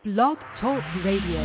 Blog Talk Radio.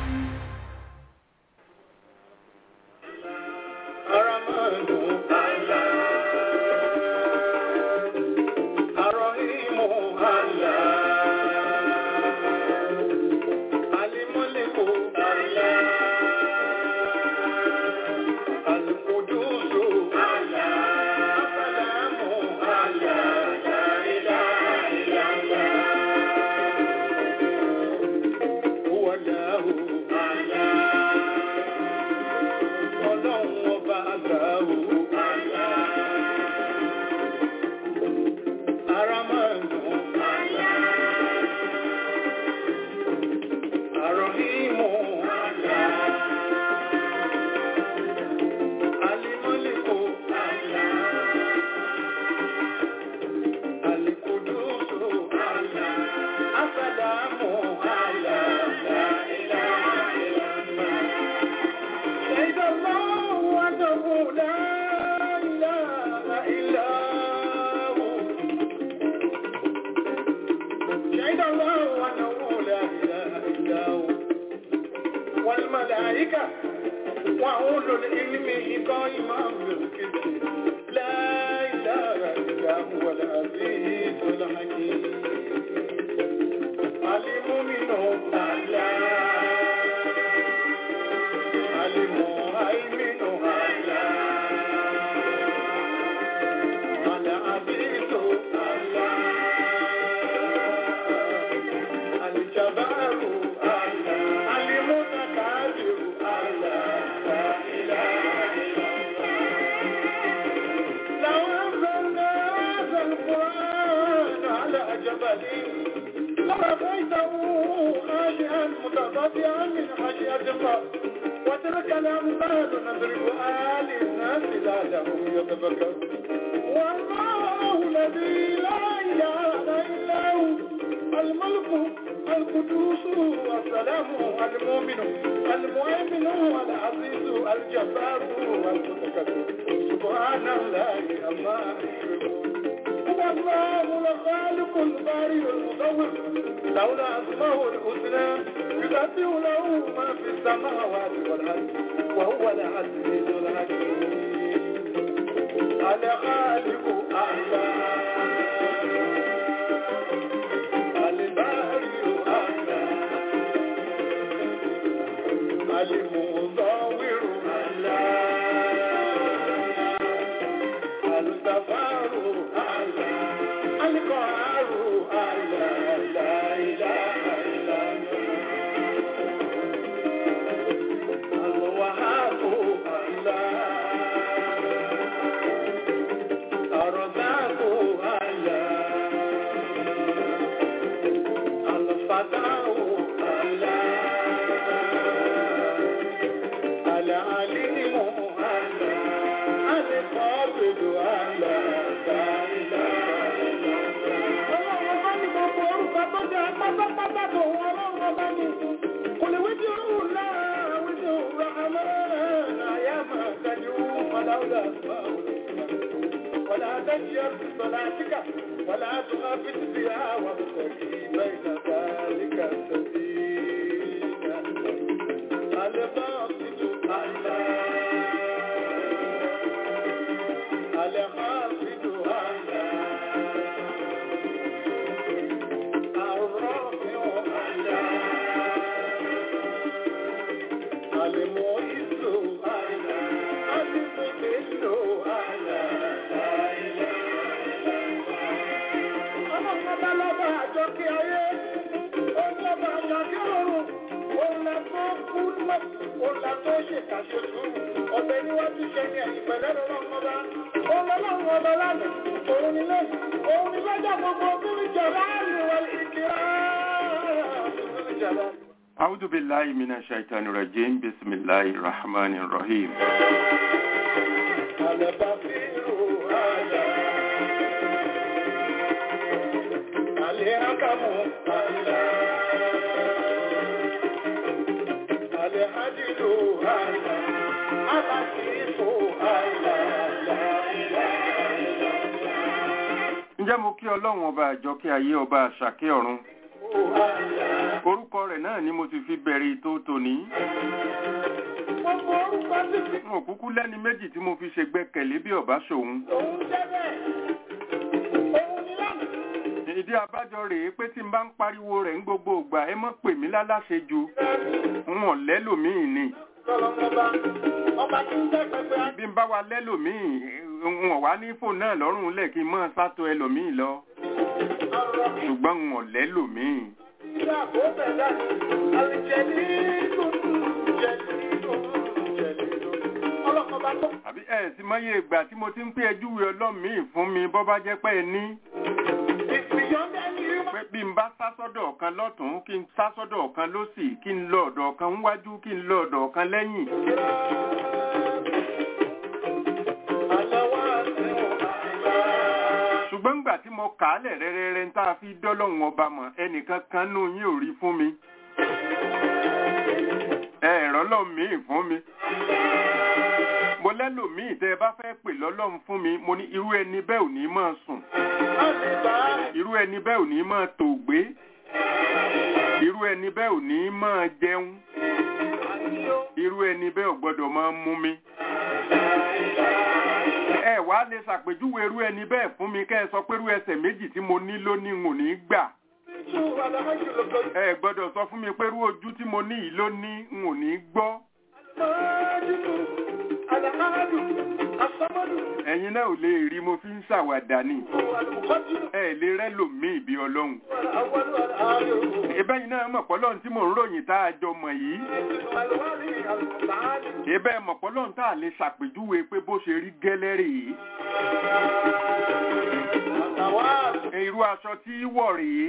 أعوذ بالله من الشيطان الرجيم بسم الله الرحمن الرحيم ǹjẹ́ mo kí ọlọ́run ọba àjọkẹ́ ayé ọba àṣàkẹ́ ọ̀run orúkọ rẹ̀ náà ni mo ti fi bẹ̀rẹ̀ ètò tòní. Gbogbo orúkọ títí n ò kúkú lẹ́ni méjì tí mo fi ṣègbẹ́kẹ̀lé bí ọ̀bá ṣòun. òun jẹ́ bẹ́ẹ̀. Òun ni lánàá. ìdí abájọ rèé pé tí n bá ń pariwo rẹ̀ ń gbogbo ìgbà ẹ mọ́ pè mí láláṣejù n ò lẹ́lòmíì ni Ọlọ́mọba ọba tí ń jẹ́ pẹpẹ bí n bá wa lẹ́lòmíì n ò wá ní fóònù náà lọ́rùn lẹ̀ kí n mọ́ sátọ ẹlòmíì lọ àrọ̀ ṣùgbọ́n n ò lẹ́lòmíì. ìyá àbóbẹ̀dá àlìjẹ̀lì lòdù jẹ̀lì lòdù jẹ̀lì lòdù. Ọlọ́mọba tó àbí ẹ sì mọyé ìgbà tí mo ti ń pé ẹjúwe ọlọ́mìí fún mi bọ́ bá jẹ́ pé ẹ ní ìpìyọ́ndẹ́ ní rí pé bí n bá sá sọ́dọ̀ ọ̀kan lọ́tún kí n sá sọ́dọ̀ ọ̀kan lósì kí n lọ ọ̀dọ̀ ọ̀kan níwájú kí n lọ ọ̀dọ̀ ọ̀kan lẹ́yìn ṣùgbọ́n ńgbà tí mo kà á lẹ̀ rẹ́rẹ́rẹ́ ń tá a fi dọ́lọ́hún ọba mọ̀ ẹnìkan kan nù yín ò rí fún mi ẹ ẹ̀rọ lọ́mìí fún mi mo lẹ́lòmíì tẹ́ ẹ bá fẹ́ pè lọ́lọ́run fún mi mo ní irú ẹni bẹ́ẹ̀ ò ní máa sùn irú ẹni bẹ́ẹ̀ ò ní máa tòògbé irú ẹni bẹ́ẹ̀ ò ní máa jẹun irú ẹni bẹ́ẹ̀ ò gbọ́dọ̀ máa mú mi. ẹ wá lè ṣàpèjúwe irú ẹni bẹ́ẹ̀ fún mi kẹ́ ẹ sọ pé irú ẹsẹ̀ méjì tí mo ní lónìí n ò ní gbà. ẹ gbọ́dọ̀ sọ fún mi pé irú ojú tí mo ní yìí ló ní n ò ní gbọ́. ẹ̀yin náà ò lè rí mo fi ń ṣàwàdà ni ẹ lè rẹ́ lòmíì bí ọlọ́run. ìbẹ́yìn náà mọ̀ pọ́lọ́run tí mò ń ròyìn tá a jọ mọ̀ yìí. ìbẹ́ mọ̀ pọ́lọ́run tá a lè ṣàpèjúwe pé bó ṣe rí gẹ́lẹ́ rèé. irú aṣọ tí wọ̀ rèé.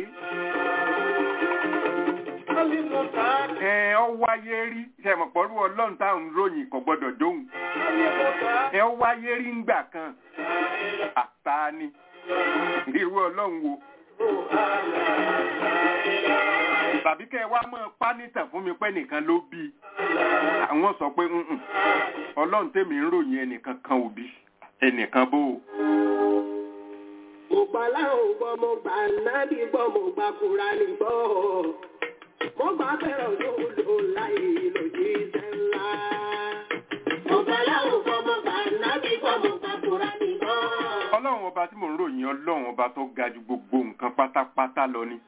ẹ ọ wáyé rí ṣe mọ̀ pọ́lú ọlọ́run tá à ń ròyìn kò gbọ́dọ̀ dóhùn. ẹ ọ wáyé rí ńgbà kan. àtàní irú ọlọ́run wo tàbí kẹ́ ẹ wá mọ́ pánítà fún mi pé nìkan ló bí àwọn sọ pé "Mm-mm, ọlọ́run tèmi ń ròyìn ẹnìkan kan ò bí ẹnìkan bó o. mo gbà láwọn gbọ́ mo gbà nábì gbọ́ mo gbà Kùránì gbọ́ mo gbà bẹ̀rẹ̀ olóòlò láì lòdì iṣẹ́ ńlá. mo gbà láwọn gbọ́ mo gbà nábì gbọ́ mo gbà Kùránì gbọ́. ọlọ́run ọba tí mò ń ròyìn ọlọ́run ọba tó ga ju gbogbo nǹkan pátápátá lọ ni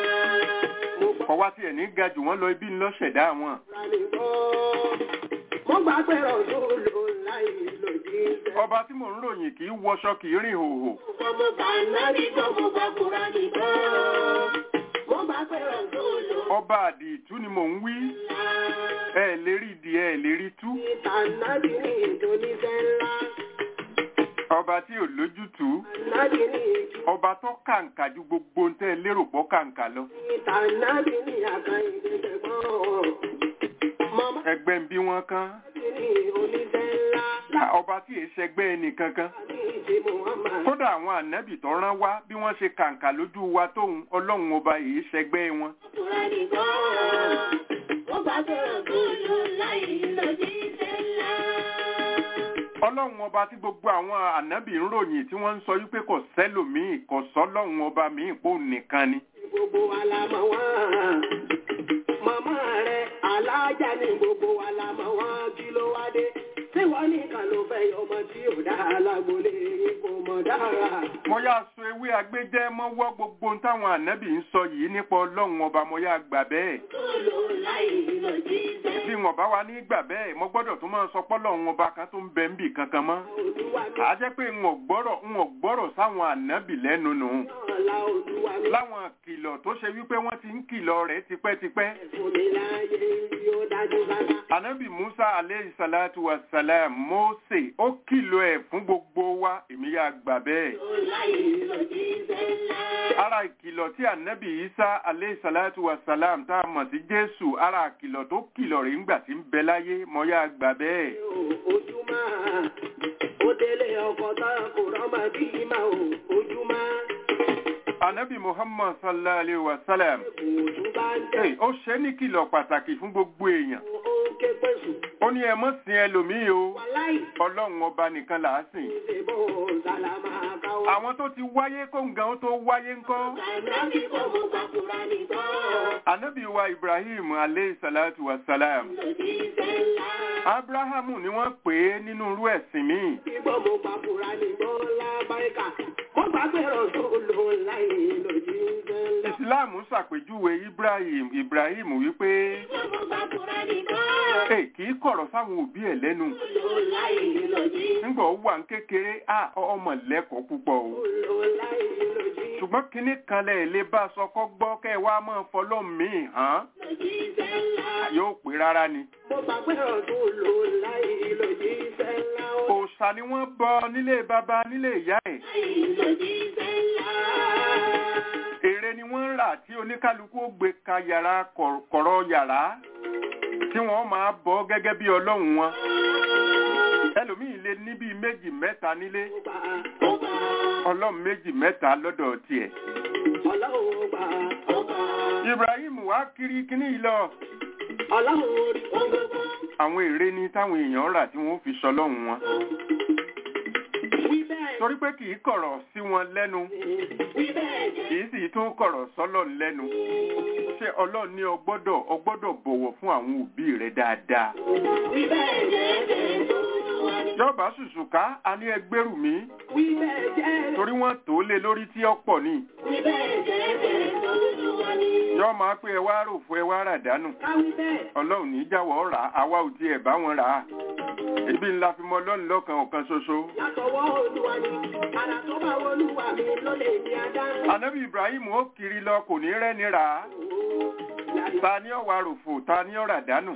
mo gbà kọ́ wá tiẹ̀ ní ga jù wọ́n lọ ibi ńlọ ṣẹ̀dá wọn. Kùránì gbọ́. mo gbà bẹ̀rẹ̀ olóòlò láì lòdì iṣẹ́. ọba tí mò ń ròyìn kì í wọṣọ kì í rìn hòhò gbọ́ mo gbà nábì gbọ́ mo gbà Kùránì gbọ́. mo gbà bẹ̀rẹ̀ olóòlò ọba àdìtú ni mò ń wí ẹ lè rí di ẹ lè rí tú ìtànàbì ní ìdóníṣẹ́ ńlá. ọba tí ò lójútùú Nábì ní ìjú ọba tó kàǹkà ju gbogbo ń tẹ́ lérò pọ̀ kàǹkà lọ ìtànàbì ní àkàyè ìdẹ́gbọ́n. Màmá ẹgbẹ́ ń bí wọ́n kán Nábì ní oníṣẹ́ ńlá. Lá- ọba tí èé ṣẹgbẹ́ ẹnì kankan Láti ìdí Muhammad. kódà àwọn ànábì tó rán wá bí wọ́n ṣe kàǹkà lójú wa tóun ọlọ́run ọba èé ṣẹgbẹ́ wọn Kùránì gan-an. Wọ́n bá bẹ̀rẹ̀ gbòòlò láì lòdì iṣẹ́ ńlá. ọlọ́run ọba tí gbogbo àwọn ànábì ń ròyìn tí wọ́n ń sọ wípé kò sẹ́lòmíì kò sọ́lọ́run ọba míì pò nìkan ni Gbogbo wa la mọ̀ wọ́n. Màmá rẹ̀ alájà ní gbogbo wa la mọ̀ wọ́n kí ló wá dé. Tí wọ́n nìkan ló fẹ́ yọ ọmọ tí ò dá alágbólé yín kò mọ̀ dára. mo yá so ewé agbẹ́jẹ́ mọ́wọ́ gbogbo ohun táwọn ànábì ń sọ yìí nípa ọlọ́run ọba mo yá gbà bẹ́ẹ̀ Gbòòlò láì lòdì iṣẹ́ bí wọn bá wa ní gbà bẹ́ẹ̀ mo gbọ́dọ̀ tún máa sọ pọ́lọ́run ọba kan tó ń bẹ ń bì kankan mọ́ Olúwa mi àá jẹ́ pé n ò gbọ́rọ̀ n ò gbọ́rọ̀ sáwọn ànábì lẹ́nu nù náà la Olúwa mi. láwọn kìlọ̀ tó ṣe wípé wọ́n ti ń kìlọ̀ rẹ̀ tipẹ́tipẹ́ Fún mi láyé yóò dájú bàbá. Ànábì Musa aleyhi salatu wa salam Mose ó kìlọ̀ ẹ̀ fún gbogbo wa èmi yà gbà bẹ́ẹ̀. Láì lòdì iṣẹ́ ńlá. Ara ìkìlọ̀ tí Ànábì Isa aleyhi salatu wa salam tá a mọ̀ sí Jésù ara ìkìlọ̀ tó kìlọ̀ rẹ̀ ńgbà tí ń bẹ láyé mo yà gbà bẹ́ẹ̀. ojúmọ́ ó délé ọkọ̀ tán kò rọ́mọ bí ìmọ̀ o ojúmọ́ Ànábì Muhammad sallallahu alayhi wa salam kò tún bá ń tẹ̀ Hey, ó ṣe é ní kìlọ̀ pàtàkì fún gbogbo èèyàn. ó ń ké pèsè Ó ní ẹ mọ́ sin ẹlòmíì o. wàláì Ọlọ́run ọba nìkan là á sìn. ṣe bó sàlámà káwọ́. Àwọn tó ti wáyé kó nǹkan ó tó wáyé ńkọ́. Ànábì kò mú gbàkúrà nìkan. Ànábì wa Ibrahim alayhi salatu wa salam. lòjíṣẹ́ ńlá. Abrahamu ni wọ́n pè é nínú irú ẹ̀sìn míì. Ìgbọ́ mo gba Kùránì gbọ́ lábáríkà. Mo gbà pé Rọ̀súlù láì lòjíṣẹ́ ńlá. Ìsìláàmù ṣàpèjúwe Ibrahim Ibrahim wípé Ìgbọ́ mo gba Kùránì gbọ́. ẹ kì í kọ̀rọ̀ sáwọn òbí ẹ̀ lẹ́nu. Rọ̀súlù láì lòjíṣẹ́ Nígbà ó wà ń kékeré, à ọmọ lẹ́kọ̀ọ́ púpọ̀ o. láì lòjíṣẹ́ Ṣùgbọ́n kinní kan lẹ̀ lè bá a sọ kọ́ gbọ́ kẹ́ ẹ wá máa fọlọ́ míì hàn lòjíṣẹ́ ńlá. yóò pé rárá ni. Mo gbà pé Rọ̀súlù láì lòjíṣẹ́ ńlá. Òòṣà ni wọ́n bọ nílé baba nílé ìyá ẹ̀. Láì lòjíṣẹ́ ńlá. Ère ni wọ́n ń rà tí oníkálukú ó gbé ka yàrá kọ̀- kọ̀rọ̀ yàrá tí wọ́n máa bọ́ gẹ́gẹ́ bí ọlọ́run wọn. Ẹlòmíì lè ní bíi méjì mẹ́ta nílé. Mo gbà, mo gbà. Ọlọ́run méjì mẹ́ta lọ́dọ̀ tiẹ̀. Ọlọ́run gbà, mo gbà. Ibrahim wá kiri kíní yìí lọ. Ọlọ́run orí ohun gbogbo. Àwọn ère ni táwọn èèyàn rà tí wọ́n fi sọlọ́run wọn. Wí bẹ́ẹ̀ Torí pé kì í kọ̀rọ̀ sí wọn lẹ́nu. wí bẹ́ẹ̀ jẹ́. kì í sì tún kọ̀rọ̀ sọ́lọ̀ lẹ́nu. Ṣé Ọlọ́run ní o gbọ́dọ̀ o gbọ́dọ̀ bọ̀wọ̀ fún àwọn òbí rẹ dáadáa? Wí bẹ́ẹ̀ jẹ́ jẹ́ tó wá ní. Yọ̀bá ṣùṣùká a ní ẹgbẹ́rù mi Wí bẹ́ẹ̀ jẹ́. torí wọ́n tó lé lórí tí ó pọ̀ ní. Wí bẹ́ẹ̀ jẹ́ jẹ́ tó wá ní. Yọ́ máa pé ẹ wá rò fún ẹ wá rà dánù. Káwí bẹ́ẹ̀. Ọlọ́run ní jáwọ́ rà á, àwa ò tiẹ̀ bá wọn rà á. Ebi ńlá fi mọ Ọlọ́run lọ́kan ọ̀kan ṣoṣo. Látọwọ́ Olúwa ni. Àrà tó bá wọlúwa mi ló lè ní adá. Ànábì Ibrahim ó kiri lọ kò ní rẹ́ni rà á. Ta ni ọ̀wà ròfò, ta ni ọ̀rà dánù.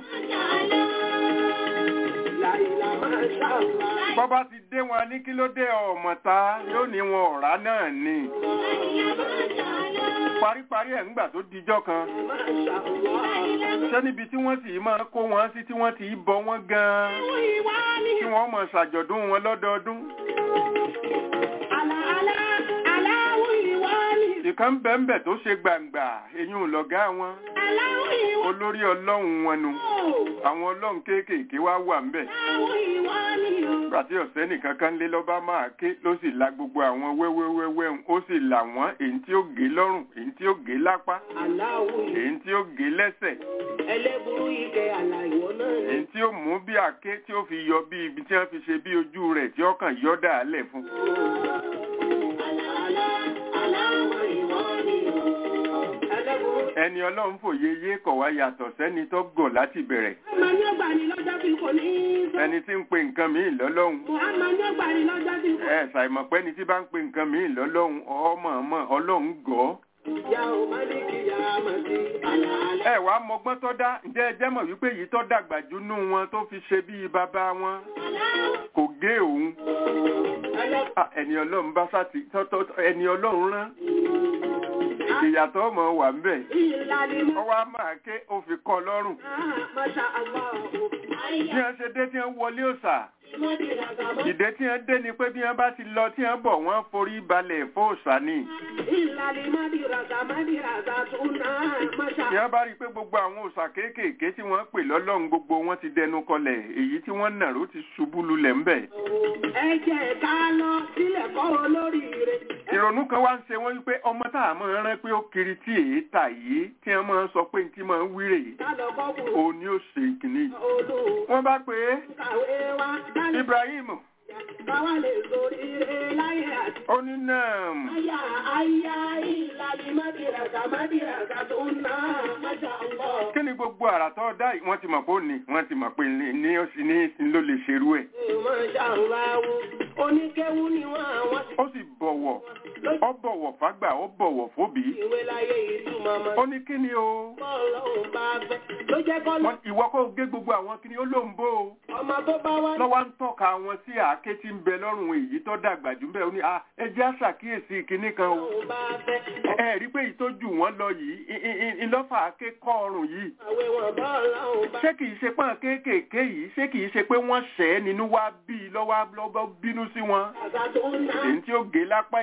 Láìlà máa ṣàlá. Bọ́bá ti dé wọn ní kí ló dé ọmọ ta yóò ní wọn ọ̀rá náà ni. Paríparí ẹ̀ ńgbà tó dijọ́ kan. Máa ṣàlá. Ṣé níbi tí wọ́n sì máa kó wọn sí tí wọ́n ti bọ wọ́n gan-an Ìwà ni. tí wọ́n mọ̀ ṣàjọ̀dún wọn lọ́dọọdún. Àlà àlà aláwọ̀ ìwà ni. Ìkan bẹ́ẹ̀nbẹ̀ tó ṣe gbàǹgbà eyín lọ̀gá wọn. Aláwọ̀ ìwà Olórí ọlọ́run wọn nu. Àwọn ọlọ́run kéékèèké wá wà ńbẹ̀. Aláwọ̀ ìwà ni o. Nígbà tí ọ̀sẹ́ nìkan kan lé lọ́ba máa ké ló sì la gbogbo àwọn wẹ́wẹ́wẹ́wẹ́ ń ó sì là wọ́n èyí tí ó gé lọ́rùn èyí tí ó gé lápá Aláwọ̀ ìwà. èyí tí ó gé lẹ́sẹ̀ Ẹlẹ́burú ike àlà ìwọ náà ni. èyí tí ó mú bí àké tí ó fi yọ bí ibi tí wọ́n fi ṣe bí ojú rẹ̀ tí ó kàn yọ́ dàálẹ̀ fún. Àlà àlà aláwọ̀ ìwà ni o. Ẹlẹ́burú. ẹni ọlọ́run fòye yé kọ̀ wá yàtọ̀ sẹ́ni tó gọ̀ láti bẹ̀rẹ̀ Màá ní ọgbà ni lọ́jọ́ bí kò ní í sọ. ẹni tí ń pe nǹkan míì lọ́lọ́run Màá ní ọgbà ni lọ́jọ́ bí kò ẹ ṣàìmọ̀ ni tí bá ń pe nǹkan míì lọ́lọ́run ọmọ ọmọ ọlọ́run gọ̀ ọ́. Yà ó má ní kí yà á mà sí. Àlà àlà. ẹ wàá mọgbọ́n tó dá ǹjẹ́ ẹ jẹ́ mọ̀ wípé èyí tó dàgbà jù nú wọn tó fi ṣe bíi bàbá wọn kò gé òun Ẹlẹ́burú. Ah, ẹni ọlọ́run bá sá ti tọ́tọ́ ẹni ọlọ́run rán ìyàtọ̀ ọmọ wà ń bẹ̀ Ìlàlí mọ́. ọwọ́ á máa ké ó fi kọ́ lọ́rùn Masha Allah. bí wọ́n ṣe dé tí wọ́n wọlé òòṣà Ìmọ̀dìràgàmọ́. ìdè tí wọ́n dé ni pé bí wọ́n bá ti lọ tí wọ́n bọ̀ wọ́n forí balẹ̀ fóòṣà ni Ìlàlí mọ́dìràgà mọ́dìràgà tún náà. Masha tí wọ́n bá rí i pé gbogbo àwọn òòṣà kéékèèké tí wọ́n pè lọ́lọ́run gbogbo wọn ti dẹnu kọlẹ̀ èyí tí wọ́n nàró ti ṣubú lulẹ̀ ńbẹ̀ ẹ jẹ́ ká lọ sílẹ̀ kọ́ olóríire. ìrònú kan wá ń ṣe wọ́n wípé ọmọ tá a máa rán pé ó kiri tí èé tà yìí tí wọ́n máa ń sọ pé ní tí máa ń wíre yìí Ká lọ kọ́ kúrò. òun ni ó ṣe kìíní yìí. Olú wọ́n bá pè é kàwé wa. Ká lè Ibrahim káwá lè sórí ire láyé àti. ó ní náà Aya aya ìlàlí mọ́dìràgà mọ́dìràgà tún náà. Masha Allah. kí ni gbogbo àrà tó dá yìí wọ́n ti mọ̀ pé ó ní wọ́n ti mọ̀ pé ní ní ó sì ní ló lè ṣerú ẹ̀ Masha Allah. Oníkéwú ni wọ́n àwọn ti ó sì bọ̀wọ̀ ó bọ̀wọ̀ fágbà ó bọ̀wọ̀ fóbì ìwé láyé ìtumọ̀ mọ́. ó ní kí ni o Bọ́ọ̀lọ́hùn bá fẹ́. Ló jẹ́ kọ́ lọ. Wọ́n- ìwọ kó gé gbogbo àwọn kí ni ó ló ń bó o Ọmọ tó bá wá lọ́wọ́ ń tọ́ka wọn sí àáké tí ń bẹ lọ́rùn èyí tó dàgbà jù bẹ́ẹ̀ ó ní "Ah, ẹ jẹ́ àṣàkíyèsí kinní kan o lọ́hùn bá fẹ́. ẹ rí pé èyí tó jù wọ́n lọ yìí i- i- i- ìlọ́fà àáké kọ́ ọrùn yìí Àwẹ̀ wọn bọ́ọ̀lọ́hùn bá ṣé kìí ṣe pọ́n kéékèèké yìí ṣé kìí ṣe pé wọ́n ṣẹ́ nínú wá bí i lọ́wọ́ lọ́wọ́ bínú sí wọn àgbà tó ń ná. èyí tí ó gé lápá èyí tí ó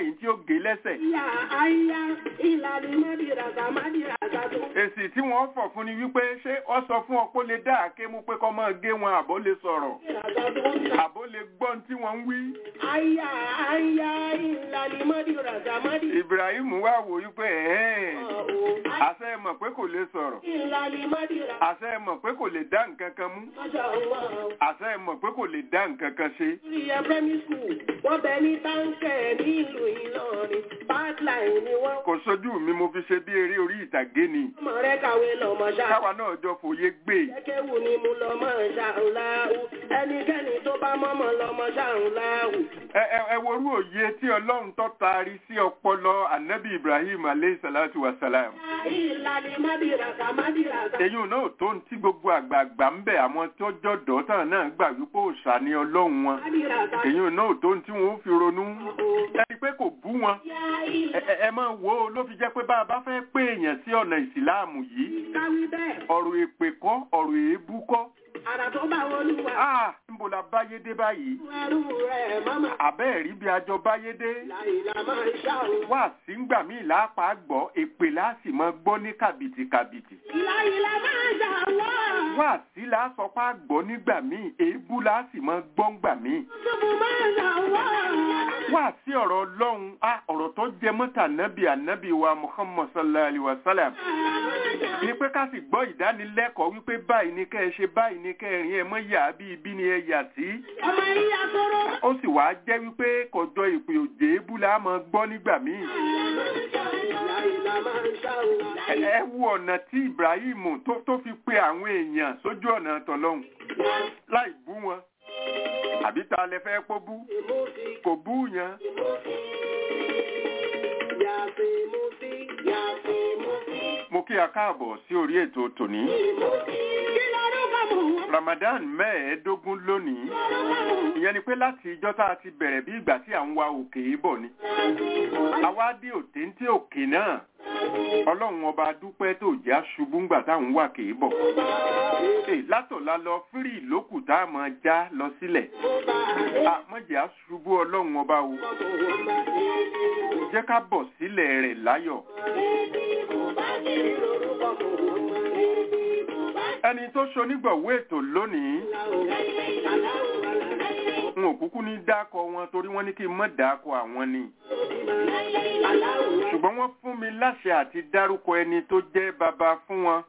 gé lẹ́sẹ̀ Ìyá àyà ìlàlí mọ́dìràgà mọ́dìràgà tó. èsì tí wọ́n fọ̀ fún ni wípé ṣé ọ sọ fún ọ kó lè dá àké mú pé kọ́ máa gé wọn àbó lè sọ̀rọ̀ Mọ́dìràgà tó ń ta. àbó lè gbọ́ ohun tí wọ́n ń wí. Àyà àyà ìlàlí mọ́dìràgà mọ́dìràgà Ibrahim wá wò wípé ẹ̀ẹ́n tó. àṣẹ mọ̀ pé kò lè sọ̀rọ̀ Ìlàlí mọ́dìràgà. àṣẹ mọ̀ pé kò lè dá nǹkan kan mú Masha Allah. àṣẹ mọ̀ pé kò lè dá nǹkan kan ṣe. Ìyá primary school, wọ́n bẹ ní táǹkẹ̀ nílùú Ìlọrin. Bátláì ni wọ́n. kò sójú mi mo fi ṣe bí eré orí ìtàgé ni Ọmọ rẹ̀ kàwé lọ́mọ ṣáà. káwa náà jọ fòye gbé Jẹ́kẹ́wù ni mo lọ mọ́ ṣàǹláhù. Ẹnikẹ́ni tó bá mọ́mọ́ lọ mọ́ ṣàǹláhù. ẹ ẹ ẹ worú òye tí ọlọ́run tó taari sí ọpọlọ anabi Ibrahim aleyhi salatu wa salam Ìlàlí mádìràkà mádìràkà. èyí náà tó ń tí gbogbo àgbààgbà ń bẹ àwọn tó jọ̀dọ̀ tán náà gbà wípé òòṣà ni ọlọ́run wọn Mádìràkà. èyí náà tó ń tí wọn ó fi ronú ẹni pé kò bú wọn Yá ẹ ìlà. ẹ- ẹ máa wo ó ló fi jẹ́ pé bá a bá fẹ́ pé èèyàn sí ọ̀nà ìsìláàmù yìí Káwí bẹ́ẹ̀. ọ̀rọ̀ èpè kọ́ ọ̀rọ̀ èébú kọ́ Àrà tó bá wọlúwa. ah níbo la báyé dé báyìí Ẹrú rẹ̀ mọ́mọ́. àbẹ́ẹ̀rí bí ajọ báyé dé Láìlà máa ń ṣàrò. wá sí ń gbà míì lápá gbọ́ èpè láàsì mọ́ gbọ́ ní kàbìtì kàbìtì Láìlà máa ń ṣàwọ́. wá sí lásọpá gbọ́ nígbà míì èébú láàsì mọ́ gbọ́ ńgbà míì Túbú máa ń ṣàwọ́. wá sí ọ̀rọ̀ ọlọ́run á ọ̀rọ̀ tó jẹ mọ́tà nábì ànábì wa muhammad sallallahu alayhi wa sallam ni pé ká sì gbọ́ ìdánilẹ́kọ̀ọ́ wípé báyìí ni kẹ́ ẹ ṣe báyìí ni kẹ́ ẹ rìn ẹ mọ́ yà bí ibi ni ẹ yà sí Ọmọ ìyá tóró. ó sì wá jẹ́ wípé kọjọ ìpè òjè ébú la máa gbọ́ nígbà míì Láìlà máa ń ṣàwọ́. ẹ ẹ wo ọ̀nà tí ibrahim tó tó fi pe àwọn èèyàn sójú ọ̀nà tọlọ́hun láì bú wọn àbí ta lẹ fẹ́ pọ́ bú Ìmúsí. kò bú yẹn Yàtì músí. Yàtì músí. mo kí a káàbọ̀ sí orí ètò tòní Kí lorúkọ mọ̀? ramadan mẹ́ẹ̀ẹ́dógún lónìí ìyẹn ni pé láti ìjọ́ tá a ti bẹ̀rẹ̀ bí ìgbà tí à ń wa òkè yìí bọ̀ ni àwa dé òtéńté òkè náà ọlọ́run ọba dúpẹ́ tó jẹ́ aṣubú ńgbà táwọn wà kì í bọ̀ Èè, látọ̀la lọ fírì lókù tá a máa já lọ sílẹ̀ àmọ́jẹ́ aṣubú ọlọ́run ọba o jẹ́ ká bọ̀ sílẹ̀ rẹ̀ láyọ̀ ẹni tó ṣonígbọ̀wé ètò lónìí n ò kúkú ní dákọ wọn torí wọ́n ní kí n mọ́ dákọ àwọn ni ṣùgbọ́n wọ́n fún mi láṣẹ àti dárúkọ ẹni tó jẹ́ bàbá fún wọn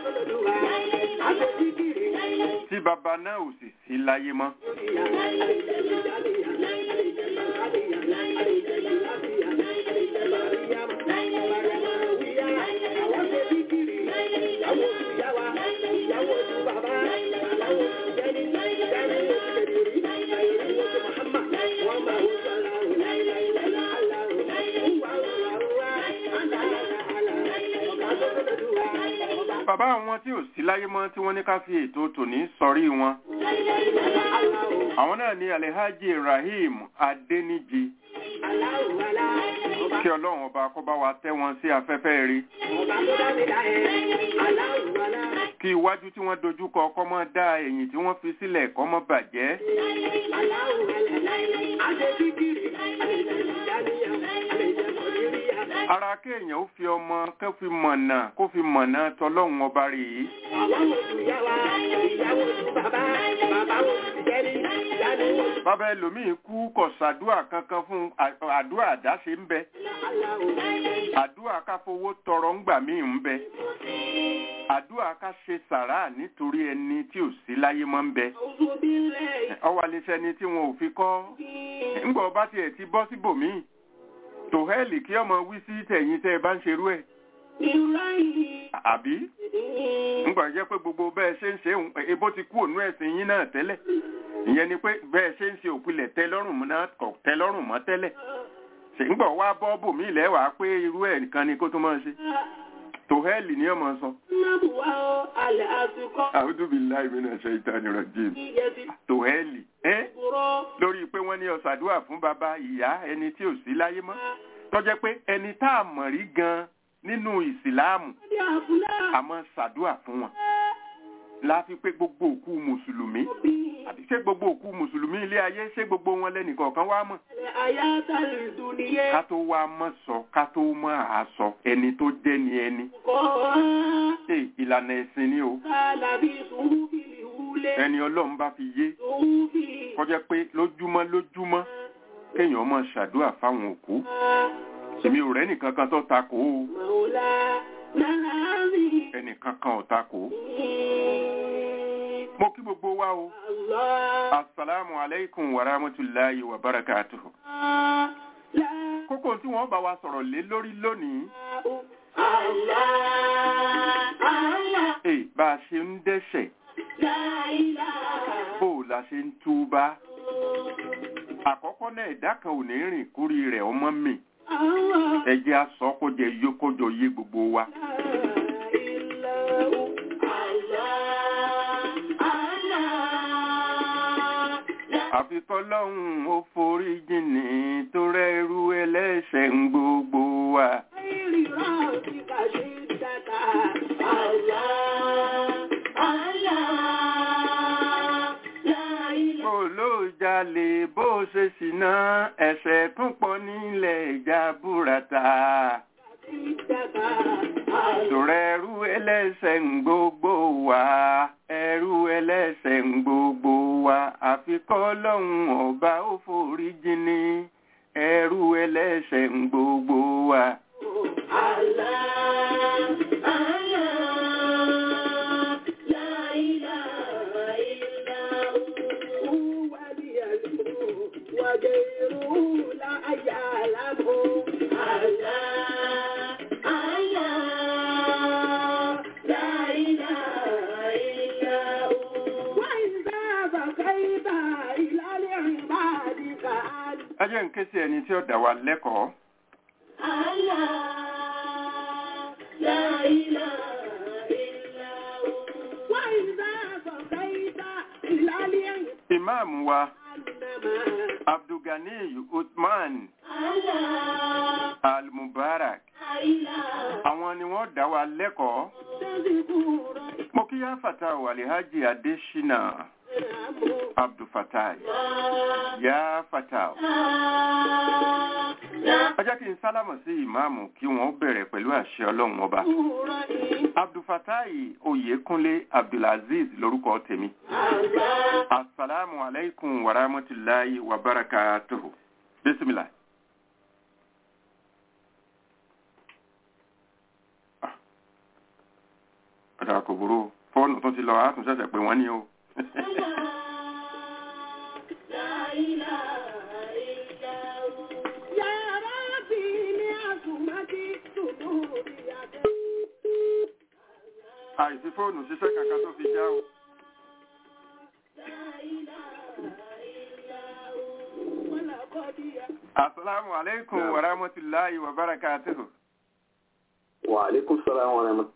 tí bàbá náà ò sì sí láyé mọ́. bàbá àwọn tí ò sí láyé mọ́ tí wọ́n ní ká fi ètò tòní sọrí wọn àwọn náà ní alhaji rahim adẹniji kí ọlọ́run ọba kó bá wa tẹ́ wọn sí afẹ́fẹ́ rí kí iwájú tí wọ́n dojúkọ kó má dá ẹ̀yìn tí wọ́n fi sílẹ̀ kó má bàjẹ́ ara kéèyàn ó fi ọmọ kó fi mọ̀nà kó fi mọ̀nà tọlọ́run ọba rèé bàbá ẹlòmíì kú kò sàdúà kankan fún à- àdúà àdáṣe ń bẹ àdúà ká fowó tọrọ ńgbà míì ń bẹ àdúà ká ṣe sàrà nítorí ẹni tí ò sí láyé mọ́ ń bẹ ọwọ́ alẹ́sẹ̀ ni tí wọn ò fi kọ́ ńgbà ọba tiẹ̀ ti bọ́ síbòmíì tòhẹ́ẹ̀lì kí ọmọ wí sí tẹ̀yìn tẹ́ ẹ bá ń ṣerú ẹ̀ àbí ńgbà jẹ́ pé gbogbo bẹ́ẹ̀ ṣe ń ṣe ń ebó ti kú ònú ẹ̀sìn yín náà tẹ́lẹ̀ ìyẹn ni pé bẹ́ẹ̀ ṣe ń ṣe òpilẹ̀ tẹ́ lọ́rùn mọ́ náà kọ̀ tẹ́ lọ́rùn mọ́ tẹ́lẹ̀ ṣe ńgbà wá bọ́ bòmí ilẹ̀ wàá pé irú ẹ̀ nìkan ni kó tó máa ṣe tòhẹ́ẹ̀lì ni ọmọ sọ a'udhu billahi minash shaitani rajim tòhẹ́ẹ̀lì ẹ́ lórí pé wọ́n ní ọ̀sàdúà fún bàbá ìyá ẹni tí ò sí láyé mọ́ tó jẹ́ pé ẹni tá a mọ̀ rí gan nínú ìsìláàmù àmọ́ ṣàdúà fún wọn láfi pé gbogbo òkú mùsùlùmí àti ṣé gbogbo òkú mùsùlùmí ilé ayé ṣé gbogbo wọn lẹ́nìkọ̀ọ̀kan wá mọ̀ الحياة الدنيا ká tó wá mọ̀ sọ ká tó mọ̀ àásọ ẹni tó jẹ́ ni ẹni قال ṣe ìlànà ẹ̀sìn ni o لبثوا في الأولى ẹni ọlọ́run bá fi yé في kọjá pé lójúmọ́ lójúmọ́ kéèyàn mọ̀ ṣàdúrà fáwọn òkú èmi ò rẹ́ nìkan kan tó takò ó مولانا العظيم ẹnìkan kan ò takò ó mo kí gbogbo wa o الله asalaamu aleykum wa rahmatulahi wa barakatuhu. لا kókó tí wọ́n bá wa sọ̀rọ̀ lé lórí lónìí الله الله èè bá a ṣe ń dẹ́ṣẹ̀ لا إله bó o la ṣe ń túbá àkọ́kọ́ náà ẹ̀dá kan ò ní rìn kúrí rẹ̀ ọmọ mi الله ẹ jẹ́ á sọ kó jẹ yó kójọ yé gbogbo wa. àfi kọ́lọ́hún ó forí jìnnì tó rẹ́rú ẹlẹ́ṣẹ̀ ń gbogbo wa. bó ló jalè bó ṣe ṣìnà ẹ̀ṣẹ̀ tún pọ̀ nílẹ̀ ìjà búrata. Tòrẹ ẹrú ẹlẹ́ṣẹ̀ ń gbogbo wa, ẹrú ẹlẹ́ṣẹ̀ ń gbogbo wa, àfi kọ́lọ́hún ọba ó forí jìnnì, ẹrú ẹlẹ́ṣẹ̀ ń gbogbo wa. وغيره لا يعلمه الله الله لا إله إلا هو وإذا بقيت إلى العباد كأن Ẹ jẹ́ n ké sí ẹni tí ó dá wa lẹ́kọ̀ọ́. الله لا إله إلا هو وإذا بقيت إلى العباد Ìmáàmù wa إنما Abdulgani Uthman الله Al-Mubarak. إله Àwọn ni wọ́n dá wa lẹ́kọ̀ọ́. تذكر Mo kí yá Fata Walihaji Adeshina Abdulfatai. Yá Fata. Ẹ jẹ́ kí n sálámọ̀ sí ìmáàmù kí wọ́n bẹ̀rẹ̀ pẹ̀lú àṣẹ ọlọ́run ọba. Abdulfatai Oyèkúnlé Abdulaziz lórúkọ tèmi. Assalamu alaikum wa rahmatullahi wa barakatuhu. Bismillah. Ah. Ọ̀dà kò burú. Fóònù tó ti lọ, á tún ṣẹ̀ṣẹ̀ pé wọ́n ní o. Àìsí fóònù ṣiṣẹ́ kankan tó fi já o. Assalamu alaikum wa rahmatullahi wa barakatuhu. وعليكم السلام ورحمة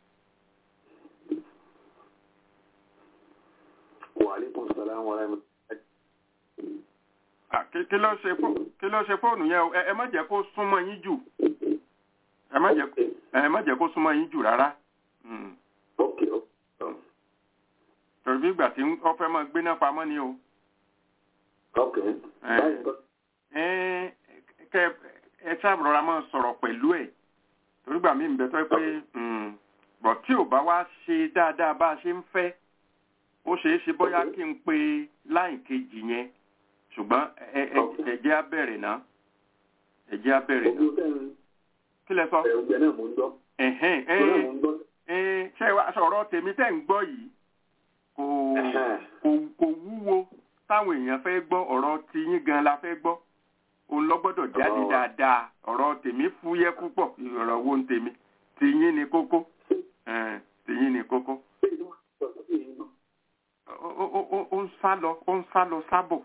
وعليكم السلام ورحمة Ah, kí kí ló ṣe fó- kí ló ṣe fóònù yẹn o ẹ ẹ má jẹ́ kó súnmọ́ yín jù ẹ má jẹ́ ẹ má jẹ́ kó súnmọ́ yín jù rárá Mm. اوكي اوكي torí bí ìgbà tí wọ́n fẹ́ máa gbéná pamọ́ ni o اوكي Eh. طيب. ẹ kẹ ẹ ṣàbùrọ̀ra máa sọ̀rọ̀ pẹ̀lú ẹ̀ torí gbà mí ń bẹ tó pé mm, bọ̀ tí ò bá wá ṣe dáadáa bá a ṣe ń fẹ́ ó ṣeé ṣe bóyá kí n pe láì kejì yẹn ṣùgbọ́n ẹ ẹ ẹ jẹ́ á bẹ̀rẹ̀ náà ẹ jẹ́ á bẹ̀rẹ̀ náà gbogbo tẹ́ ń kí lẹ sọ. ẹgbẹ́ náà mò ń gbọ́ ẹ̀hẹ́n Gbogbo náà ẹ̀ mò ń gbọ́ ẹ̀ ṣe wá sọ̀rọ̀ tèmi tẹ́ ń gbọ́ yìí kò Ẹ̀hẹ́n. kò kò wúwo táwọn èèyàn fẹ́ gbọ́ ọ̀rọ̀ tiyín gan la fẹ́ gbọ́ òun lọ gbọ́dọ̀ jáde Ọ̀rọ̀ wa. dáadáa ọ̀rọ̀ tèmi fúyẹ́ púpọ̀ ọ̀rọ̀ wo ń tèmi tiyín ni kókó ẹ̀ẹ́n, tiyín ni kókó Ṣé ìdí wọn sọ sí èyí náà? ó ó- ó- ó- ó ń sá lọ ó ń sá lọ sábọ̀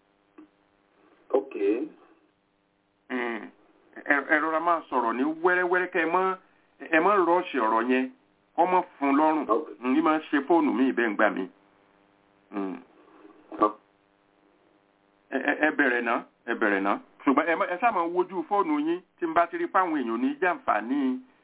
ok ẹ̀ẹ́n, ẹ ẹ rọra máa sọ̀rọ̀ ní wẹ́rẹ́wẹ́rẹ́ kẹ́ ẹ mọ́ ẹ mọ́ rọ́ọ̀ṣì ọ̀rọ̀ yẹn kọ́ mọ́ fún un lọ́rùn Ok. ní máa ṣe fóònù mi ìbẹ́ ń gbà mí. Mm. Ọ- ẹ ẹ- ẹ bẹ̀rẹ̀ náà ẹ bẹ̀rẹ̀ náà ṣùgbọ́n ẹ má- ẹ sáà máa wojú fóònù yín tí n bá ti rí fáwọn èèyàn ní jàǹfààní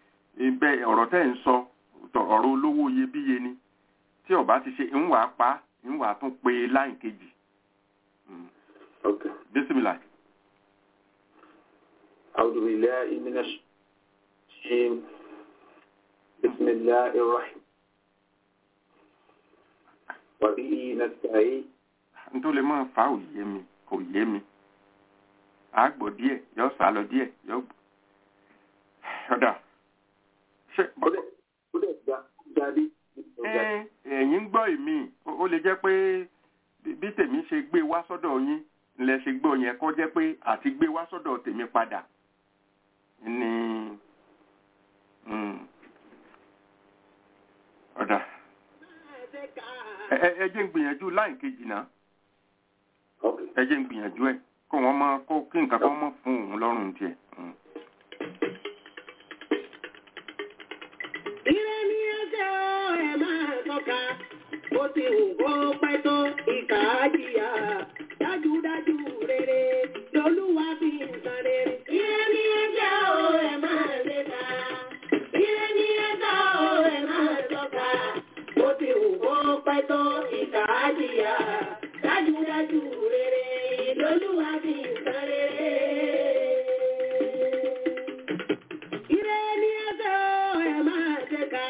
ibẹ̀ ọ̀rọ̀ tẹ́ ń sọ tọ- ọ̀rọ̀ olówó iyebíye ni tí ọba ti ṣe ń wàá pa ń wà tún pé láì kejì Mm. Okay. bísímìlà أعوذ بالله من الشيطان بسم الله الرحمن وبه نستعين nítorí lè máa fa òye mi kò yé mi àgbò díẹ̀ yọ sá lọ díẹ̀ yọ ọ̀dà ṣe ó dẹ̀ ó dẹ̀ gba jáde ẹ ẹ̀yin ń gbọ́ ìmí ó ó lè jẹ́ pé bí- bí tèmi ṣe gbé wá sọ́dọ̀ yín lẹ ṣe gbọ́ yẹn kó jẹ́ pé àti gbé wá sọ́dọ̀ tèmi padà ni mm, ọ̀dà ẹ ẹ- ẹ jẹ́ ń gbìyànjú láì kejì náà Okay. ẹ jẹ́ ń gbìyànjú ẹ̀ kó wọ́n mọ kó kí nǹkan kan mọ̀ fún òun lọ́rùn tiẹ̀. Mm. Ire ni ẹsẹ̀ o, ẹ máa tọ́ka. Bó ti wù kó pẹ́ tó ìkà á jìyà. Dájúdájú rere lolúwa fi ń san rere. Ire ni ẹsẹ̀ o, ẹ máa léka. Ire ni ẹsẹ̀ o, ẹ máa tọ́ka. Bó ti wù kó pẹ́ tó ìkà á jìyà. Dájúdájú rere lolúwa fi ń san rere. Ire ni ẹsẹ̀ o, ẹ máa tẹ̀ka.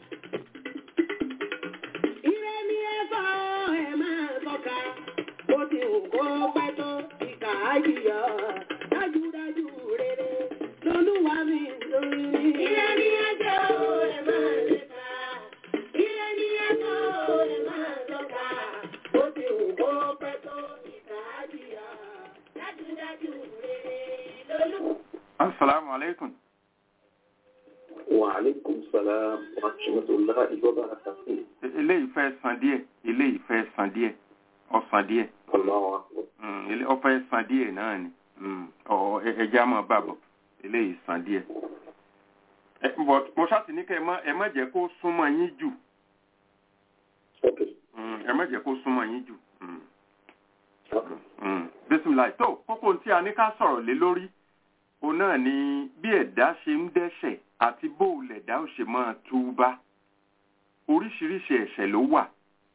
Ire ni ẹsẹ̀ o, ẹ máa tọ́ka. Bó ti wù kó pẹ́ tó ìkà á jìyà. Dájúdájú rere lolúwa mi ń lórí. Ire ni ẹsẹ̀ o, ẹ máa tẹ̀ka. Ire ni ẹsẹ̀ o, ẹ máa tọ́ka. Bó ti wù kó pẹ́ tó ìkà á jìyà. Dájúdájú rere lolúwa. asalaamu aleykum. وعليكم السلام ورحمة الله وبركاته E- eléyìí fẹ́ san díẹ̀ eléyìí fẹ́ san díẹ̀ ọ̀sán díẹ̀ الله أكبر Mm, ele- ó fẹ́ san díẹ̀ náà ni Mm, ọ̀ ẹ- ẹja mọ̀ bàbọ̀ eléyìí san díẹ̀. Ẹ, but mo ṣáàtì ní kẹ́ ẹ má ẹ má jẹ́ kó súnmọ́ yín jù Okay. Mm, ẹ má jẹ́ kó súnmọ́ yín jù. Mm, Okay. mm. bisimilayi tó kókó tí a ní ká sọ̀rọ̀ lé lórí òun náà ni bí ẹ̀dá ṣe ń dẹ́ṣẹ̀ àti bó o lẹ̀dá ò ṣe máa túbá oríṣiríṣi ẹ̀ṣẹ̀ ló wà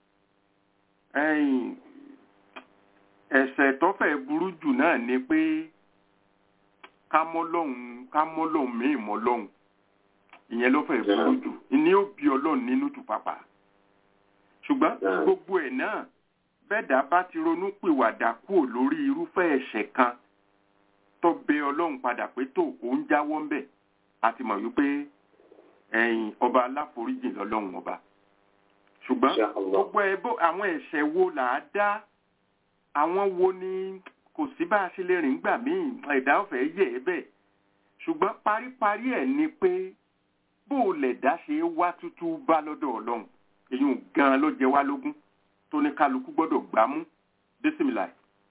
ẹ̀yìn ẹ̀ṣẹ̀ tó fẹ́ burú jù náà ni pé ká mọ́ lọ́hùn ká mọ́ lọ́hùn míì mọ́ lọ́hùn ìyẹn ló fẹ́ burú jù ní ó bí ọlọ́run nínú jù pàpà ṣùgbọ́n Yeah. gbogbo ẹ̀ náà bẹ́ẹ̀dá bá ti ronú pìwàdà kúrò lórí irúfẹ́ ẹ̀ṣẹ̀ kan tó bẹ ọlọ́run padà pé tó òun jáwọ́ ń bẹ̀ a ti mọ̀ wípé ẹ̀yìn ọba aláforíjì lọ́lọ́run ọba ṣùgbọ́n Insha Allah. gbogbo ẹ bó àwọn ẹ̀ṣẹ̀ wo là á dá àwọn wo ni kò sí bá a ṣe lè rìn gbà míì ẹ̀dá ọ̀fẹ́ yẹ̀ ẹ́ bẹ́ẹ̀ ṣùgbọ́n paríparí ẹ̀ ni pé bó o lẹ̀ dá ṣe é wá tútú bá lọ́dọ̀ ọlọ́run èyí gan-an ló jẹ wá lógún tó ní kálukú gbọ́dọ̀ gbámú bísímìlà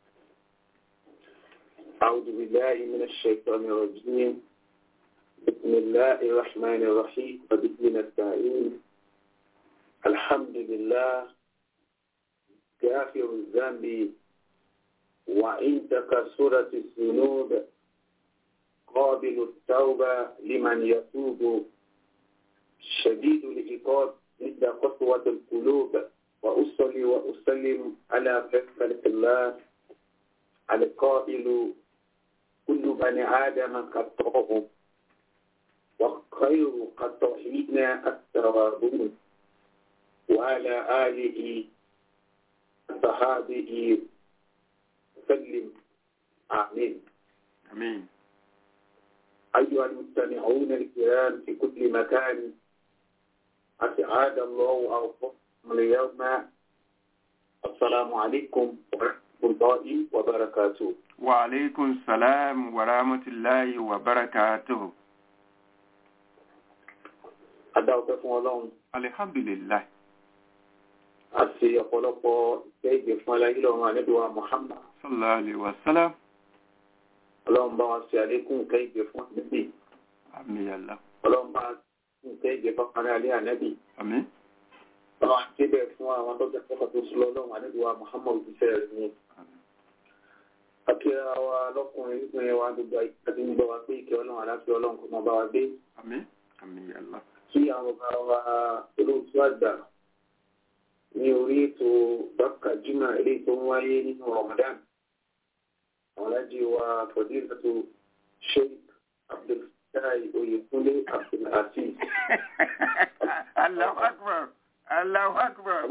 أعوذ بالله من الشيطان الرجيم بسم الله الرحمن الرحيم وبه نستعين الحمد لله غافر الذنب وإن تكسرت الذنوب قابل التوبة لمن يتوب شديد العقاب عند قسوة القلوب وأصلي وأسلم على خلق الله القائل كل بني آدم خطاهم وخير خطائين التوابون وعلى آله وصحابه وسلم آمين àmín أيها المستمعون الكرام في كل مكان أسعاد الله أوقاتكم اليوم السلام عليكم ورحمة الله وبركاته wa aleykum salaam wa rahmatulahi wa barakatuhu adáwọ̀pẹ́ fún ọlọ́run alihamdulilayi àti ọ̀pọ̀lọpọ̀ ìfẹ́ ìgbè fún aláyé lọ́run àníbíwá Muhammad sallallahu alayhi wa sallam ọlọ́run bá wa ṣe àlékún ìfẹ́ ìgbè fún ànábì àmín yàlla ọlọ́run bá fún ìfẹ́ ìgbè fún aráàlú alẹ́ ànábì àmín ọlọ́run àti bẹ́ẹ̀ fún àwọn tó jẹ́ pẹ́pẹ́ tó sùn lọ́run àníbíwá Muhammad òjíṣẹ́ rẹ̀ ní. akíra wa lọ́kùnrin ìpínlẹ̀ wa gbogbo àti ń gbọ́ wa pé ìkẹ́ ọlọ́run aláfẹ́ ọlọ́run kò máa bá wa gbé àmín àmín yàlla kí àwọn ọba wa olóòtú àgbà ní orí ètò bákà jimá eléyìí tó ń wáyé nínú Ramadan àwọn alájí wa fọdílàtò sheikh abdulfatai oyèkúnlé abdulaziz Allahu akbar. Allahu akbar.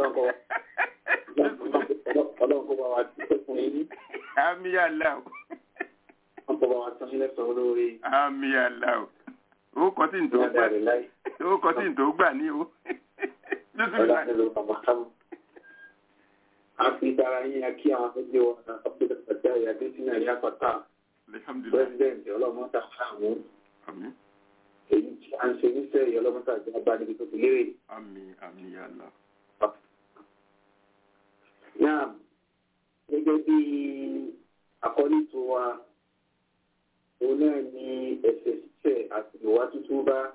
ọlọ́run kó bá wa dúpẹ́ fún yín Àmì Allah. wọ́n kó bá wa tán sílẹ̀ sọ olóore Àmì Allah. Ó kọ́ tí ń tó ní gbà. adarí láì Ó kọ́ tí ń tó gbà ní o. ọlá nílò àmàkàmù. a fi dára yín a kí àwọn ẹgbẹ́ wa abdulfatai adésínà ní apáta Alhamdulillah. president ọlọ́mọta fáwọn Àmín. èyí tí a ń ṣe níṣẹ́ yìí ọlọ́mọta àjọ bá níbi tó ti lérè. Àmín. Àmín ya Allah. náà gẹ́gẹ́ bí àkọ́lé tó wa òun náà ni ẹ̀sẹ̀ ṣíṣẹ̀ àti ìwà tuntun bá.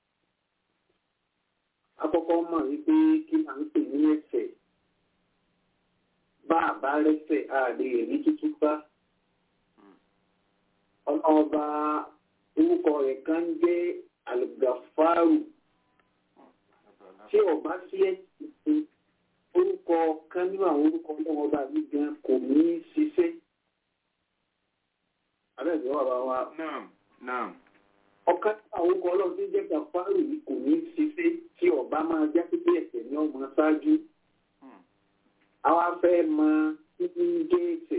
Akọ́kọ́ mọ̀ wípé kí là ń pè ní ẹ̀sẹ̀. Bá a bá rẹ́sẹ̀ a lè rí tuntun bá. Ọlọ́ọba orúkọ rẹ̀ kan ń jẹ́ Àlùgàfárù. Tí ọba sí ẹ̀sìn orúkọ kan nínú àwọn orúkọ ọlọ́ọba mi gan kò ní í ṣiṣẹ́. Abẹ́ẹ̀dẹ̀ wà bá wa Naam. Naam. ọ̀kan tí àwọn orúkọ ọlọ́run tí ń jẹ́ gàfárù yìí kò ní í ṣiṣẹ́ tí ọba máa já pípé ẹ̀sẹ̀ ní ọmọ ṣáájú. Hmm. àwa fẹ́ mọ kí ń jẹ́ ẹ̀sẹ̀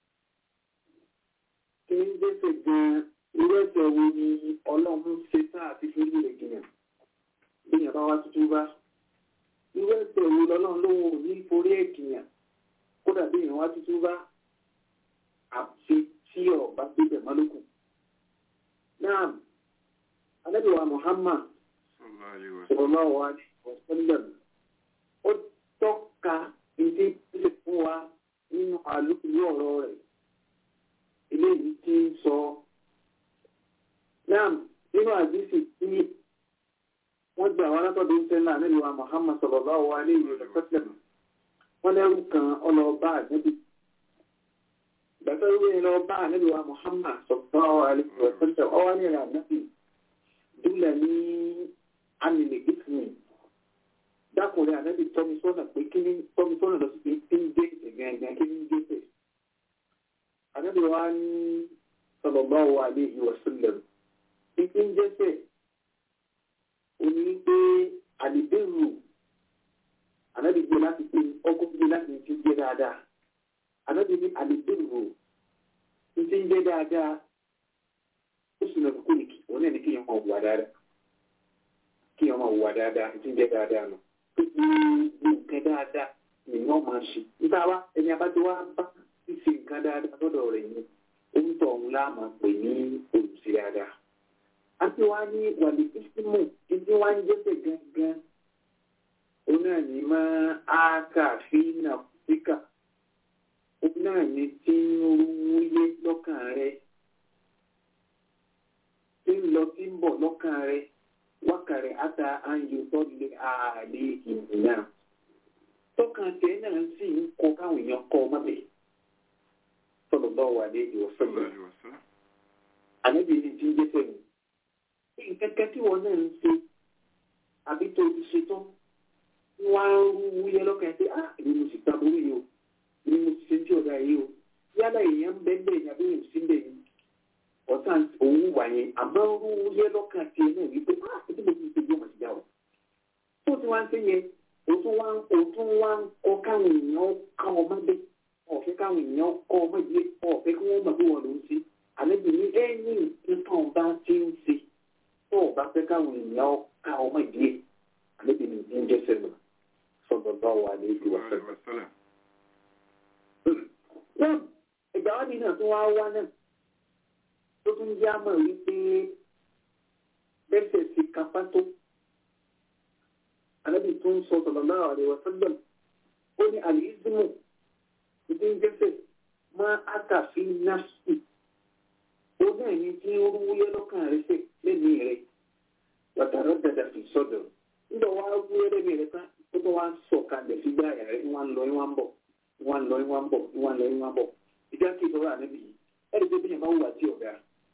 kí ń jẹ́ ẹ̀sẹ̀ gan-an irú ẹ̀sẹ̀ wo ni ọlọ́run ṣe tán àti fi rí rẹ̀ jìnnà bí yàrá wa tuntun bá irú ẹ̀sẹ̀ wo lọ́lọ́run ló wò ní forí ẹ̀kìyàn kódà bí yàrá wa tuntun bá àfi tí ọba gbébẹ̀ mọ́lókù. náà Ànábì wa Muhammad Sallallahu alaihi wasallam. sallallahu alaihi wasallam ó tọ́ka ìdí ìpínlẹ̀ fún wa nínú àlùkùlù ọ̀rọ̀ rẹ̀ eléyìí tí ń sọ náà nínú àdísì tí wọ́n gbà wá látọ̀dọ̀ ìṣẹ́lá Ànábì wa Muhammad sallallahu alaihi wasallam wọ́n lẹ́rù kan ọlọ́ọ̀bá àgbẹ̀bí ìgbàtọ́ ìwé ìlọ́ọ̀bá Ànábì wa Muhammad sallallahu alaihi wasallam ọwọ́ ní ìrìn ànábì dúlẹ̀ ní amìlẹ̀ ìsìn dákùnrin ànábì tọ́mi sọ́nà pé kí ní tọ́mi sọ́nà lọ sí pé kí ní gẹ́gẹ́ gẹ́gẹ́ kí ní gẹ́gẹ́ ànábì wa ní sallallahu alaihi wasallam kí kí ń jẹ́sẹ̀ ó ní pé àdìbẹ́rù ànábì gbé láti pé ọkọ̀ gbé láti fi jẹ́ dáadáa ànábì ní àdìbẹ́rù ní ti ń jẹ́ dáadáa ó sì lọ kókó nìkì òun náà ní kí ọmọ wà dáadáa kí ọmọ wà dáadáa ti ń jẹ dáadáa nù pé ní nǹkan dáadáa nìyẹn ọmọ ṣe níta wá ẹni abájọ wa bá ṣíṣe nǹkan dáadáa lọ́dọ̀ rẹ̀ ni orúkọ ọ̀hún la máa pè ní olùsí dáadáa àti wá ní wàlẹ̀ ìsímù títí wá ń jẹ́sẹ̀ gangan òun náà ní máa áká fínà fíkà òun náà ní tí ń wúyé lọ́kàn rẹ̀ tí ń lọ tí ń bọ̀ lọ́kàn rẹ̀ wákàrẹ̀ ata ayò tọ́lé ààlè ìrìnà. Tọ́kàn tẹ́ náà sì ń kọ káwọn èèyàn kọ mọ́bẹ̀. Sọ̀rọ̀ bá wà ní ìwọ̀ Sallallahu sọ́gbọ̀n. alaihi wasallam. Ànábì ni ti ń jẹ́ sẹ́nu. Kẹ́kẹ́ tí wọ́n náà ń ṣe àbí tó ti ṣe tán. Wọ́n á rú wúyẹ́ lọ́kàn pé á èmi mo sì taburú yìí o. Èmi mo sì ṣe tí ọ̀dà yìí o. Yálà èèyàn ń bẹ́ẹ̀ bẹ́ẹ̀ ni àbí èèyàn sí bẹ́ẹ̀ ni ọ̀sán òun wà yẹn àmọ́ ń yẹ lọ́kàn tiẹ̀ náà wípé ah ẹbí mo ti ṣe bí ọmọ ti dá o. tó ti wá ń ṣe yẹn òtún wá ń òtún wá ń kọ káwọn èèyàn ká ọmọ dé ọ̀fẹ́ káwọn èèyàn kọ́ ọmọ ìdílé ọ̀fẹ́ kí wọ́n mọ̀ bí wọ́n ló ń ṣe àlejò ní ẹ̀yìn nǹkan ọba ti ń ṣe tó ọba fẹ́ káwọn èèyàn ká ọmọ ìdílé àlejò ní ìdí ń jẹ́ sẹ́nu sọ̀dọ̀ bá wà ní ìdí wà Sallallahu alaihi wasallam. náà ìgbà wá nínú tó wá wá náà tó tún jẹ́ àmọ́ wípé bẹ́sẹ̀ ti kápá tó alábì tó ń sọ sallallahu alaihi wasallam ó ní àlìísímù ìdí ń jẹ́sẹ̀ máa àkàfi náfsì ó náà ní tí ó wúyẹ́ lọ́kàn rẹ̀ sẹ̀ lẹ́nu rẹ̀ wàtàrọ̀ dàdà fi sọ́dọ̀ nígbà wá wúyẹ́ lẹ́nu rẹ̀ tán ó tó wá sọ̀ kalẹ̀ sí gbáyà rẹ̀ ń wá ń lọ ń wá ń bọ̀ ń wá ń lọ ń wá ń bọ̀ ń wá ń lọ ń wá ń bọ̀ ìjà kí ìtọ́ra ànábì yìí ẹ̀rí pé bí yẹn bá wùwà tí ọ̀gá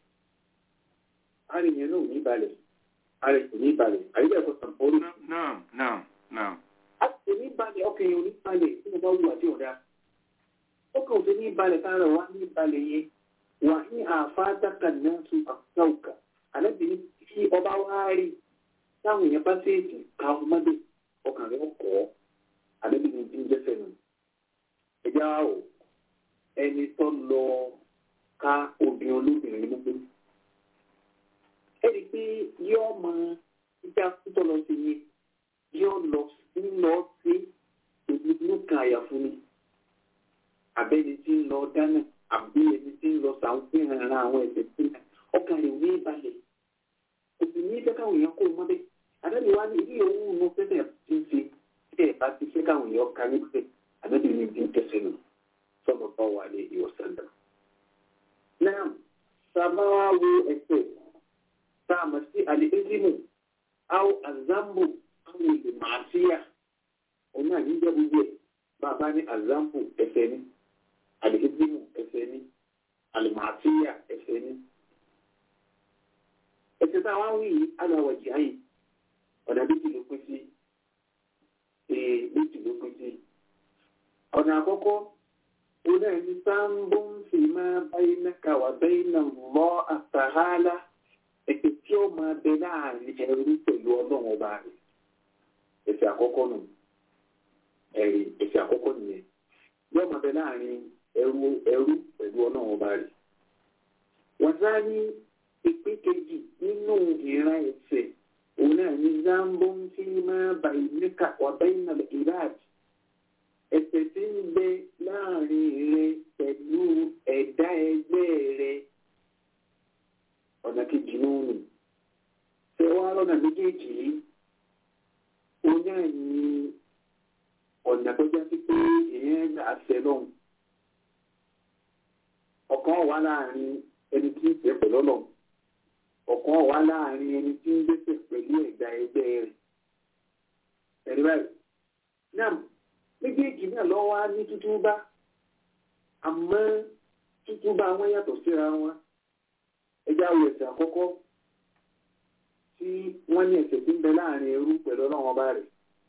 ààrẹ yẹn náà ò ní balẹ̀ ààrẹ kò ní balẹ̀ àyíká ẹ̀kọ́ sàn orí Naam. Naam. Naam. a kò ní balẹ̀ ọkọ̀ ọkàn yẹn ò ní balẹ̀ tí mo bá wù àti ọ̀dà ọkàn òfin ní balẹ̀ kára wá ní balẹ̀ yẹn wà ní àfáàdàkà náà tún àkàkà àlẹ́bìnrin tí ọba wá rí táwọn èèyàn bá ṣèèjì ká ọmọdé ọkàn rẹ̀ kọ́ àlẹ́bìnrin tí ń jẹ́sẹ̀ nù ẹ̀já o ẹni tó lọ ká obìnrin olóbìnrin mú pé ẹni pé yóò mọ ìjà tó lọ sí yẹn yóò lọ ń lọ sí ìlú kan àyàfún ni àbẹ́ni tí ń lọ dáná àbí ẹni tí ń lọ sàǹfihàn ara àwọn ẹ̀sẹ̀ tí ọkàn rẹ̀ ní balẹ̀ kò sì ní fẹ́ káwọn èèyàn kó o mọ́bẹ́ àdáni wa ní ilé owó inú fẹ́fẹ́ tí ń ṣe tí ẹ̀ bá ti fẹ́ káwọn èèyàn ká níbẹ̀ àdáni ní bí ń tẹ̀sẹ̀ nù sọ́nà bá wà ní ìwọ̀sán náà. náà sábà wá wo ẹsẹ̀ tá a mọ̀ sí àlẹ́ ẹ́dínmù àwọn àzámbù àwọn èlò màásíyà òun náà ní jẹ́ gbogbo ẹ̀ bàbá ní àzámbù ẹsẹ̀ ní alihidimu ẹsẹ̀ ní alimasiya ẹsẹ̀ ní. ẹsẹ̀ tá a wá wí yìí aláwọ̀jì ayé ọ̀nà méjì ló pín sí ee méjì ló pín sí. ọ̀nà àkọ́kọ́ oní ẹni sáńbó ń fi máa báyìí náà wà bẹ́ẹ̀ náà lọ àtàhálà ẹ̀sẹ̀ tí ó máa bẹ láàrin ẹrú pẹ̀lú ọlọ́run ọba rẹ̀ ẹsẹ̀ àkọ́kọ́ nù ẹ̀rí ẹsẹ̀ àkọ́kọ́ nìyẹn yóò máa bẹ láàrin ẹrú ẹrú pẹ̀lú ọlọ́run ọba rẹ̀. wọ́n sá ní ìpín kejì nínú ìran ẹ̀sẹ̀ òun náà ní zambo ń fi máa bà ìníkà ọ̀bẹ ìnàlẹ̀ ìráàjì. ẹ̀sẹ̀ tí ń bẹ láàrin rẹ pẹ̀lú ẹ̀dá ẹgbẹ́ rẹ ọ̀nà kejì náà nù. ṣé wàá lọ́nà méjèèjì yìí òun náà ní ọ̀nà tó jẹ́ sí pé èèyàn gbà ṣẹ lọ́hùn ọ̀kan wà láàrin ẹni tí ń tẹ̀ pẹ̀lú ọlọ́run ọ̀kan wà láàrin ẹni tí ń gbèsè pẹ̀lú ẹ̀dá ẹgbẹ́ rẹ̀ ẹ̀rí báyìí náà méjèèjì náà lọ́ wá ní tútúbá àmọ́ tútúbá wọn yàtọ̀ síra wọn ẹjá wo ẹ̀sẹ̀ àkọ́kọ́ tí wọ́n ní ẹ̀sẹ̀ tí ń bẹ láàrin ẹrú pẹ̀lú ọlọ́run ọba rẹ̀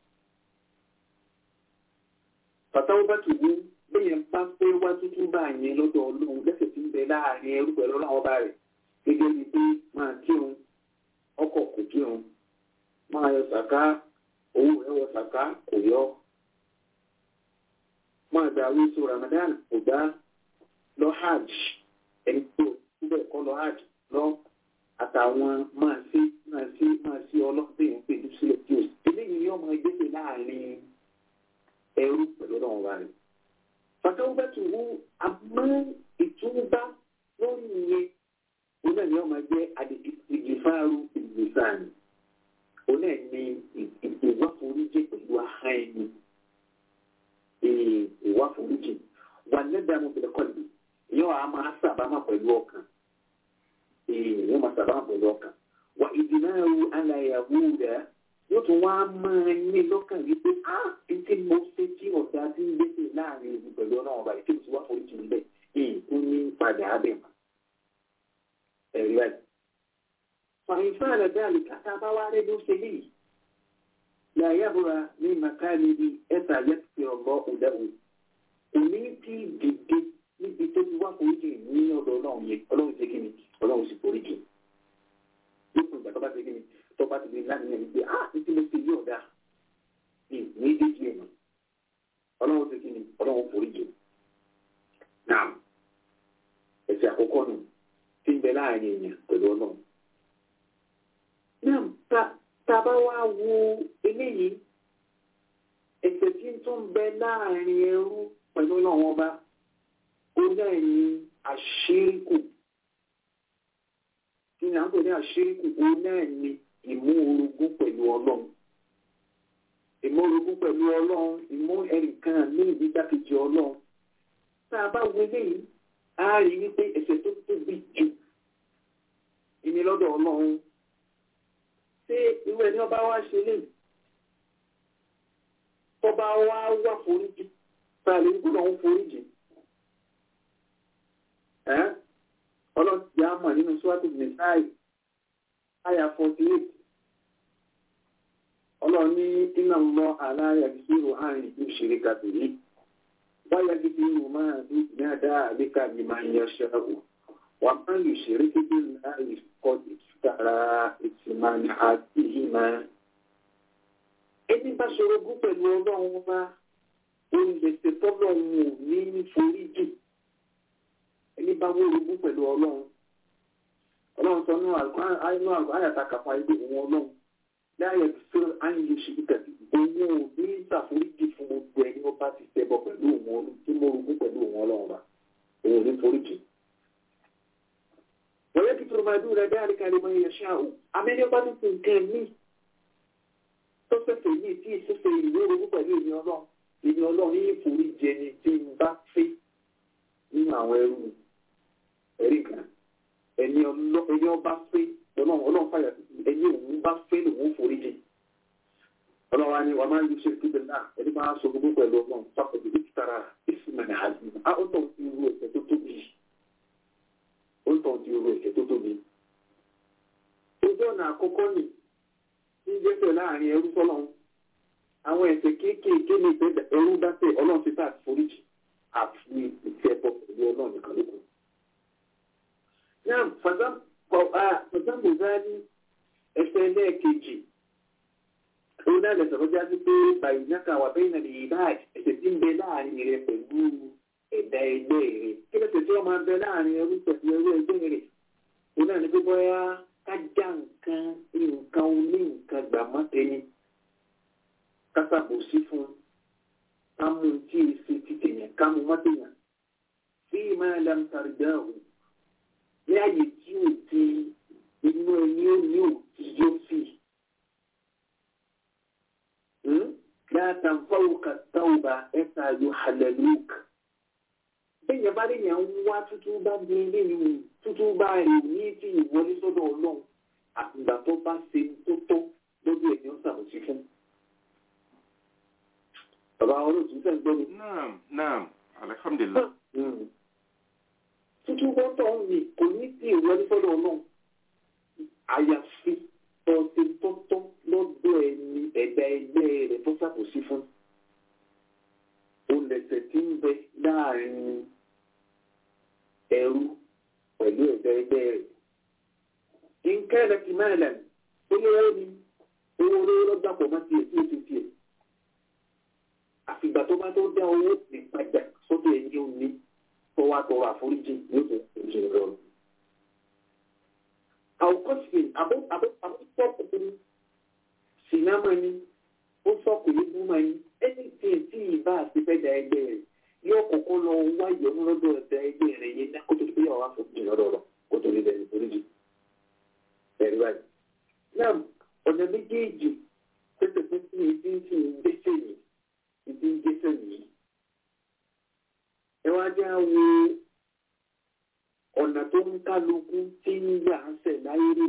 pàtàkì bá tù wú bẹ́yẹn bá pé wá tuntun bá yẹn lọ́dọ̀ ọlọ́run lẹ́sẹ̀ tí ń bẹ láàrin ẹrú pẹ̀lú ọlọ́run ọba rẹ̀ gẹ́gẹ́ bíi pé máa kírun ọkọ̀ kò kírun máa yọ sàká owó rẹ̀ wọ sàká kò yọ máa gba àwọn èso Ramadan kò gbá lọ hajj ẹni tó síbẹ̀ kọ́ lọ hajj lọ àtàwọn máa sí máa sí máa sí ọlọ́pẹ́ yẹn pé sílẹ̀ tí o sì eléyìí ni ọmọ ẹgbẹ́ láàrin ẹrú pẹ̀lú ọlọ́run ọba rẹ̀ fàtàwùbẹ́tù wú àmọ́ ìtúbá lórí ìyẹn òun náà ni wọ́n máa jẹ́ ìgbìfàárù ìgbìfàárù òun náà ni ìwáforíjì pẹ̀lú ahá ẹni ìwáforíjì wà lẹ́dàánú pẹ̀lú kọ́lì ìyẹn wàá máa sàbámà pẹ̀lú ọkàn ìyẹn máa sàbámà pẹ̀lú ọkàn wà ìdìnnàrú aláyàwó rẹ̀ yóò tún wá máa ní lọ́kàn wípé á tí mo ṣe tí ọ̀dà tí ń gbèsè láàrin ìlú pẹ̀lú ọ̀nà ọba ìṣèlú tí wàá forí jù níbẹ̀ èyí tó ní padà abẹ́ mọ́. ẹ̀rí ẹ̀. fàyínfà rẹ̀ dáàlì kàtà bá wá rẹ̀ ló ṣe léyìí. làyàbúra ní màkàlì bí ẹ̀sà yẹ́tì ọ̀gbọ́ òdàwò. òní tí dìde níbi tó ti wá forí jù ní ọ̀dọ̀ ọlọ́run yẹn ọlọ́run ṣe kí ni ọlọ́run sì forí jù. lókun ìgbà tó bá ṣe kí ni tó bá ti di láti yẹn wípé ah ní tí mo ṣe yí ọ̀dà ní ìdíje ẹ̀mọ́ ọlọ́run ti kí ni ọlọ́run forí jù náà ẹ̀sẹ̀ àkọ́kọ́ nù tí ń bẹ láàrin èèyàn pẹ̀lú ọlọ́run. náà ta ta bá wá wo eléyìí ẹ̀sẹ̀ tí ń tún bẹ láàrin ẹrú pẹ̀lú ọlọ́run ọba ó náà ní àṣíríkù kí ni à ń pè ní àṣíríkù ó náà ní ìmú orogún pẹ̀lú ọlọ́run ìmú orogún pẹ̀lú ọlọ́run ìmú ẹnìkan ní ìdíjákejì ọlọ́run tá a bá wọlé yìí a rí wípé ẹ̀ṣẹ̀ tó tóbi jù ìní lọ́dọ̀ ọlọ́run ṣé irú ẹni ọba wa ṣe lè tọba wa wà foríjì tá a lè gbọ́dọ̀ ń foríjì ọlọ́run ti á mọ̀ nínú sọ́wọ́tì nìsáì àyà forty eight ọlọ́run ní iná lọ aláya ìṣirò àrùn ìlú ṣeré kàtìrí wáyà gidi ìlú máa bí ìyáda àbíkà ní máa ń yọ ṣẹ́wó wà máa yù ṣeré gidi láì kọ́ ìtara ìtìmánì àti ìmọ̀. ẹni bá ṣorogún pẹ̀lú ọlọ́run bá olùgbèsè tọ́lọ́run ò ní ní foríjì ẹni bá wórogún pẹ̀lú ọlọ́run ọlọ́run sọ nínú àyàtà kàfà ibi òun ọlọ́run láyé tó àyè ṣe kàbí òun ò ní ṣàforíjì fún gbogbo ẹni ó bá ti ṣẹbọ pẹ̀lú òun ọlọ́run tí mo rogún pẹ̀lú òun ọlọ́run bá òun ò ní foríjì. wọ́n yẹ kí tó máa dúró ẹgbẹ́ àríkàlẹ̀ mọ́ iye ṣáà o amẹ́ni bá tún nǹkan mí tó fẹ́fẹ́ yìí tí ìṣẹ́fẹ́ ìwé rogún pẹ̀lú èmi ọlọ́run èmi ọlọ́run yìí foríjì ẹni tí ń bá fẹ́ nínú àwọn ẹrú ẹ̀rí kan ẹni ọba fẹ́ ọlọ́run ọlọ́run fàyà ẹni òun bá fẹ́ lòun forí jì ọlọ́run wa ni wàá máa ń yí ṣe kíbi náà ẹni máa sọ gbogbo pẹ̀lú ọlọ́run fàkọ̀dé ní tara ìsìnmọ̀nì àzìm á ó tọ̀ sí irú ẹ̀ṣẹ̀ tó tóbi ó tọ̀ sí irú ẹ̀ṣẹ̀ tó tóbi. ojú ọ̀nà àkọ́kọ́ nì ní jẹ́sẹ̀ láàrin ẹrú sọ́lọ́run àwọn ẹ̀ṣẹ̀ kéékèèké ní ìfẹ́ ẹrú bá tẹ̀ ọlọ́run ti bá forí jì àfi ìfẹ́ bọ́ pẹ̀lú ọlọ́run nìkan lókun. Náà fàzámù záàlì ẹsẹ̀ lẹ́ẹ̀kejì. Ó náà lè sọ̀rọ̀ jáde pé bàyìnáka wà bẹ́ẹ̀ nàlẹ́ yìí báyìí ẹsẹ̀ tí ń bẹ láàrin rẹ̀ pẹ̀lú ẹ̀dá ẹgbẹ́ rẹ̀. Kí ló ṣe tí wọ́n máa bẹ láàrin ẹrú pẹ̀lú ẹrú ẹgbẹ́ rẹ̀? Ó náà ní pé bóyá kájà nǹkan nǹkan oní nǹkan gbà má tẹni. Kásàbòsí fún kámú tí èsì títẹ̀yàn kámú mọ́tẹ̀yàn. Fí máa lam tàrídáhùn ní àyè tí ò ti inú ẹni ó ní òtí yóò fi. Láta ń fọwọ́ ka táwọ̀bà ẹ̀ka yóò halẹ̀ lóòk. Bẹ́ẹ̀ni bá lè yàn ń wá tútú bá di ilé ìwé tútú bá rè ní tí ìwọlé sọ́dọ̀ ọlọ́run àtìgbà tó bá ṣe tó tọ́ lójú ẹ̀mí ó ṣàkóso fún. Bàbá olóòtú fẹ́ gbọ́ mi. Naam, naam, alhamdulillah. Tútú bọ́tọ̀ ń mi kò ní sí ìwọlé sọ́dọ̀ ọlọ́run. Àyàfi tọ́sí tọ́tọ́ lọ́dọ̀ ẹni ẹ̀dá ẹgbẹ́ rẹ̀ tó ṣàkóso fún. Olẹ̀sẹ̀ tí ń bẹ láàrin ẹrú pẹ̀lú ẹ̀dá ẹgbẹ́ rẹ̀. Nǹkan ẹ̀rọ ti máa lẹ̀ olówó ni owó olówó lọ́gbà pọ̀ mọ́ tiẹ̀ tí ó ti tiẹ̀. Àfìgbà tó bá tó dá owó ìpadà sọ́dọ̀ ẹni ò ní tó wá tọrọ àforíjì yóò tó foríjì lọ́rùn. Àwòkọ́sìn àbọ̀tọ́kùnrin sinamá ni ó sọkùnrin búmọ̀ ni ẹni tí ì tí ì bá àti fẹ́ da ẹgbẹ́ rẹ̀ yóò kọ́kọ́ lọ wá ìyọnu lọ́dọ̀ da ẹgbẹ́ rẹ̀ yẹn ní kótó tó yà wá foríjì lọ́dọ̀ rẹ̀ kótó lè bẹ̀rẹ̀ foríjì. Bẹ̀rẹ̀ báyìí. Náà ọ̀nà méjèèjì pẹ́sẹ̀ pẹ́sẹ̀ ní ìdí ń fi ìgbésẹ̀ yìí ìdí ń gbésẹ̀ yìí ẹ wá já wo ọ̀nà tó ń kálukú tí ń yà á sẹ̀ láyé rè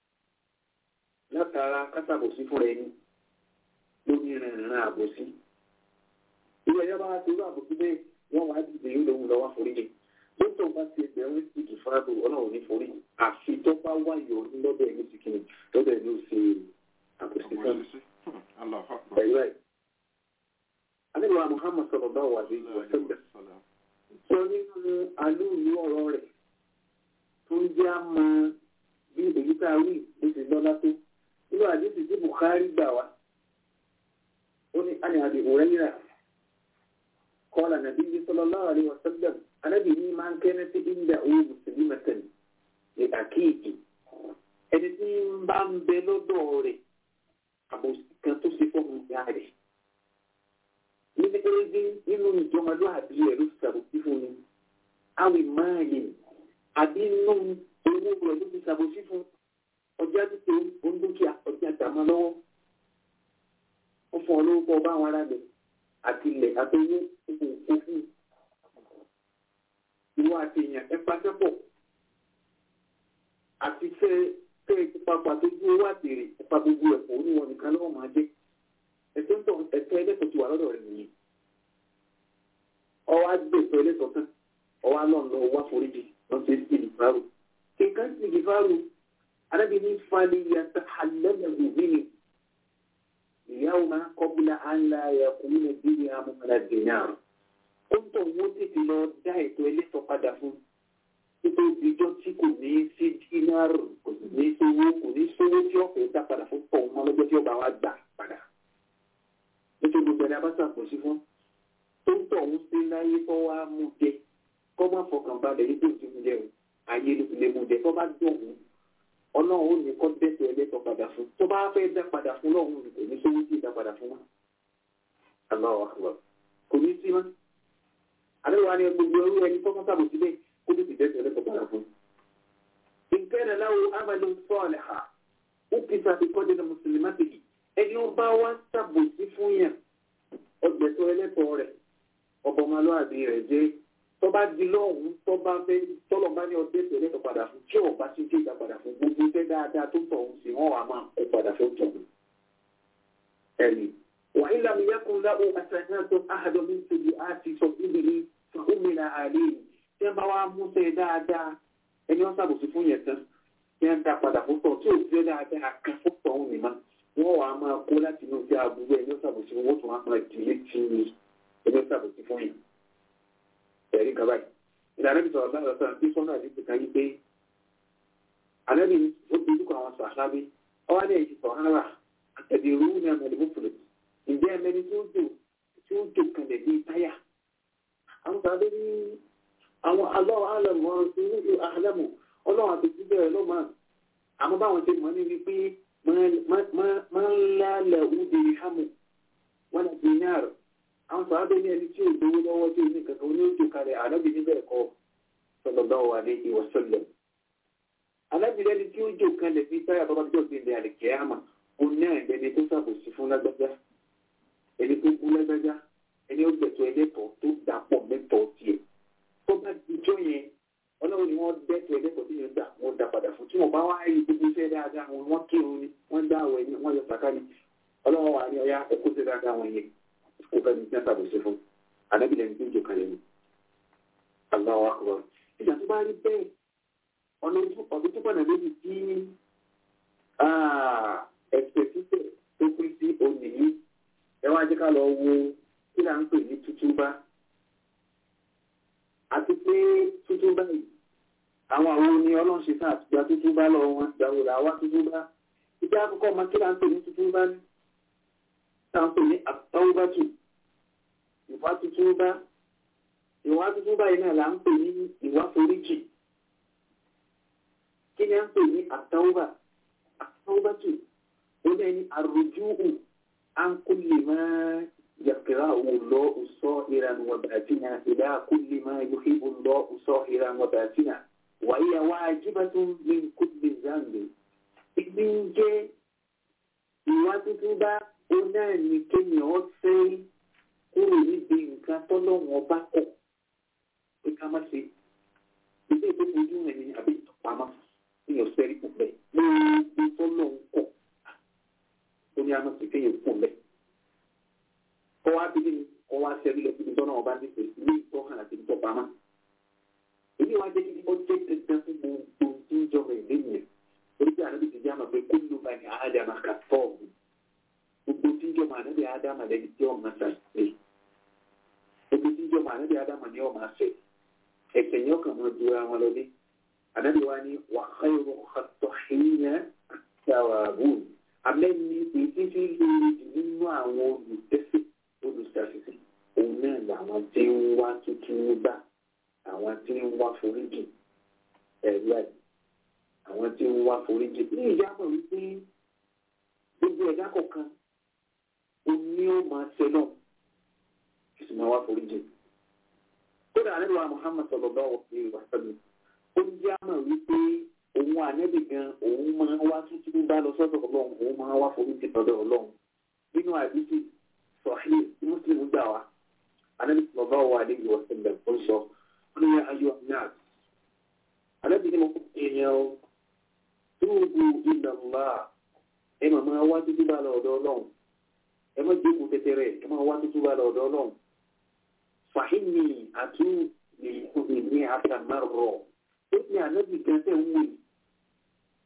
látara kásàbòsí fúnra ẹni lórí ìrìnrìn àbòsí. ilé ẹjọ́ bá wá sí irú àbòsí bẹ́ẹ̀ wọ́n wá dìde yóò lóhun lọ́wọ́ foríjì. dókítà bá ti ẹgbẹ̀rún sí ìfúrábù ọlọ́run ní forí àfi tó bá wáyọ̀ lọ́dọ̀ ẹ̀mí ti kìnnì lọ́dọ̀ ẹ̀mí ò ṣe àbòsí kan. ẹ̀yọ́ ẹ̀. alẹ́ wa Muhammad sallallahu alaihi wasallam sọ nínú alóòlù ọ̀rọ̀ rẹ̀ tó ń jẹ́ àmọ́ bí èyí tá a wí bó ti lọ́lá tó nínú àdéhùn tí Bukhari gbà wá ó ní àní àbí òrẹ́yìnrà kọ́lá nàbí yìí sallallahu alaihi wasallam anábì ní máa ń kẹ́rẹ́ sí ìgbà owó mùsùlùmí mẹ́tẹ̀lì ní àkéèkì ẹni tí ń bá ń bẹ lọ́dọ̀ rẹ̀ àbòsí kan tó ṣe fọ́ọ̀mù ìyá rẹ̀ níbi ẹgbẹ́ nínú ìjọmọlúwàbí ẹ̀ ló ti ṣàbòsí fún mi àwìn máàlì àbí nínú owó rẹ̀ ló ti ṣàbòsí fún ọjà títẹ ondókìá ọjà dàmọ́ lọ́wọ́ ó fún ọ lówó kọ́ bá àwọn ará rẹ̀ àti ilẹ̀ àtọwọ́ òkú òfin ìwọ àti èèyàn ẹ pàṣẹpọ̀ àti fẹ́ fẹ́ ìpapà tó gbé owó àtèrè ipa gbogbo ẹ̀kọ́ oníwọ̀n nìkan lọ́wọ́ máa jẹ́ ẹ̀tọ́ ń tọ̀ ẹ̀tọ́ ẹlẹ́tọ̀ ti wà lọ́dọ̀ rẹ̀ nìyí. ọwọ́ agbèsọ ẹlẹ́tọ̀ tán ọwọ́ alọ́n lọ wá foríjì wọ́n ti sí ìfárò. kíkan sí ìfárò arábìnrin fani yàtọ̀ alẹ́mẹ̀gù nínú ìyáwó máa kọ́bùlà àńlá ẹ̀kún ní bíbí amúnra dènà ó ń tọ̀ wọ́n tètè lọ dá ètò ẹlẹ́tọ̀ padà fún títí ìjọ tí kò ní sí dínárù kò ní sówó kò ní sówó tí ọ̀fẹ́ dá padà fún pọ̀ mọ́ lọ́jọ́ tí ó bá wá gbà padà nítorí gbogbo ẹni abáṣà pọ̀ sí fún tó ń tọ̀ ń sí láyé tó wá mú jẹ kọ́ má fọkàn balẹ̀ yìí tó ti mú jẹ o ayé ló ti lè mú jẹ tó bá dùn ún ọlọ́run ó ní kọ́ dẹ́sẹ̀ ẹlẹ́tọ̀ padà fún tó bá fẹ́ dá padà fún lọ́run kò ní sówó tí ì dá padà fún wọn. Allahu akbar kò ní sí mọ́ àlẹ́ wa ni gbogbo ẹrú ẹni tó kọ́ sábò síbẹ̀ kó tó ti dẹ́sẹ̀ ẹlẹ́tọ̀ padà fún. nǹkan ẹ̀ láwo amadu sọ́ọ̀lì ha ó kì í sàbí kọ́ dẹ́nu mùsùlùmí ẹni ó bá wá sábò sí fún yàn ọgbẹ̀tọ̀ ẹlẹ́tọ̀ rẹ̀ ọbọ̀mọlúwàbí rẹ̀ jẹ́ tó bá di lọ́hùn tó bá fẹ́ tọ́lọ̀ bá ní ọdẹ tẹ̀lé tó padà fún tí ò bá sí tí ìgbà padà fún gbogbo iṣẹ́ dáadáa tó tọ̀ ọ̀hún sí wọ́n wà máa kó padà fún tọ̀hún. ẹ̀mí wà ilà mi yẹ́kun láwọ àtàkùn tó àhàdọ̀ mi tó di àti sọ ibi ní fàhùnmìnà àlè tí wọ́n bá wá mú sẹ́ dáadáa ẹni wọ́n ṣàbòsí fún yẹn tán tí wọ́n dá padà fún tọ̀ tí ò fẹ́ dáadáa kan fún tọ̀hún nìmá wọ́n wà máa kó láti inú sí àbúrò ẹni wọ́n ṣàbòsí fún wọ́n tún wá máa dìlé tì í ẹni wọ́n ṣàbòsí fún yẹn ẹ̀rí kan báyìí ìlànà ìbí sọ̀rọ̀ láàrín ọ̀sán tí sọ́nà àdìsí kan yí pé àlẹ́bí ó ti dúkọ̀ àwọn sàhábí ọwọ́ ní èyí sọ̀hánà àtẹ̀dẹ̀rú ní àmàlẹ́ mọ́fùlẹ̀ ǹjẹ́ ẹ̀mẹ́ni tí ó jò tí ó jò kalẹ̀ bí táyà àwọn sàhábí ní àwọn alọ́ àlọ́mọ́ sí ní àlámù ọlọ́run àti jíjẹ́ rẹ̀ ló máa àmọ́ báwọn ṣe mọ̀ ní wípé máa ń lálẹ̀ òde hámù wọn àti náírà àwọn sàábé ní ẹni tí ò gbowó lọ́wọ́ tí ò ní kankan ní ojú kalẹ̀ ànábì níbẹ̀ kọ́ sallallahu alaihi wa sallam. ànábì lẹ́ni tí ó jò kalẹ̀ bí táyà bàbá tó ti lè àlèkè àmà ó ní àìlẹ́ni tó ṣàbòsí fún lágbájá ẹni tó kú lágbájá ẹni ó gbẹ̀tọ̀ ẹlẹ́tọ̀ tó dàpọ̀ mẹ́tọ̀ tiẹ̀ tó bá dijọ́ yẹn ọlọ́run ni wọ́n dẹ́tọ̀ ẹlẹ́tọ̀ tí yẹn dà wọ́n dà padà fún tí wọ́n bá wá rí gbogbo iṣẹ́ dáadáa wọn wọ́n kírun ni wọ́n dá àwẹ̀ ni wọ́n yọ sàkà ni ọlọ́run wà ní ọyá ẹ̀kọ́ sí dáadáa wọn yẹn kó fẹ́ ní sẹ́ńtà bó ṣe fún ànábìlẹ̀ ní ìjọ kan yẹn Allahu akbar ìgbà tó bá rí bẹ́ẹ̀ ọdún tó pọ̀nà méjì tí ẹ̀sẹ̀ títẹ̀ tó kú sí òní yìí ẹ wá jẹ́ ká lọ wo kí là ń pè ní tútúbá àti pé tútúbá yìí àwọn àwọn oní ọlọ́run ṣe sáà gba tútúbá lọ wọn gbàwó là wá tútúbá ìjà àkọ́kọ́ ọmọ kí là ń pè ní tútúbá ní tá à ń pè ní àtọ́wọ́bátù ìwà tuntun bá ìwà tuntun báyìí náà là ń pè ní ìwà foríjì kí ni à ń pè ní àtàwùbà àtàwùbà tù ó ní ẹni àròjúhù à ń kó lè máa yàtìrá òun lọ òsọ ìran wàbàtìnà ìdá kó lè máa yòókè lọ òsọ ìran wàbàtìnà wàyí àwọn ajíbátún ní kó lè zàǹdè ìgbín jẹ́ ìwà tuntun bá ó náà ní kéèyàn fẹ́ kúrò níbi nǹkan tọ́lọ́wọ́n ọba kọ̀ pé ká má ṣe ilé tó fojú rẹ̀ ní àbí ìtọ́pamọ́ ní ọ̀sẹ̀ rí púpẹ̀ lórí tọ́lọ́wọ́n kọ̀ ó ní àmọ́ sí kéèyàn kù lẹ̀. kọ́ wá bí ní kọ́ wá ṣẹ́rí lọ síbi tọ́lọ́wọ́n ọba nífẹ̀ẹ́ ní ìtọ́hàn àti ìtọ́pamọ́. èyí wá jẹ́ kí ó jẹ́ dandan fún gbogbo tí ń jọmọ ìlú yẹn orí bí àná ti jẹ́ àmọ́ pé kó ló bá ní àádàmà kà fọ́ọ̀mù gbogbo tí ń jọmọ àná bí àádàmà lẹ́ni tí ọ̀ máa ṣàṣìṣe ebi tí jọmọ anabi adama ni ọmọ afẹ ẹsẹ yẹn ọkàn máa ju ara wọn lọ dé anabi wa ni wà khayru khatọhìnà sàwàbùn amẹni èyí tí lórí jù nínú àwọn olùdẹsẹ olùsàṣìṣe òun náà làwọn tí ń wá tuntun gbà àwọn tí ń wá foríjì ẹ̀rí àyè àwọn tí ń wá foríjì ní ìyáàbọ̀ wípé gbogbo ẹ̀dá kọ̀ọ̀kan òní ó máa ṣe náà ìsìnmọ̀ wá foríjì. Kódà àlẹ́ wa Muhammad sallallahu alaihi wa sallam. Ó ń jẹ́ àmọ̀ wípé òun ànẹ́bì gan òun máa wá tuntun bá lọ sọ́dọ̀ ọlọ́run òun máa wá foríjì lọ́dọ̀ ọlọ́run. Nínú àdìsí sọ̀hí Mùsùlùmí gbà wá. Ànẹ́bì sallallahu alaihi wa sallam ó sọ ó ní ayọ̀ náà. Ànẹ́bì ni mo kó èèyàn o. Túbú ila Allah. Ẹ máa máa wá tuntun bá lọ ọ̀dọ̀ ọlọ́run. Ẹ má jókòó tẹ́tẹ́rẹ́ ẹ máa wá tuntun bá lọ ọ̀dọ̀ ọlọ́run fàhínì àtú lè kúrò ní àtàmárọ̀ ó ní ànábì gẹ́gẹ́ wù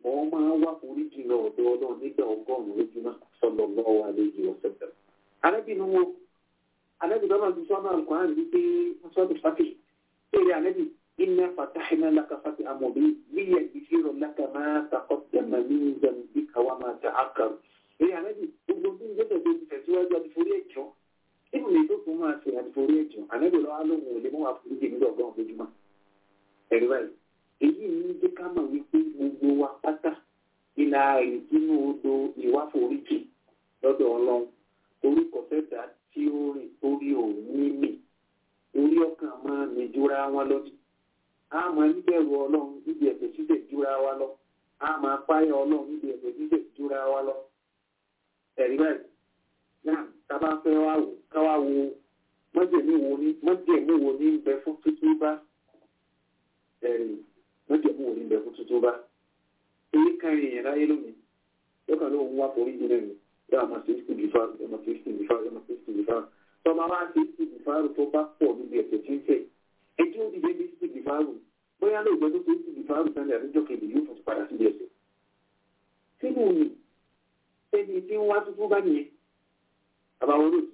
wọ́n máa wá foríjì lọ ọ̀dọ̀ ọlọ́run nígbà ọgọ́rùn-ún lójúmọ́ sallallahu alaihi wasallam. arábìnrin wo arábìnrin náà ti sọ́nà àlùkòrán wípé wọ́n sọ́dọ̀ fàtì péré anábì inna fatahna laka fathan mubin liyaghfira laka ma taqaddama min dhanbika wa ma ta'akhkhar. péré anábì gbogbo tí ń gbẹ́sẹ̀ tó ti tẹ̀síwájú àti forí ẹ̀jọ́ nínú ilé tó fún máa ṣe àti forí ẹ̀jọ́ anábì lọ́wọ́ lóhùn ò lè mọ́ wà foríjì nígbà ọgọ́rùn-ún lójúmọ́. ẹ̀rí báyìí èyí ní jẹ́ ká mọ̀ wípé gbogbo wa pátá ìlà ìdínú odò ìwáforíjì lọ́dọ̀ ọlọ́run orúkọ fẹ́ta tí ó rìn torí òun mímì orí ọkàn máa ní jura wọn lọ a máa níbẹ̀rù ọlọ́run níbi ẹ̀fẹ̀ síbẹ̀ jura wa lọ a máa páyà ọlọ́run níbi ẹ̀fẹ̀ síbẹ̀ jura wa lọ ẹ̀rí báyìí náà tábà fẹ́ wá wò ká wá wo mọ́jẹ̀mú wo ní mọ́jẹ̀mú wo ní ń bẹ fún tuntun bá ẹ̀rí mọ́jẹ̀mú wo ní ń bẹ fún tuntun bá èyí kan èèyàn láyé lónìí lọ́kàn ló ń wá forí jù náà ni yóò àmọ́ sí ìsìnkú ọmọ sí ìsìnkú ọmọ sí ìsìnkú tọ́ba wá sí ìsìnkú tó bá pọ̀ níbi ẹ̀sẹ̀ tí ń fẹ̀ ẹjọ́ ó dìde ní ìsìnkú bóyá lóògbé tó ṣe ìsìnkú sẹ́lẹ̀ àbíjọ́ kejì yóò tún padà sí ẹsẹ̀ sínú ni ẹni tí ń wá tuntun bá nìyẹn àbáwọn olóòtú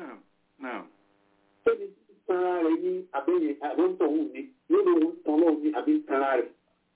ẹni tí ń tanra rẹ̀ ní abẹ́yẹn àbọ̀ntọ̀hún ni yóò lóun tán lọ́wọ́ ní àbí ń tanra rẹ̀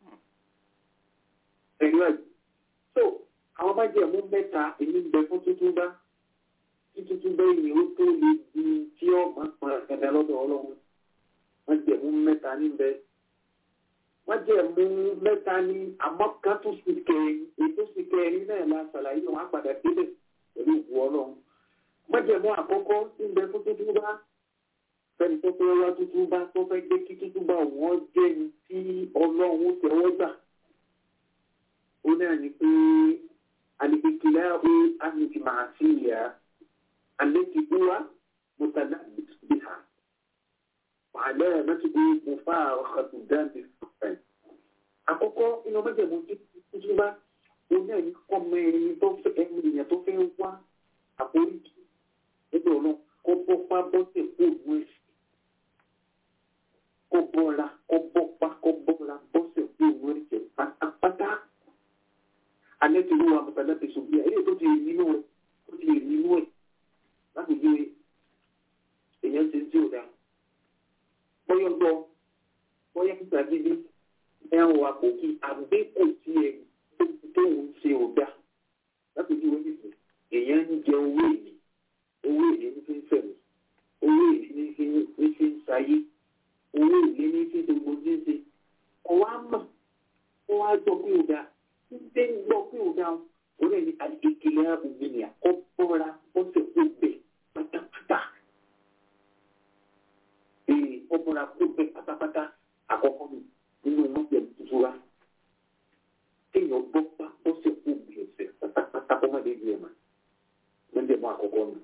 ẹ̀rí ẹ̀ so àwọn bá jẹ́ mú mẹ́ta èmi ń bẹ fún tuntun bá tí tuntun bá yìí ó tó lè di tí ó máa ń pọn ẹ̀dá lọ́dọ̀ ọlọ́run wọ́n jẹ́ mú mẹ́ta níbẹ̀ wọ́n jẹ́ mú mẹ́ta ní àmọ́ kan tó sì kẹrin ètò sì kẹrin náà la ṣàlàyé wọn á padà débẹ̀ pẹ̀lú ìwú ọlọ́run wọ́n jẹ́ mú àkọ́kọ́ tí ń bẹ fún tuntun bá fẹ́ni tó fẹ́ wá tuntun bá tó fẹ́ gbé kí tuntun bá wọ́n jẹ́ ní tí ọlọ́run ó tẹ́wọ́ gbà ó náà ní pé الابتلاء أن المعصية التي هو متلبس بها وعلامته مفارقة الدم السكان àkọ́kọ́ inú mẹ́jẹ̀mú tuntun bá òun náà ní ọmọ ẹni tó fẹ́ ẹni èèyàn tó fẹ́ wá àforíjì nígbà náà kó bọ́ pa bọ́sẹ̀ kó òun ẹ̀sìn kó bọ́ra kó bọ́ pa kó bọ́ra bọ́sẹ̀ kó òun ẹ̀sìn pátápátá alẹ́ tó wà mọ̀tàlá ti sùn bí i ẹ̀yẹ́ tó ti nínú ẹ̀ tó ti nínú ẹ̀ láti gbé èèyàn ṣe tí ò dáa. bọ́yọ̀ gbọ́ bọ́yọ̀ kíkà gidi ẹ̀hún wa kò kí àgbékò tí ẹ̀ tó ń ṣe ò dáa. láti gbé wọ́n nìkan èèyàn ń jẹ owó èlé owó èlé ní fi ń fẹ̀mí owó èlé ní fi ń ṣayé owó èlé ní fi ń ṣe gbogbo ní ṣe ọwọ́ á mọ̀ ọwọ́ á jọ pé ò dáa ṣe ń gbọ́ pé òun dáhùn òun ẹni àdékèlé òmìnira kó bọ́ra ó sì kó bẹ̀ pátápátá. Ee ó bọ́ra kó bẹ̀ pátápátá àkọ́kọ́ mi nínú mọ́jẹ̀ tuntun wa. Kéèyàn gbọ́ pa ó sì kó bẹ̀ ọ̀sẹ̀ pátápátá kó má dé ibi ẹ̀ mà. Mọ́jẹ̀ mọ́ àkọ́kọ́ mi.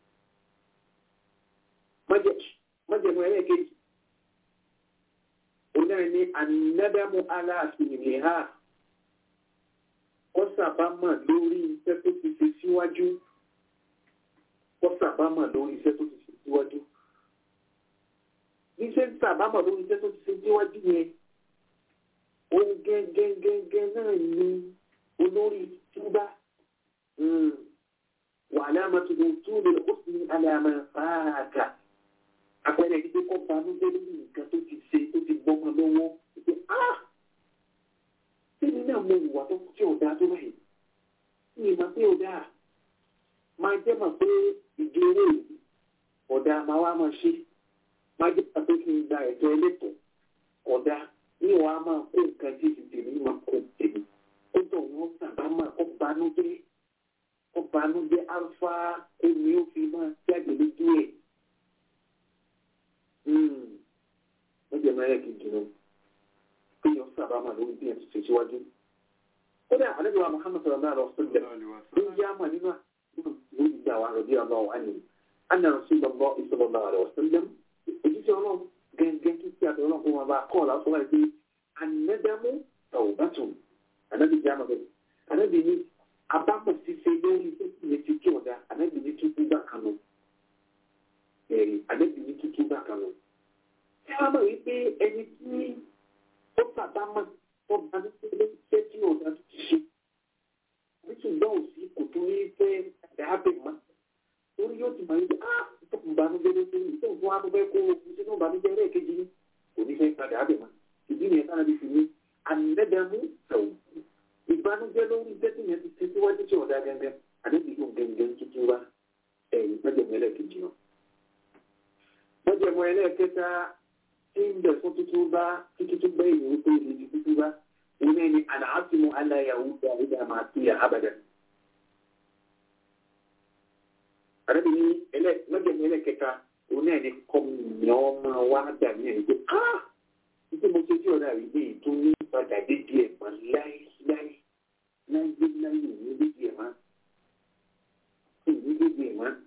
Mọ́jẹ̀ mọ́ ẹlẹ́ẹ̀kejì. Òun náà ní ànádàmú aláàfin ìlẹ̀ ha ó sàbámọ̀ lórí iṣẹ́ tó ti ṣe síwájú ó sàbámọ̀ lórí iṣẹ́ tó ti ṣe síwájú iṣẹ́ ń sàbámọ̀ lórí iṣẹ́ tó ti ṣe síwájú yẹn ohun gẹ́gẹ́gẹ́gẹ́ náà ni olórí túbá wàhálà mọ́tòkò tó lè ó sì ní alàmà fàákà àpẹẹrẹ ìdíje kọ́ banújẹ́ lórí nǹkan tó ti ṣe tó ti gbọ́mọ lọ́wọ́ ìpè ah Tẹ́mi náà mo wà tó tí ò dáa tó báyìí. Ní ìmọ̀ pé ò dáa. Máa jẹ́ mọ̀ pé ìdí owó yìí ọ̀dà máa wá máa ṣe. Máa jẹ́ mọ̀ pé kí n gba ẹ̀tọ́ ẹlẹ́tọ̀ọ́ ọ̀dà ní ìwà máa kó nǹkan tí ti tèmi máa kó tèmi. Ó tọ̀ wọ́n sábà máa kó banújẹ́. Ó banújẹ́ alfa omi ó fi máa jáde lójú ẹ̀. Ó jẹ́ mẹ́rẹ̀ kejì náà kéèyàn sábà máa lórí bí ẹ̀sùn ṣèṣíwájú. ó dà àlejò wa Muhammad sallallahu alaihi wa sallam ló ń yá mà nínú àdúgbò ló ń gbà wá rọ̀bí ọ̀nà wà ní. anna rasulullah sallallahu alaihi wa sallam òjíṣẹ́ ọlọ́run gẹ́gẹ́ kí kí àtọ̀ ọlọ́run kó máa bá a kọ́ ọ̀la sọ́wọ́ ẹ̀ pé anadamu tawbatun anabi jáma bẹ́ẹ̀ anabi ní abámọ̀ ṣiṣẹ́ lórí sẹ́kì yẹn ti kí ọ̀dà anabi ní tútù bá kanu ẹ̀rí anabi ní tútù bá kanu. ẹ wá mọ̀ wípé ẹni tí ó sàdámà ó bá ní pé ṣé tí ò dájú ah ìbànújẹ́ ló ṣe ìṣe òfin wa tó fẹ́ kó o sínú ìbànújẹ́ lẹ́ẹ̀kejì ní kò ní fẹ́ padà á bẹ̀ mọ́ ìdí nìyẹn sára bí fi ní ànẹ́dàmú ẹ̀wù ìbànújẹ́ lórí tẹ́tí yẹn ti ṣe síwájú tí ọ̀dà gẹ́gẹ́ àdébí yóò gẹ́gẹ́ tuntun wa ẹ̀yìn mẹ́jọ̀mọ́ ẹlẹ́ẹ̀kejì náà. mẹ́jọ̀mọ́ ẹlẹ́ẹ̀kẹta tí ń bẹ̀ fún tuntun bá tí tuntun bá èyí wípé èyí ti tuntun bá òun náà ni àlàáfíà aláyàwó dáadáa máa ti yà ábàdàn. àdébí ní mẹ́jọ̀mọ́ ẹlẹ́ẹ̀kẹta òun náà ni kọ́mìnìyàn máa wá dà ní ẹ̀yìn pé ah títí mo ṣe tí ọ̀dà rí bí ìtún ní padà dédé ẹ̀ mọ́ láéláé láyé láyé ní dédé ẹ̀ mọ́ ní dédé ẹ̀ mọ́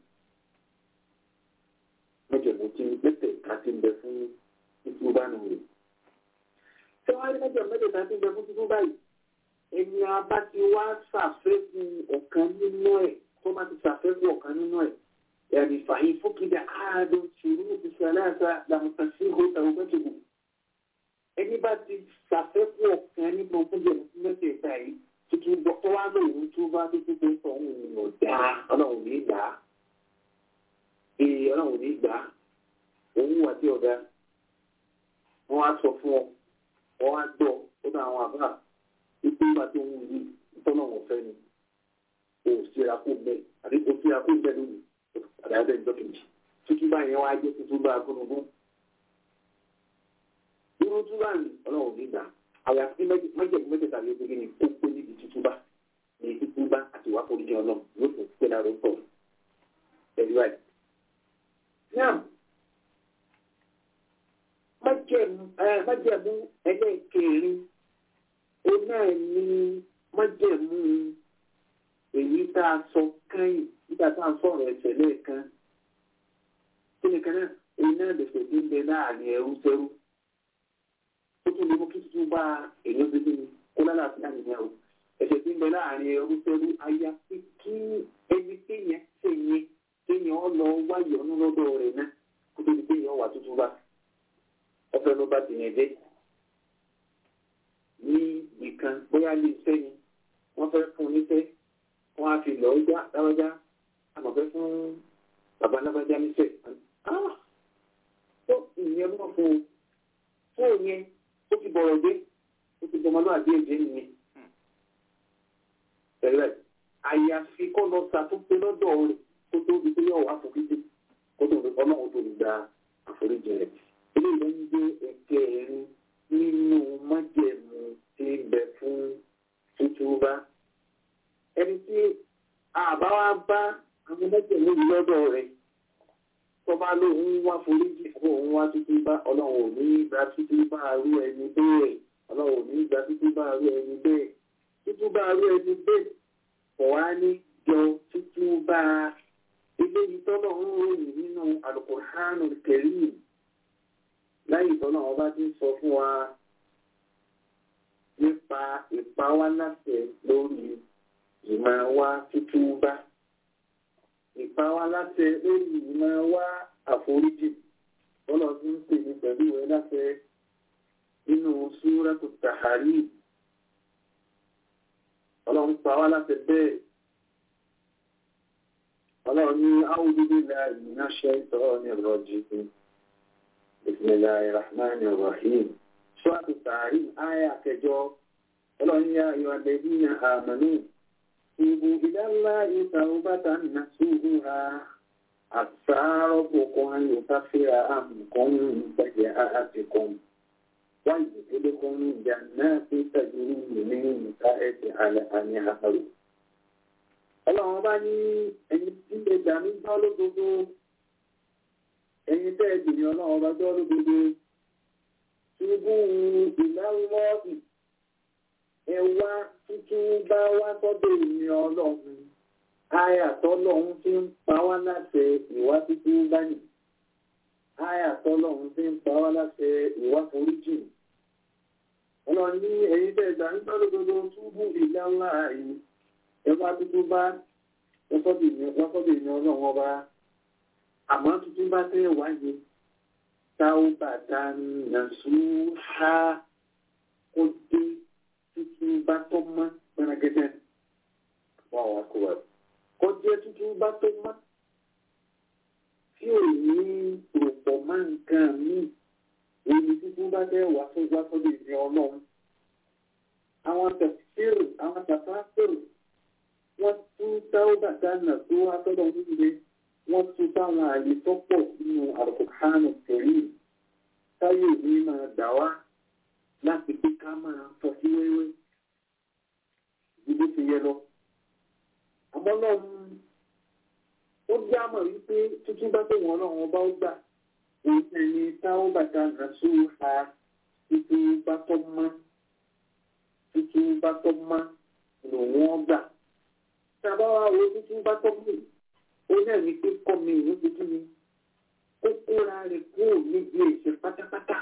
mọ́jọ̀mọ́ tí mẹ́tẹ̀ẹ̀ta ti ń bẹ fún títú bá nù rẹ̀. ṣé wọ́n á rí mọ́jọ̀ mẹ́tẹ̀ẹ̀ta ti ń bẹ fún títú báyìí ẹni abá ti wá ṣàfẹ́kù ọ̀kan nínú ẹ̀ tó bá ti ṣàfẹ́kù ọ̀kan nínú ẹ̀ yàrá ìfàyín fúkìdá àádọ́ ṣòro ti ṣe aláàṣà làmùtàṣí ìhòòtà ògbẹ́tòkù ẹni bá ti ṣàfẹ́kù ọ̀kan nínú ọkùnrin mẹ́tẹ̀ẹ̀ta yìí tuntun bọ́ tó wá lóun tó bá tó tó tó sọ òun ò dá ọlọ́run ní gbà á ee ọlọ́run ní gbà á òun wà tí ọ̀dà wọ́n á sọ fún ọ wọ́n á gbọ́ ó dá àwọn àbá wípé nígbà tó ń yí tọ́nà wọn fẹ́ ni o ò síra kó bẹ́ẹ̀ àbí o síra kó bẹ́ẹ̀ lónìí o padà bẹ́ẹ̀ ní dọ́kìtì tuntun báyẹn wá jẹ́ tuntun bá agúnugún irú túbà ní ọlọ́run nígbà àyàfi májèlú mẹ́tẹ̀ẹ̀ta ló gbé ní kókó níbi títúbà ní títúbà àti ìwà foríjì ọlọ́run yóò fún pé lára ó pọ̀ pẹ̀lú ẹ̀. náà májèmú ẹlẹ́ẹ̀kẹrin ó náà ní májèmú èyí tá a sọ kẹ́yìn nígbà tá a sọ̀rọ̀ ẹ̀sẹ̀ lẹ́ẹ̀kan kí ni kan náà èyí náà lè fẹ̀ ń bẹ láàrin ẹrú sẹ́rú ó tún lè mú kí tuntun bá èèyàn gbé ní kó lálàáfíà nìyẹn o ẹ̀sẹ̀ tí ń bẹ láàrin ẹrú sẹ́rú aya pé kí ẹni téèyàn ṣe yẹn téèyàn ọ lọ wáyọ̀ ọ̀nù lọ́dọ̀ rẹ̀ náà kó tó di téèyàn wà tuntun bá ọfẹ́ ló bá tìyẹn dé ní ìkan bóyá lè iṣẹ́ ni wọ́n fẹ́ fún níṣẹ́ wọ́n á fi lọ́ọ́ já lábájá àmọ̀fẹ́ fún bàbá lábájá níṣẹ́ tó ìyẹn mọ̀ fún un fún òyìn ó ti bọ̀rọ̀ dé ó ti bọ̀mọ́ náà dé èdè nìyẹn. Ẹ̀rẹ́ àyàfi kọ́ lọ ṣàtúnṣe lọ́dọ̀ rẹ̀ kó tó di pé yóò wá àforíjì kó tó ọlọ́run tó lè gba àforíjì rẹ̀. Eléyìí ló ń gbé ẹ̀kẹ́ ẹ̀rín nínú májẹ̀mú tí ń bẹ fún tútúbá. Ẹni tí àbá wa bá àwọn májẹ̀mú yìí lọ́dọ̀ rẹ̀ tọ́ba lóun wá foríjì kó òun wá títí bá ọlọ́run ò ní gba títí bá arú ẹni bẹ́ẹ̀ ọlọ́run ò ní gba títí bá arú ẹni bẹ́ẹ̀ títí bá arú ẹni bẹ́ẹ̀ kò wá ní jọ títí bá eléyìí tọ́lọ̀ ń ròyìn nínú Al-Qur'anul Karim láyé tọ́lọ̀ wọn bá ti sọ fún wa nípa ìpawáláṣẹ lórí ìmọ̀ wá títí bá ìpawá láṣẹ lórí ìmọ̀ wá àforíjì bọ́lá tí ń pè ní pẹ̀lú ìwé láṣẹ nínú súrátù tàhárí ọlọ́run pa wá láṣẹ bẹ́ẹ̀ ọlọ́run ní áwùjúdé láàyè náà ṣe ìtọ́ ní ìrọ̀jì bismillahir rahmanir rahim súrátù tàhárí áyà kẹjọ ọlọ́run yá ayọ̀ àdẹ́bí àmàlú توبوا إلى الله توبة نصوحا عسى ربكم أن يكفر عنكم سيئاتكم ويدخلكم جنات تجري من تحتها الأنهار Ọlọ́run bá ní ẹni tí lè gbà mí gbọ́ lódodo, ẹni tẹ́ ẹ jìnnì ọlọ́run bá gbọ́ lódodo, ṣubú ìlàlọ́ọ̀ì ẹ wá tuntun bá wá sọ́dọ̀ ìrìn ọlọ́run ayàtọ́lọ́run tí ń pa wá láṣẹ ìwá tuntun báyìí ayàtọ́lọ́run tí ń pa wá láṣẹ ìwá foríjì ọlọ́run ní ẹ̀yin tẹ́ ìgbà ń tọ́ lódodo túbú ìlà ńlá yìí ẹ wá tuntun bá wọ́sọ́dọ̀ ìrìn ọlọ́run ọba àmọ́ tuntun bá tẹ́ wáyé táwọn bàtà nàṣúhà kó dé tuntun bá tó mọ́ gbẹ́nagẹ́dẹ́ wọ́n wá kó wá. Kó jẹ́ tuntun bá tó mọ́. nǹkan míì èyí tuntun bá fẹ́ wá fún wá sọ́dọ̀ ìní ọlọ́run àwọn tẹ̀síìrì àwọn tàfáàfẹ́rù wọ́n tún táwọ́bà dáná tó wá sọ́dọ̀ nílé wọ́n tún táwọn àyè tó pọ̀ nínú àrùkùkánù tẹ̀lé táyé ní máa dà wá láti pé ká máa sọ sí wẹ́wẹ́ ìdílé ti yẹ lọ. àmọ́ náà ó jẹ́ àmọ̀ wípé tuntun bá tó wọn náà wọn bá ó gbà òun ẹni táwọ́bà dáná tó ha tuntun bá tọ́ mọ́ tuntun bá tọ́ mọ́ lòun ọgbà tàbá wa wo tuntun bá tọ́ mọ́ ó náà ní pé kọ́ mi ìlú tuntun ni ó kóra rẹ̀ kúrò níbi ẹ̀ṣẹ̀ pátápátá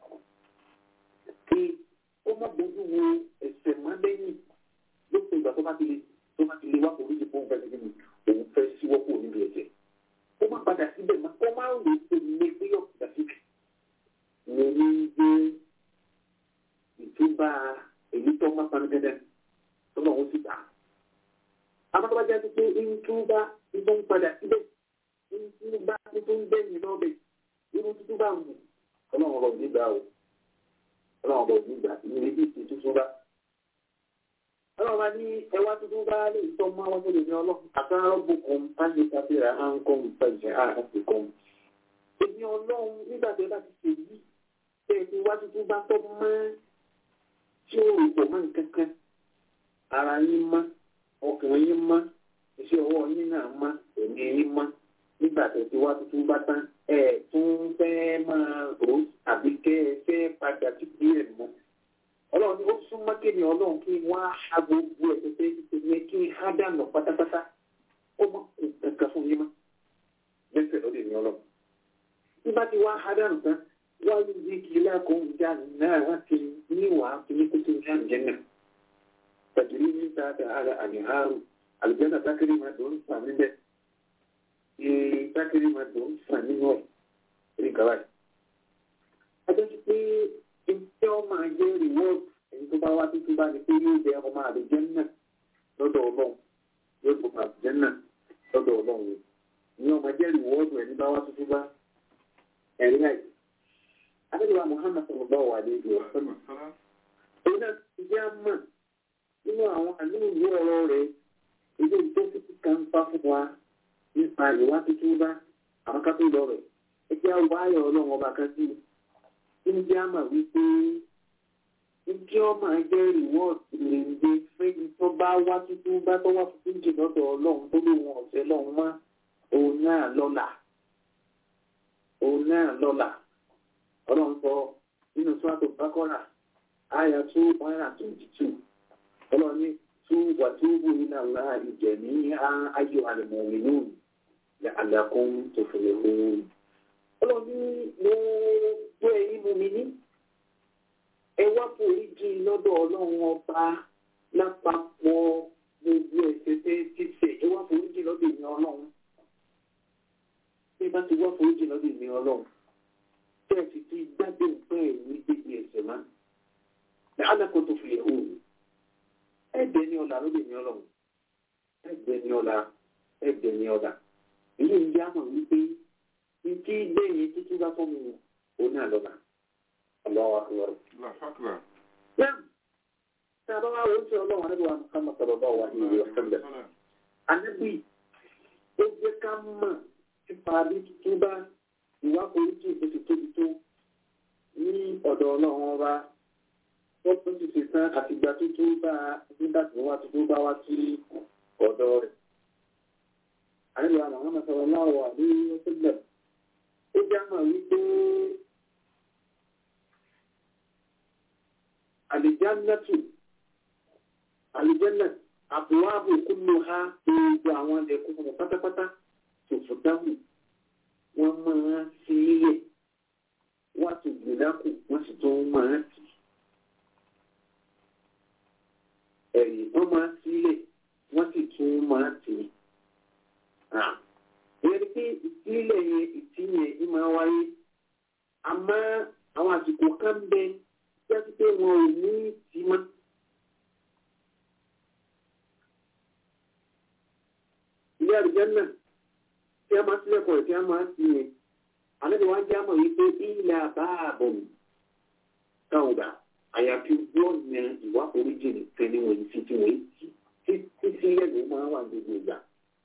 kí ó má bójú wo ẹ̀ṣẹ̀ má lẹ́yìn lópin ìgbà tó bá ti lè tó bá ti lè wá polisi fún òun fẹ́ òun fẹ́ síwọ́ kúrò níbi ẹ̀ṣẹ̀ ó má padà síbẹ̀ má ó má rò pé ilé pé yọ̀ padà síbẹ̀ mo ní gbé ìtúbà èyí tó má panu dandan tó náà ó sì gbà á amátọ́bá jẹ́ pé ntúbá tó ń padà síbẹ̀ ntúbá tó ń bẹ́yìn lọ́bẹ̀ irú túbá ń bù ọlọ́run ọ̀rọ̀ nígbà o ọlọ́run ọ̀rọ̀ nígbà ìrìn bí ti túbá. ọlọ́run bá ní ẹwà túbá lè tọ́ mọ́ àwọn ọmọdé ní ọlọ́run àtàrà bùkún pálí káfíra à ń kọ́ ìfẹ̀jẹ̀ àti kọ́. èmi ọlọ́run nígbà tó bá ti ṣe yí tẹ̀ ẹ̀ ti wá túbá tọ́ mọ́ tí ó rò pọ̀ mọ́ nǹkan kan ara yín mọ́ ọkùnrin yín mọ́ iṣẹ́ ọwọ́ yín náà mọ́ èmi yín mọ́ nígbà tó ti wá tuntun bá tán ẹ tún fẹ́ máa rò àbí kẹ́ ẹ fẹ́ padà sí díẹ̀ mọ́. ọlọ́run ni ó súnmọ́ kéde ọlọ́run kí wọ́n á ha gbogbo ẹ̀ pé ṣe kí n há dànù pátápátá ó mọ nǹkan fún yín mọ́ lẹ́sẹ̀ lọ́dẹ̀ ní ọlọ́run. nígbà tí wọ́n á ha dànù tán wọ́n á yí kí lákòó ìjà náà láti níwàá fi ní kótó ìjà ìjẹ́ náà. تجري من تحتها الأنهار الجنة تجري ما دون فمن ده تجري ما دون فمن هو rí kàwáì. Adé ti pé iṣẹ́ ọmọ ajé reward ẹni tó bá wá tuntun bá ní pé yóò jẹ ọmọ àdìjẹ́ náà lọ́dọ̀ ọlọ́run yóò gbọ́ àdìjẹ́ náà lọ́dọ̀ ọlọ́run yìí. Ní ọmọ ajé reward ẹni bá wá tuntun bá ẹ̀rí láì. Adéjọba Muhammad sallallahu alaihi wa sallam. Òun náà ti jẹ́ àmọ́ nínú àwọn àlúùwé ọ̀rọ̀ rẹ̀ ilé ìjọ títí kan bá fún wa nípa ìwà tuntun bá àwọn kápẹ́ lọ rẹ̀ ẹ jẹ́ àwọn ayọ̀ ọlọ́run ọba kan sí i ní jẹ́ àmà wípé ní kí wọ́n máa jẹ́ rìwọ́ọ̀tì lèǹde fẹ́ni tó bá wá tuntun bá tó wá tuntun jì lọ́dọ̀ ọlọ́run tó lè wọn ọ̀sẹ̀ lọ́run mọ́ òun náà lọ́la òun náà lọ́la ọlọ́run sọ nínú sọ́tò bákọ́rà àyà two one hundred and twenty two ọlọ́ni tú wàtúbù iná ńlá ìjẹ̀ ní ayò àlùmọ̀ọ́mìnú àlàkùn tó fèrè fún. ọlọ́ni mo gbé ẹyin mú mi ní. ẹ wá foríjì lọ́dọ̀ ọlọ́run ọba lápapọ̀ gbogbo ẹ̀ṣẹ̀ tẹ́ títẹ̀ ẹ wá foríjì lọ́dọ̀ ìní ọlọ́run. bí bá ti wá foríjì lọ́dọ̀ ìní ọlọ́run tẹ́ ẹ sì ti gbàgbé nǹkan ẹ̀yìn gbégbé ẹ̀ṣẹ̀ máa. àlàkùn tó fèrè fún ẹgbẹ́ ní ọ̀la lóde ní ọlọ́run ẹgbẹ́ ní ọ̀la ẹgbẹ́ ní ọ̀la ilé ìyá mọ̀ wípé ntí gbẹ̀yìn títí bá fọ́ mi ò ní àlọ́la ọlọ́wà lọ́rọ̀. Yẹ́n tí a bá wá wọ́n sí ọlọ́run anábì wa Muhammad sallallahu wa ní ìwé ọ̀sẹ̀lẹ̀. Anábì ó jẹ́ ká mọ̀ nípa bí tuntun bá ìwà polisi oṣù tóbi tó ní ọ̀dọ̀ ọlọ́run ọba wọ́n tún ti ṣe tán àtìgbà tuntun bá nígbà tí wọ́n tuntun bá wá sí ọ̀dọ̀ rẹ̀. Àníbi àwọn àwọn ọmọ náà wà ní ọ̀sẹ̀lẹ̀. Ó jẹ́ àmọ̀ wípé àlìjánátù àlìjánà àbúwábù kúlù ha gbogbo àwọn ẹ̀kọ́ ọmọ pátápátá tòfò dáhùn wọ́n máa fi ilẹ̀ wọ́n ti gbìdákù wọ́n sì tún máa tì í. ẹ̀yìn wọ́n máa sílẹ̀ wọ́n sì tún máa tì í. ìyẹn pé ìsílẹ̀ yẹn ìtì yẹn ní máa wáyé àmọ́ àwọn àsìkò kan bẹ jásí pé wọn ò ní tì mọ́. ilé àdìjẹ́ náà tí a máa sílẹ̀ kọ̀ tí a máa tì yẹn àlejò wa jẹ́ àmọ̀ yìí pé ilẹ̀ àbáàbọ̀ káwùdà àyàfi wọ́n ní ìwà oríjì nìkan ní wọ́n ti ti wọ́n ti tí sílẹ̀ ló máa wà gbogbo ìgbà.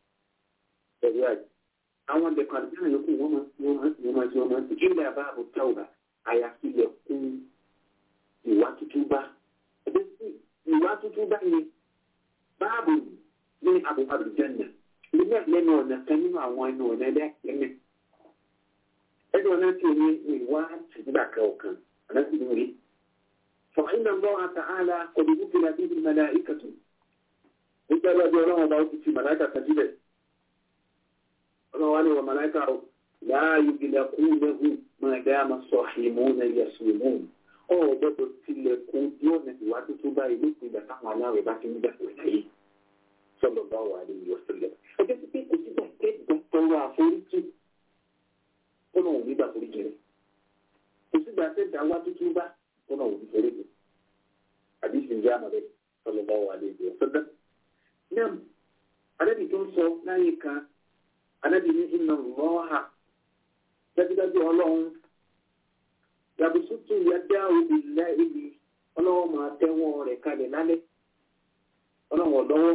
ẹ̀rọ àjẹ́ àwọn ẹ̀dẹ̀kọ̀ àdúgbò yòókù wọ́n máa ti wọ́n máa ti wọ́n máa ti wọ́n máa ti ilẹ̀ àbáàbọ̀ káwùdà àyàfi lẹ̀kùn ìwà tuntun bá ẹgbẹ́ sí ìwà tuntun bá yẹn báàbò ní àbúrò àbújẹ́nà ilé lẹ́nu ọ̀nà kan nínú àwọn ẹnu ọ̀nà ẹgbẹ́ ẹ̀mẹ́ ẹgbẹ́ ọ̀nà tí o ní ìwà tìgbà kan ọ̀kan ọ̀nà tí o rí فإن الله تعالى قد وكل به الملائكة nígbà bí ọjọ́ ọlọ́run ọba ó ti fi màláìkà kan síbẹ̀ ọlọ́run wá ní wọ màláìkà ó láàyè ìgbìlẹ̀ kú lẹ́hùn máa dá máa sọ àìmọ́ náà yẹ̀sùn mú ọ̀rọ̀ gbọ́dọ̀ tilẹ̀kùn bí ọ̀nà ìwà tuntun báyìí ló pin ìgbà táwọn aláwẹ̀ bá ti ń gbà pẹ̀lú ayé sọ̀rọ̀ bá wà ní ìwọ̀sílẹ̀ ẹgbẹ́ sí pé kò sígbà kẹ́gbẹ́ tọrọ àforíjì ọ̀nà òní gbà foríjì rẹ̀ kò sígbà kẹ́gbẹ́ wá tuntun bá ọ̀nà òní foríjì àdìsí ìjà àmàlẹ́ sọ̀rọ̀ bá wà ní ìwọ̀sílẹ̀ náà anábì tó ń sọ láyé kan anábì ní iná lọ́ha dájúdájú ọlọ́run yàbùsùtù yàdá òbí láìlì ọlọ́wọ́ máa tẹ́wọ́ rẹ̀ kalẹ̀ lálẹ́ ọlọ́wọ́ lọ́wọ́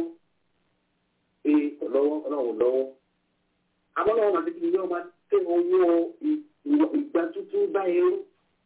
ee ọlọ́wọ́ ọlọ́wọ́ lọ́wọ́ abọ́lọ́wọ́ máa tẹ́kí yọ́ máa tẹ́ ọwọ́ ìgbà tuntun bá ẹrú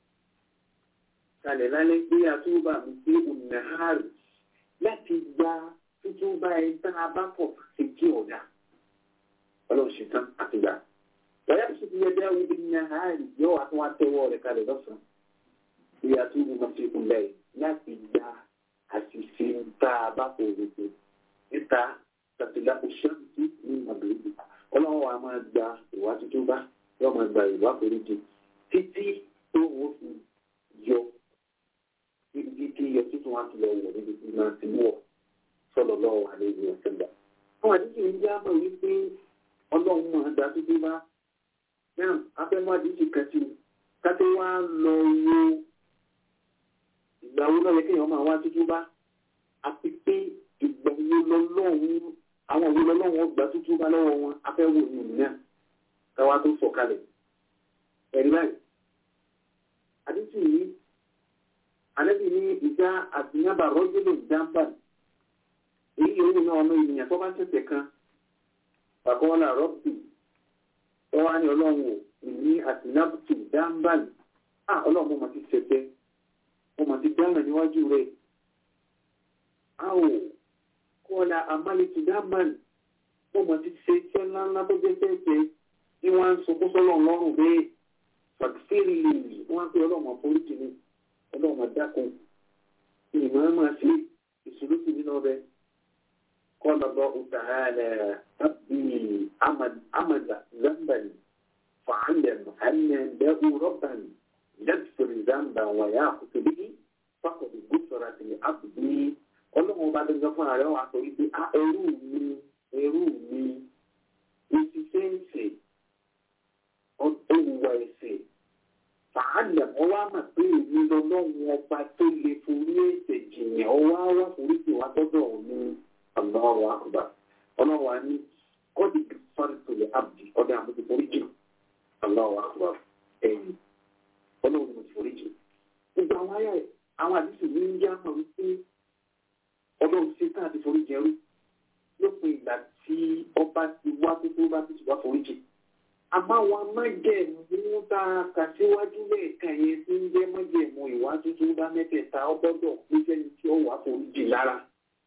kalẹ̀ lálẹ́ pé àtúbà mi pé ònàhárì láti gba tuntun bá ẹ tá a bá pọ̀ sí kí ọ̀dà ọlọ́run ṣe tán àtìgbà wọ́n yàtọ̀ sí ti yẹ dáwọ́ bí ní àárín yóò wá tún wá tẹ́wọ́ rẹ̀ kalẹ̀ lọ́sàn-án ìyá tó ní ma fi kún lẹ́yìn láti gba àṣìṣe tá a bá kò rèé níta tàbílà òṣèlú ní màbíyì ọlọ́run wa máa gba ìwà tuntun bá yóò máa gba ìwà foríjì títí tó wọ́n fi yọ ibi tí yọ tuntun wá ti lọ wọ̀ níbi tí máa ti wọ̀ sọ̀rọ̀ lọ́wọ́ àlẹ́ ìwé ọ̀sẹ̀ gbà. àwọn àdíjì ń jábọ̀ wípé ọlọ́run máa gba tuntun bá náà afẹ́mọ́ àdíjì kan sí káté wá lọ wo ìgbà wo lọ́yẹ kéèyàn máa wá tútú bá àti pé ìgbà wo lọ́lọ́run àwọn wo lọ́lọ́run ọgbà tútú bá lọ́wọ́ wọn afẹ́wò ní ìná káwá tó sọ kalẹ̀ ẹ̀rí báyìí àdíjì yìí àlẹ́bí ní ìjà àtìyàbà rọ́jòlè dáńbà èyí yòówù náà ọmọ ènìyàn tó bá tẹ̀sẹ̀ kan pàkọ́ọ́lá rọ́bì ẹ wá ní ọlọ́run ò ní àtìnábùtì dáńbàn á ọlọ́run mo mà ti ṣẹ̀ṣẹ̀ mo mà ti dáná níwájú rẹ̀ á ò kọ́ọ̀lá àmàlẹ́tì dáńbàn mo mà ti ṣe iṣẹ́ ńláńlá tó jẹ́ fẹ́ẹ̀fẹ́ tí wọ́n á ń sunkún sọ́lọ́run lọ́rùn bẹ́ẹ̀ fàkísírì wọ́n á pé ọlọ́run àforíjì ni ọlọ́run àdákun ìmọ̀ ẹ̀ máa ṣe ìṣòro sí nínú ọbẹ̀ قال الله تعالى ربي عمد عمد ذنبا فعلم أن له ربا يغفر ذنبا ويأخذ به فقد غفرت لعبدي ọlọ́run bá dẹ́gbẹ́ fún ààrẹ wa sọ wípé a ẹrú mi ẹrú mi òṣìṣẹ́ ẹ̀sẹ̀ olùwà ẹ̀sẹ̀ fàálẹ̀ ọwọ́ àmà pé èmi lọ́lọ́run ọba tó lè forí ẹ̀sẹ̀ jìyàn ọwọ́ àwọ̀ foríjì wa tọ́jọ́ òun Allahu akbar. Ọlọ́run wa ní kọ́dì fáńtò lè abdi ọdẹ àmójú foríjì. Allahu akbar. Ẹ̀yìn. Ọlọ́run mo foríjì. Gbogbo àwọn ayé àwọn àdìsí ní ń yá mọ̀ wípé ọlọ́run ṣe tá àti foríjì ẹrú. Lópin ìgbà tí ọba ti wá tó bá ti wá foríjì. Àmọ́ àwọn amájẹ̀mú tá a kà síwájú lẹ́ẹ̀kan yẹn tí ń jẹ́ mọ́jẹ̀mú ìwà tuntun bá mẹ́tẹ̀ẹ̀ta ọgbọ́dọ̀ pé sẹ́ni tí ó wà foríjì lára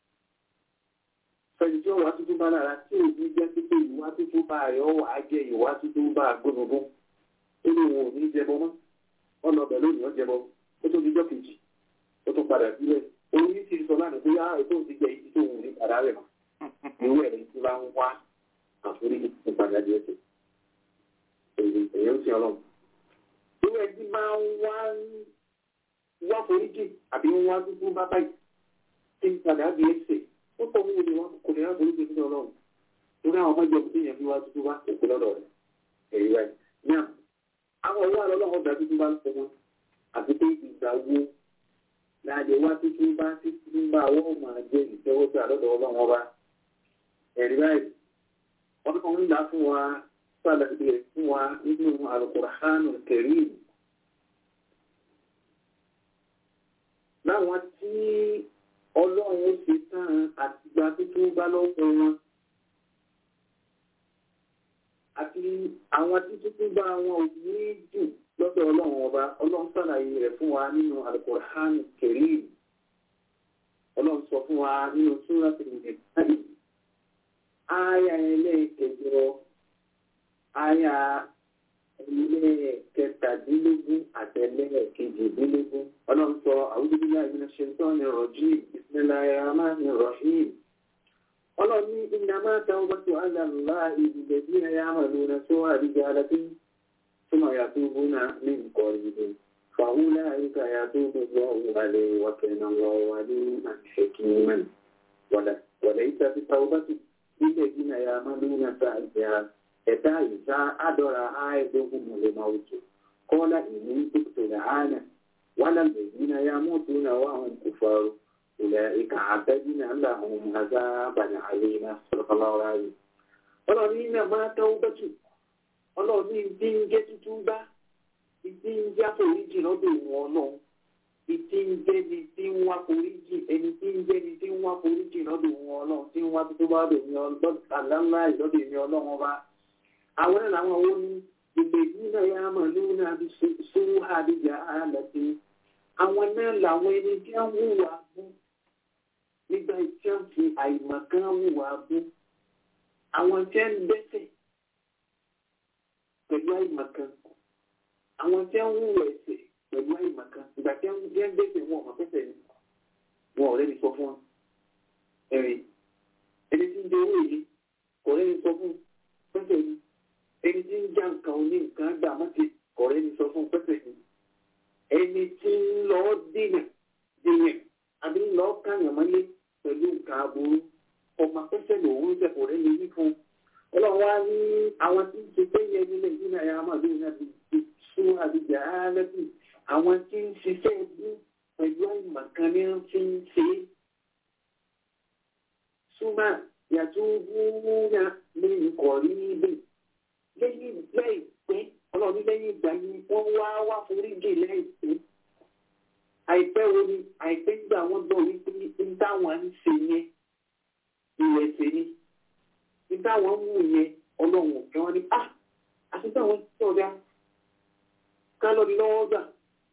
fẹ̀yìn tí ó wá tuntun bá lára tí ò ní jẹ́ pípé ìwá tuntun bá rẹ̀ ọ́ wàá jẹ ìwá tuntun bá gbóngbó ó ní wọn ò ní jẹbọ mọ́ wọn lọ bẹ̀ lónìí ó jẹbọ ó tó di jọ́ kejì ó tún padà sílẹ̀ òun ní ti sọ lánàá pé yára ètò òun ti jẹ ìdí tó wù ní padà rẹ̀ mọ́ ìwé ẹ̀rí tí bá ń wá àforí ìpàdé ẹsẹ̀ èyí èyí ó ti ọlọ́run ìwé ẹ̀rí máa ń wá wá foríjì àbí wá tuntun bá báyìí tí ń padà bí ẹsẹ̀ ó tọ́ owó ni wọn kò ní láti orí gbèsè ọlọ́run torí àwọn ọmọ ìjọba tó yẹn fi wá tuntun bá òkú lọ́dọ̀ rẹ̀ èyí rẹ̀ ní à àwọn ọwọ́ àlọ́ ọlọ́run ọ̀dà tuntun bá ń fọmọ àti pé ìgbà wo láàdé wá tuntun bá tuntun bá wọ́n máa jẹ́ ìtẹ́wọ́sí àlọ́dọ̀ ọlọ́run ọba ẹ̀rí báyìí wọ́n kàn ń là fún wa sàlàyé rẹ̀ fún wa nínú Al-Qur'anul Karim. láwọn tí ọlọ́run ó ṣe tán àtìgbà tuntun bá lọ́wọ́ wọn àti àwọn tí tuntun bá wọn ò ní jù lọ́dọ̀ ọlọ́run ọba ọlọ́run sàlàyé rẹ̀ fún wa nínú Al-Qur'anul Karim ọlọ́run sọ fún wa nínú Suratul Nisa Aya ẹlẹ́ẹ̀kẹjọ, aya ẹlẹ́ẹ̀kẹtàdínlógún àtẹlẹ́ẹ̀kejìdínlógún. Ọlọ́run sọ a'udhu billahi minash shaitanir rajim. Bismillahir rahmanir rahim. Ọlọ́run ní innama tawbatu 'ala Allahi lilladhina ya'maluna su'a bijahalatin thumma yatubuna min qaribin. فأولئك يتوب الله عليه وكان الله عليما حكيما وليس بتوبة الذين يعملون السيئات ẹ̀dá ìta àdọ́ra àìdógún mọ̀lẹ́mọ̀ọ́tò kọ́lá ìní dókítà làánà wàlá lèyìn ya mọ́tò náà wà hàn kò faru ilẹ̀ ìka àbẹ́bí náà là hàn àzá bàdà àyè náà sọ̀rọ̀kọ́lọ́ra rẹ̀. ọlọ́run ní náà máa tẹ́wọ́ bẹ́tù ọlọ́run ní ìdí ń jẹ́ tuntun bá ìdí ń jẹ́ àforíjì lọ́dọ̀ ìwọ̀n náà ìdí ń jẹ́ ni tí ń wá foríjì ẹni tí ń jẹ́ ni tí ń wá foríjì lọ́dọ̀ ìwọ̀n ọlọ́run tí ń wá tuntun bá lọ́dọ̀ ìwọ̀n ọlọ́run ọba àwọn làwọn owó ní ìgbèjì náà yá mọ̀ lóun náà bí sówó àdìjà àlàtì àwọn náà làwọn ẹni tí wọ́n wùwà bú nígbà tí wọ́n fi àìmọ̀kan wùwà bú àwọn tí wọ́n dẹ́ṣẹ̀ pẹ̀lú àìmọ̀kan àwọn tí wọ́n wùwà ẹ̀ṣẹ̀ pẹ̀lú àìmọ̀kan ìgbà tí wọ́n dẹ́ṣẹ̀ wọn ọ̀mọ̀ pẹ́sẹ̀ ni wọn ò rẹ́ni sọ fún wọn ẹ̀rìn ẹni tí ń jẹ owó yìí kò rẹ́ni sọ fún pẹ́sẹ̀ ni ẹni tí ń já nǹkan oní nǹkan gbà mọ́tì ọ̀rẹ́ ni sọ fún pẹ́sẹ̀ ni ẹni tí ń lọ dènà dènà àbí ń lọ káyàn mọ́lé pẹ̀lú nǹkan aburú ọmọ pẹ́sẹ̀ lòun jẹ́ ọ̀rẹ́ ni wí fún ọlọ́run wá ní àwọn tí ń ṣe pé yẹ nílẹ̀ yìí náà yàrá màdúrà náà ti ti sún àbíjà áálẹ́bì àwọn tí ń ṣiṣẹ́ ẹbí pẹ̀lú àìmọ̀kan ní wọ́n fi ń ṣe é súnmọ́ yàtọ̀ wúwúyà ní ìkọ̀rí níbẹ̀ lẹ́yìn láìpẹ́ ọlọ́run lẹ́yìn ìgbà yìí wọ́n wá wá foríjì láìpẹ́ àìpẹ́ wo ni àìpẹ́ gbà wọ́n gbọ́ wípé ní táwọn ń ṣe yẹn ìrẹsẹ̀ ni ní táwọn mú yẹn ọlọ́run òkè wọn ni ah àti táwọn ti ọ̀dà ká lọ di lọ́wọ́ gbà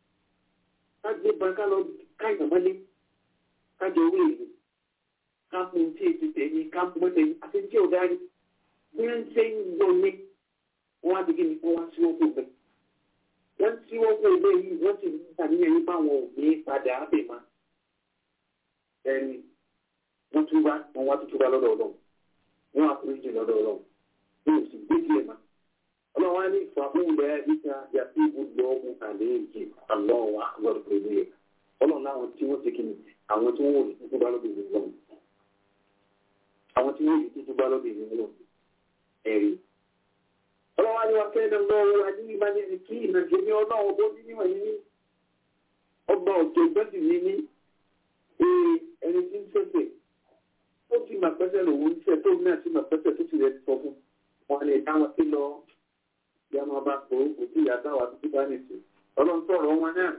ká gbé ba ká lọ ká ìyàmọ́lé ká jẹ owó èlé ká fún un tí èsì tẹ̀yìn ká fún un tẹ̀yìn àti tí ọ̀dà rí bí wọ́n ṣe ń gbọ́ ní wọ́n wá dìgbì ní wọ́n wá sí wọ́pọ̀ bẹ́ẹ̀. wọ́n tí wọ́n kó ilé yìí wọ́n sì ní àníyàn nípa àwọn òbí padà ábẹ̀ máa. ẹni wọ́n tún wá wọ́n wá tuntun wá lọ́dọ̀ ọlọ́run wọ́n wá foríjì lọ́dọ̀ ọlọ́run wọ́n ò sì gbé sílẹ̀ máa. ọlọ́run wá ní ìfàmúlẹ̀ ìta yàtí ibùdó ọ̀hún àlejò àlọ́wà lọ́dọ̀ pẹ̀lú ẹ̀. ọlọ́run láwọn tí wọ́n ti kí ni àwọn tí wọ́n wò ní tuntun bá lọ́dọ̀ ìlú ọlọ́run. àwọn tí wọ́n wò ní tuntun bá lọ́dọ̀ ìlú ọlọ́run. ẹ̀rí ọlọ́wọ́ ni wọ́n kẹ́lẹ̀ lọ́wọ́ adíyíbá ní ẹni kí ìrìnàjò ní ọlọ́wọ́ bó ní níwọ̀n yìí ní ọgbà òjò gbẹ́sì ní ní ẹni tí ń sẹ́sẹ̀ ó ti mà pẹ́sẹ̀ lòun ń sẹ́ tó náà ti mà pẹ́sẹ̀ tó ti rẹ̀ sọ fún wọn lè dá wọn sí lọ bí a máa bá kó kò tí ìyá táwa tó ti bá nìsí ọlọ́run sọ̀rọ̀ wọn náà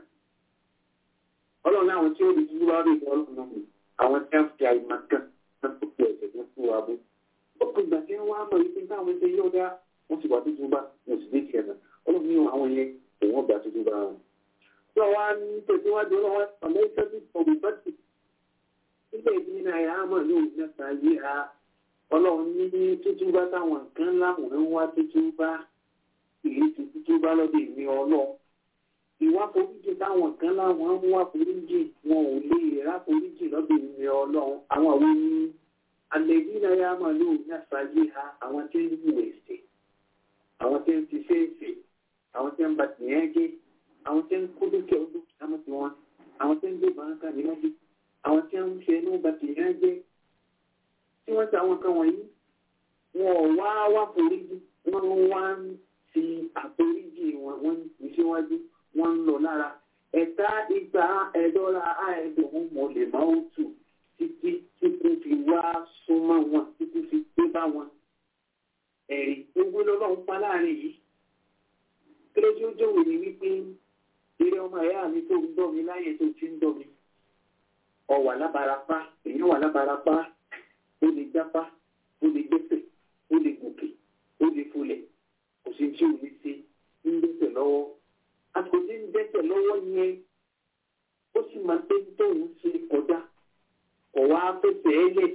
ọlọ́run àwọn tí ó di dúdú wá rí ọlọ́run náà àwọn tí wọ́n fi àyè kan náà tó fi ẹ̀sẹ̀ tó fún wa bó ó kò gbà tí wọ́n á mọ̀ wípé táwọn ṣe yóò dá wọ́n ti wà tuntun bá wọ́n sì ní tiẹ̀ náà ọlọ́run ní àwọn yẹn òun ọgbà tuntun bá wọn. tí wọ́n wá ní tẹ̀síwájú ọlọ́wọ́ ọ̀lẹ́ iṣẹ́ tí ọ̀gbìn bá ti nígbà ìdí náà yà á mọ̀ ní òun mẹ́ta yé ha ọlọ́run ní tuntun bá táwọn nǹkan láwọn ń wá tuntun bá ìlú ti tuntun bá lọ́dọ̀ ìní ọlọ́ ìwà foríjì táwọn kan láwọn ń wá foríjì wọn ò lè rá foríjì lọ́dọ̀ ìní ọlọ́run àwọn àwọn ní alẹ́bí náà yà á mọ̀ ní òun mẹ́ta yé ha àwọn tí ń wù ẹ̀sẹ̀ àwọn tí ń ti ṣéèṣì àwọn tí ń ba tìyẹn gé àwọn tí ń kó dúkìá dúkìá mọ́ ti wọn àwọn tí ń gbé bàákà níwájú àwọn tí ń ṣe inú ba tìyẹn gé tí wọ́n ti àwọn kan wọ̀nyí wọn ò wá wá foríjì wọ́n wá ń fi àforíjì wọn wọ́n ń fi síwájú wọ́n ń lọ lára ẹ̀ka ìgbà ẹ̀dọ́ra àẹ̀dùn mọ̀ lè máa ń tù títí títí fi wá súnmọ́ wọn títí fi gbé bá wọn ẹ̀rí gbogbo lọ́lọ́run pa láàrin yìí kí ló tí ó jòwò ní wípé eré ọmọ ẹ̀yà mi tó ń dọ́ mi láyé tó ti ń dọ́ mi ọwà lábarapá èyí wà lábarapá ó lè jápá ó lè gbẹ́sẹ̀ ó lè gòkè ó lè folẹ̀ kò sí tí ò ní ṣe ń dẹ́sẹ̀ lọ́wọ́ àsìkò tí ń dẹ́sẹ̀ lọ́wọ́ yẹn ó sì máa pé tóun ṣe kọjá kọ̀ wá fẹsẹ̀ ẹ́ lẹ̀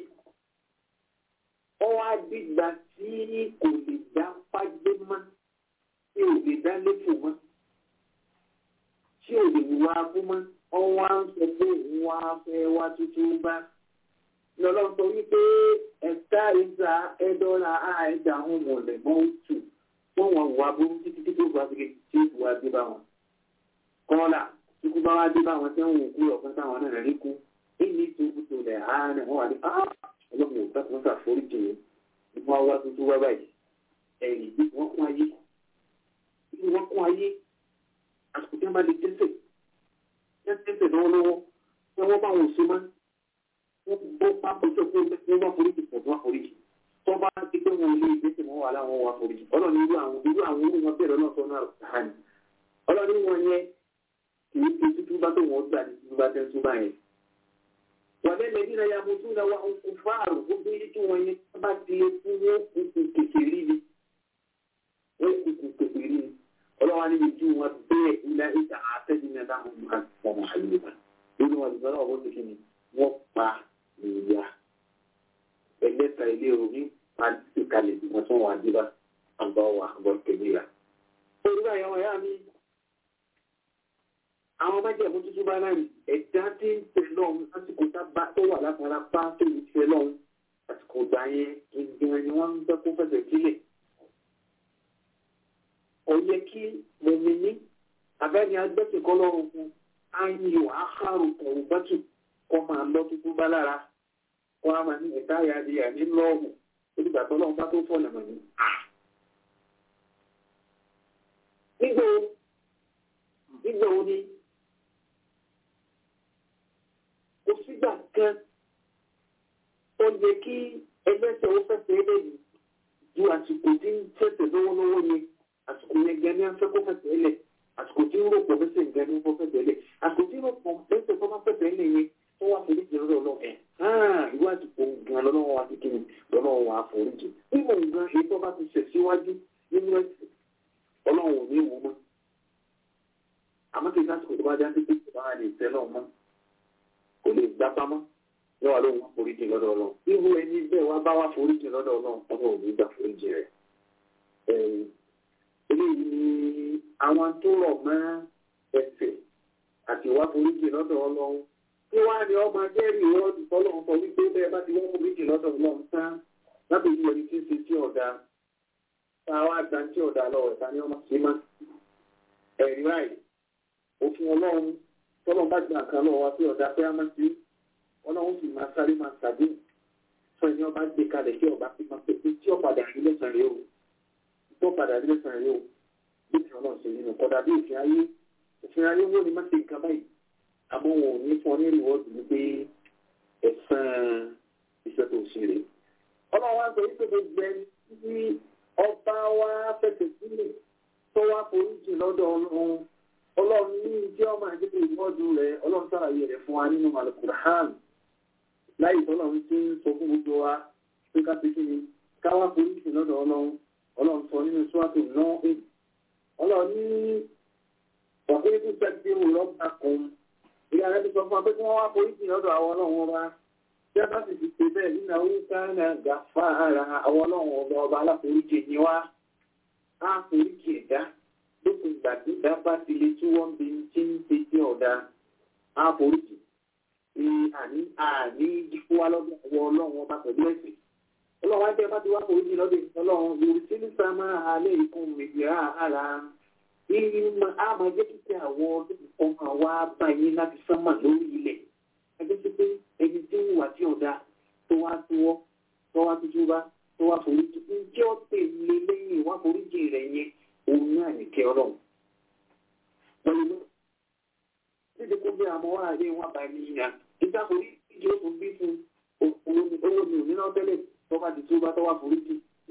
ọwọ́ àdìgbà tí kò lè dá fágbé mọ́ tí ò lè dá lẹ́fò mọ́ tí ò lè wá kú mọ́ ọwọ́ à ń sọ pé òun wá fẹ́ wá tuntun bá lọ́lọ́ sọ wípé ẹ̀ka ìza ẹ̀dọ́ra àìjà àwọn mọ̀lẹ́ mọ́ tù wọ́n wọn wà burú títí tí kò bá fi tí kò wá dé bá wọn. kọ́lá tí kò bá wá dé bá wọn tí wọ́n kú ọ̀kan táwọn náà rí kú èyí tó kú tó lẹ̀ á náà wọ́n wà ní ọlọ́run ò dákun ṣàforíjì mi ni wọ́n wá tuntun wá báyìí ẹ̀yìn bí wọ́n kún ayé bí wọ́n kún ayé àsìkò tí wọ́n bá lè tẹ́sẹ̀ tẹ́sẹ̀ lọ́wọ́lọ́wọ́ tí wọ́n bá wọn ṣe máa wọ́n bọ́ pápá tó kó wọ́n bá foríjì pọ̀ tó wá foríjì tó bá ti pé wọn lé ìgbésẹ̀ wọn wà láwọn wá foríjì ọlọ́run irú àwọn irú àwọn irú wọn bẹ̀rẹ̀ náà sọ́nà àrùn ọlọ́run wọn yẹn kì í fi tútú bá tó wọn gbà ní tútú bá tẹ́ túbà yẹn. wàdé lẹ́yìn ya mo tún lọ wá òkú fáàrù gbogbo yìí tí wọ́n yẹn bá ti lè fún wọn kùkù kékeré ni wọ́n kùkù kékeré ni ọlọ́wà níbi tí wọ́n bẹ́ẹ̀ ilẹ̀ ìta àtẹ́jìnà dáhùn máa fọmọ àyíká nínú wọn ìgbọ́n náà wọ́n ti kí ni wọ́n pa ìyá ẹlẹ́ta ilé omi pàdé kalẹ̀ wọ́n tún wà díbà àgbà wà àgbọ̀ kẹ̀míra. olùkọ́ àyẹ̀wò ẹ̀yà mi àwọn májèmú tuntun bá náà ẹ̀dá tí ń tẹ̀ lọ́hùn lásìkò tábà tó wà látara pa tó ń tẹ̀ lọ́hùn àsìkò ìgbà yẹn ìgbìmọ̀ ni wọ́n ń bẹ́ kó fẹsẹ̀ sílẹ̀. ó yẹ kí mọ̀mìnì abẹ́ni agbẹ́sìnkọ́ lọ́rùn fún ayò àkàrò kọ̀ọ̀rọ̀ bátù kọ́ máa lọ tuntun bá lára kọ́ á máa ní ẹ̀ka àyàdìyà ní lọ́ọ̀mù olùgbà tó lọ́wọ́ bá tó fọ̀nà mọ̀ ní. nígbà wo nígbà wo ni kò sígbà kan ó yẹ kí ẹgbẹ́sẹ̀ ó fẹsẹ̀ ẹlẹ́yìn ju àsìkò tí ń fẹsẹ̀ lọ́wọ́lọ́wọ́ yẹn àsìkò yẹn gan ni a fẹ́ kó fẹsẹ̀ ẹlẹ̀ àsìkò tí ń rò pọ̀ fẹsẹ̀ gan ni ó fẹsẹ̀ ẹlẹ̀ àsìkò tí ń rò pọ̀ fẹsẹ̀ tó bá fẹsẹ̀ ẹlẹ̀ yẹn tó wá forí jẹ lọ́dọ̀ ọlọ́run ẹ̀ ìwé àsìkò gan lọ́wọ́ wa ti kíni lọ́wọ́ wa forí jẹ nínú nǹkan èyí tó bá ti ṣẹ̀ síwájú nínú ẹ̀sìn ọlọ́run ò ní wò mọ́ àmọ́ kí lásìkò tó bá já sí pé kò bá lè tẹ́ lọ́wọ́ mọ́ kò lè gbá pamọ́ yóò wá lóun wá forí jẹ lọ́dọ̀ ọlọ́run irú ẹni bẹ́ẹ̀ wá bá wá forí jẹ lọ́dọ̀ ọlọ́run ọmọ ò ní gbà forí jẹ rẹ̀ eléyìí ni àwọn tó rọ̀ mọ́ ẹsẹ̀ àti wá forí jẹ lọ́dọ̀ ọlọ́run tí wá ní ọmọ jẹ́rìí wọ́ọ̀dù tọ́lọ́run sọ wípé bẹ́ẹ̀ bá ti wọ́n forí jẹ lọ́dọ̀ ọlọ́run tán lábẹ́ ìlú ẹni tí ń ṣe tí ọ̀dà tá a wá gba tí ọ̀dà lọ ọ̀tá ní ọmọ sí má ẹ̀rí báyìí òfin ọlọ́run tọ́lọ́run bá gba nǹkan lọ́wọ́ wa pé ọ̀dà pé á má sí ọlọ́run sì máa sáré máa tàbí fún ẹni ọba gbé kalẹ̀ kí ọba fi máa pé tí ọ̀padà rí lẹ́sàn rẹ̀ o tí ọ̀padà rí lẹ́sàn rẹ̀ o bí ti ọlọ́run ṣe nínú kọ́dà bí òfin ayé òfin ayé wọ́n ni má ṣe nǹkan báyìí àmọ́ wọn ò ní fún ọ ní rìwọ́ọ̀dù ní pé ẹ̀sán iṣẹ́ tó ṣe rè ọlọ́run wá sọ wípé gbogbo ẹni tí ọba wa fẹsẹ̀ sílẹ̀ tó wá foríjì lọ́dọ̀ ọlọ́run ọlọ́run ní ìjẹ́ ọmọ àdébò ìwọ́dù rẹ̀ ọlọ́run sàlàyé rẹ̀ fún wa nínú alukur'an láì tọ́lọ́run tí ń sọ fún gbogbo wa pé ká fi kíni káwá foríjì lọ́dọ̀ ọlọ́run ọlọ́run sọ nínú sùwàtò náà ẹ̀ ọlọ́run ní wàhálà tó tẹ́gbẹ́ òrọ́bà kan ìyá rẹ̀ ti sọ fún wa pé kí wọ́n wá foríjì lọ́dọ̀ àwọn ọlọ́run wa bí a bá sì ti pè bẹ́ẹ̀ nínú àwọn ìsáná gàfáàrà àwọn ọlọ́run ọba ọba aláforíjì ni wá á foríjì ẹ̀dá lókun ìgbà tí ìdá bá ti lè tí wọ́n bí tí ń ṣe sí ọ̀dà á foríjì ní àní àní jíkú wá lọ́dọ̀ àwọn ọlọ́run ọba pẹ̀lú ẹ̀sìn ọlọ́run ajẹ́ bá ti wá foríjì lọ́dọ̀ ọlọ́run yorùbá sí ní sámá alẹ́ ìkún mìíràn ara ìmọ̀ àmọ́ jẹ́ kíkẹ́ àwọn ọmọ wa bá yín láti sánmà lórí ilẹ̀ ẹgbẹ́ sí pé ẹni tí ń wà tí ọ̀dà tó wá túwọ́ tó wá tuntun bá tó wá foríjì ǹjẹ́ ó tèlé lẹ́yìn wá foríjì rẹ̀ yẹn òun náà nìkẹ́ ọlọ́run. pẹ̀lú títí kó bí àmọ́ wà ní wọn bá ní ìyá nígbà foríjì ó tún bí fún owó ni òní náà tẹ́lẹ̀ tó bá ti túbá tó wá foríjì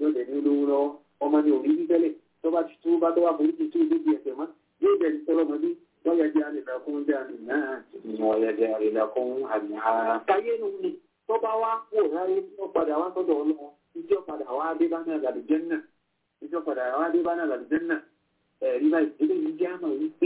yóò dẹ̀ ní olówó lọ́wọ́ ọmọ ní òní bí tẹ́lẹ̀ tó bá ti tó bá tó wà foríjì tó ìdí ẹ̀sẹ̀ mọ́ yóò dẹ̀ ní tọ́lọ́mọdé wọ́n yẹ jẹ́ àlèlà fún jáde náà wọ́n yẹ jẹ́ àlèlà fún àmì ara. káyé nu ni tó bá wá kú ráyé tó padà wá sọ́dọ̀ ọlọ́wọ́ ìjọ padà wá dé bá náà làlùjẹ́ náà ìjọ padà wá dé bá náà làlùjẹ́ náà ẹ̀rí báyìí eléyìí jẹ́ àmọ̀ wípé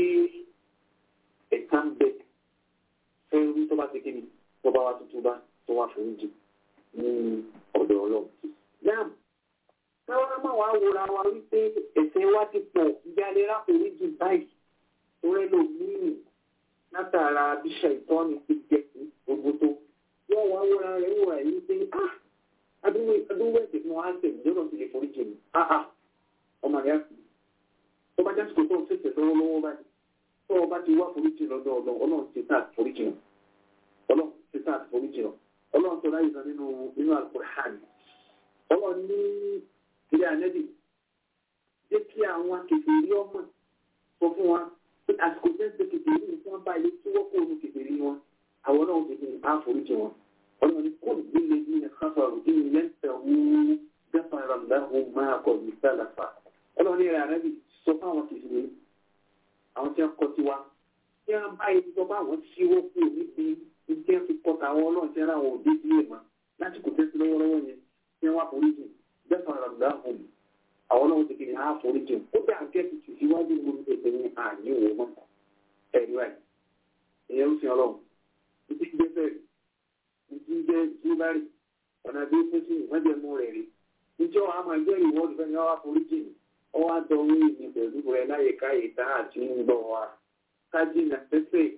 ẹ̀ka ń bẹ fẹ́rú tó bá ti kí ni tó bá wá tuntun bá tó wá foríjì ní ọ̀dọ̀ ọlọ́run. Yáàmù, káwọn máa wá wòra wa wípé ẹ̀ṣẹ̀ wa ti pọ̀ ìyáálé rákòrí jù báyìí torí ló míì látara bíṣà ìtọ́ni ti jẹ gbogbo tó. Wọ́n wá wòra rẹ̀ wòra yìí pé ah adúgbò adúgbò ẹ̀sẹ̀ fún wa á tẹ̀ ìjọba ti lè forí jì mí. Ah ah ọmọ rẹ̀ á sì. Tó bá jásìkò tó ń fèsì lọ́wọ́lọ́wọ́ báyìí. Tó o bá ti wá forí jì lọ́dọ̀ ọlọ́run ọlọ́run ti tà forí jì náà. Ọlọ́run ti tà forí jì náà ọlọ́run tó láyé nínú nínú alukur'an ọlọ́run ní ilé ànẹ́bì jẹ́ kí àwọn kèfèrí ọmọ sọ fún wa pé àsìkò jẹ́ pé kèfèrí ní wọ́n bá ilé tí wọ́n kó omi kèfèrí wọn àwọn náà ti fi àforíjì wọn ọlọ́run ní kó nílé ní káfàrú ní lẹ́sẹ̀ wú gáfàrà láhùn máa kọ̀ ní sálàfà ọlọ́run ní ilé ànẹ́bì sọ fún àwọn kèfèrí àwọn tí wọ́n kọ́ tiwa tí wọ́n bá ilé tó bá wọn ṣíwọ́ kú níbi ìjẹ́ fi kọta àwọn ọlọ́run tí ara wọn ò dé sí èèmọ̀ láti kò tẹ́sí lọ́wọ́lọ́wọ́ yẹn tí wọ́n àforíjì bẹ́ẹ̀ ràmdà hùn àwọn ọlọ́run ti kiri á àforíjì ó bẹ́ẹ̀ àgẹ́ ti tù síwájú gbogbo ètò ní àní wò mọ́ ẹ̀rí wáyé ìyẹn ń fi ọlọ́run ìdí jẹ́ bẹ́ẹ̀ ìdí jẹ́ jíbárì ọ̀nà bí ó pín sí ìmọ̀jẹ̀mú rẹ̀ rí ìjọ àmọ̀ ẹgbẹ́ ìwọ́ọ̀dù fẹ́ ni wọ́n àforíjì ọwọ́ àdọ́wé ìní pẹ̀lú rẹ̀ láyèká ìta àti ń gbọ́ wa kájínà pẹ́pẹ́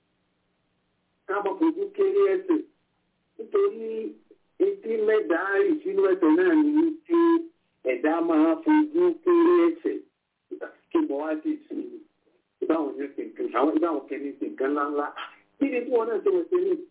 káàmọ̀ fojú kéré ẹsẹ̀ nítorí etí mẹ́ta rì sínú ẹsẹ̀ náà ní wípé ẹ̀dá máa fojú kéré ẹsẹ̀ kí mo wá sí sí ìbáwọn yẹn ti nǹkan àwọn ìbáwọn kẹ́ni ti nǹkan ńláńlá kí ni tí wọ́n náà ṣe ẹsẹ̀ ní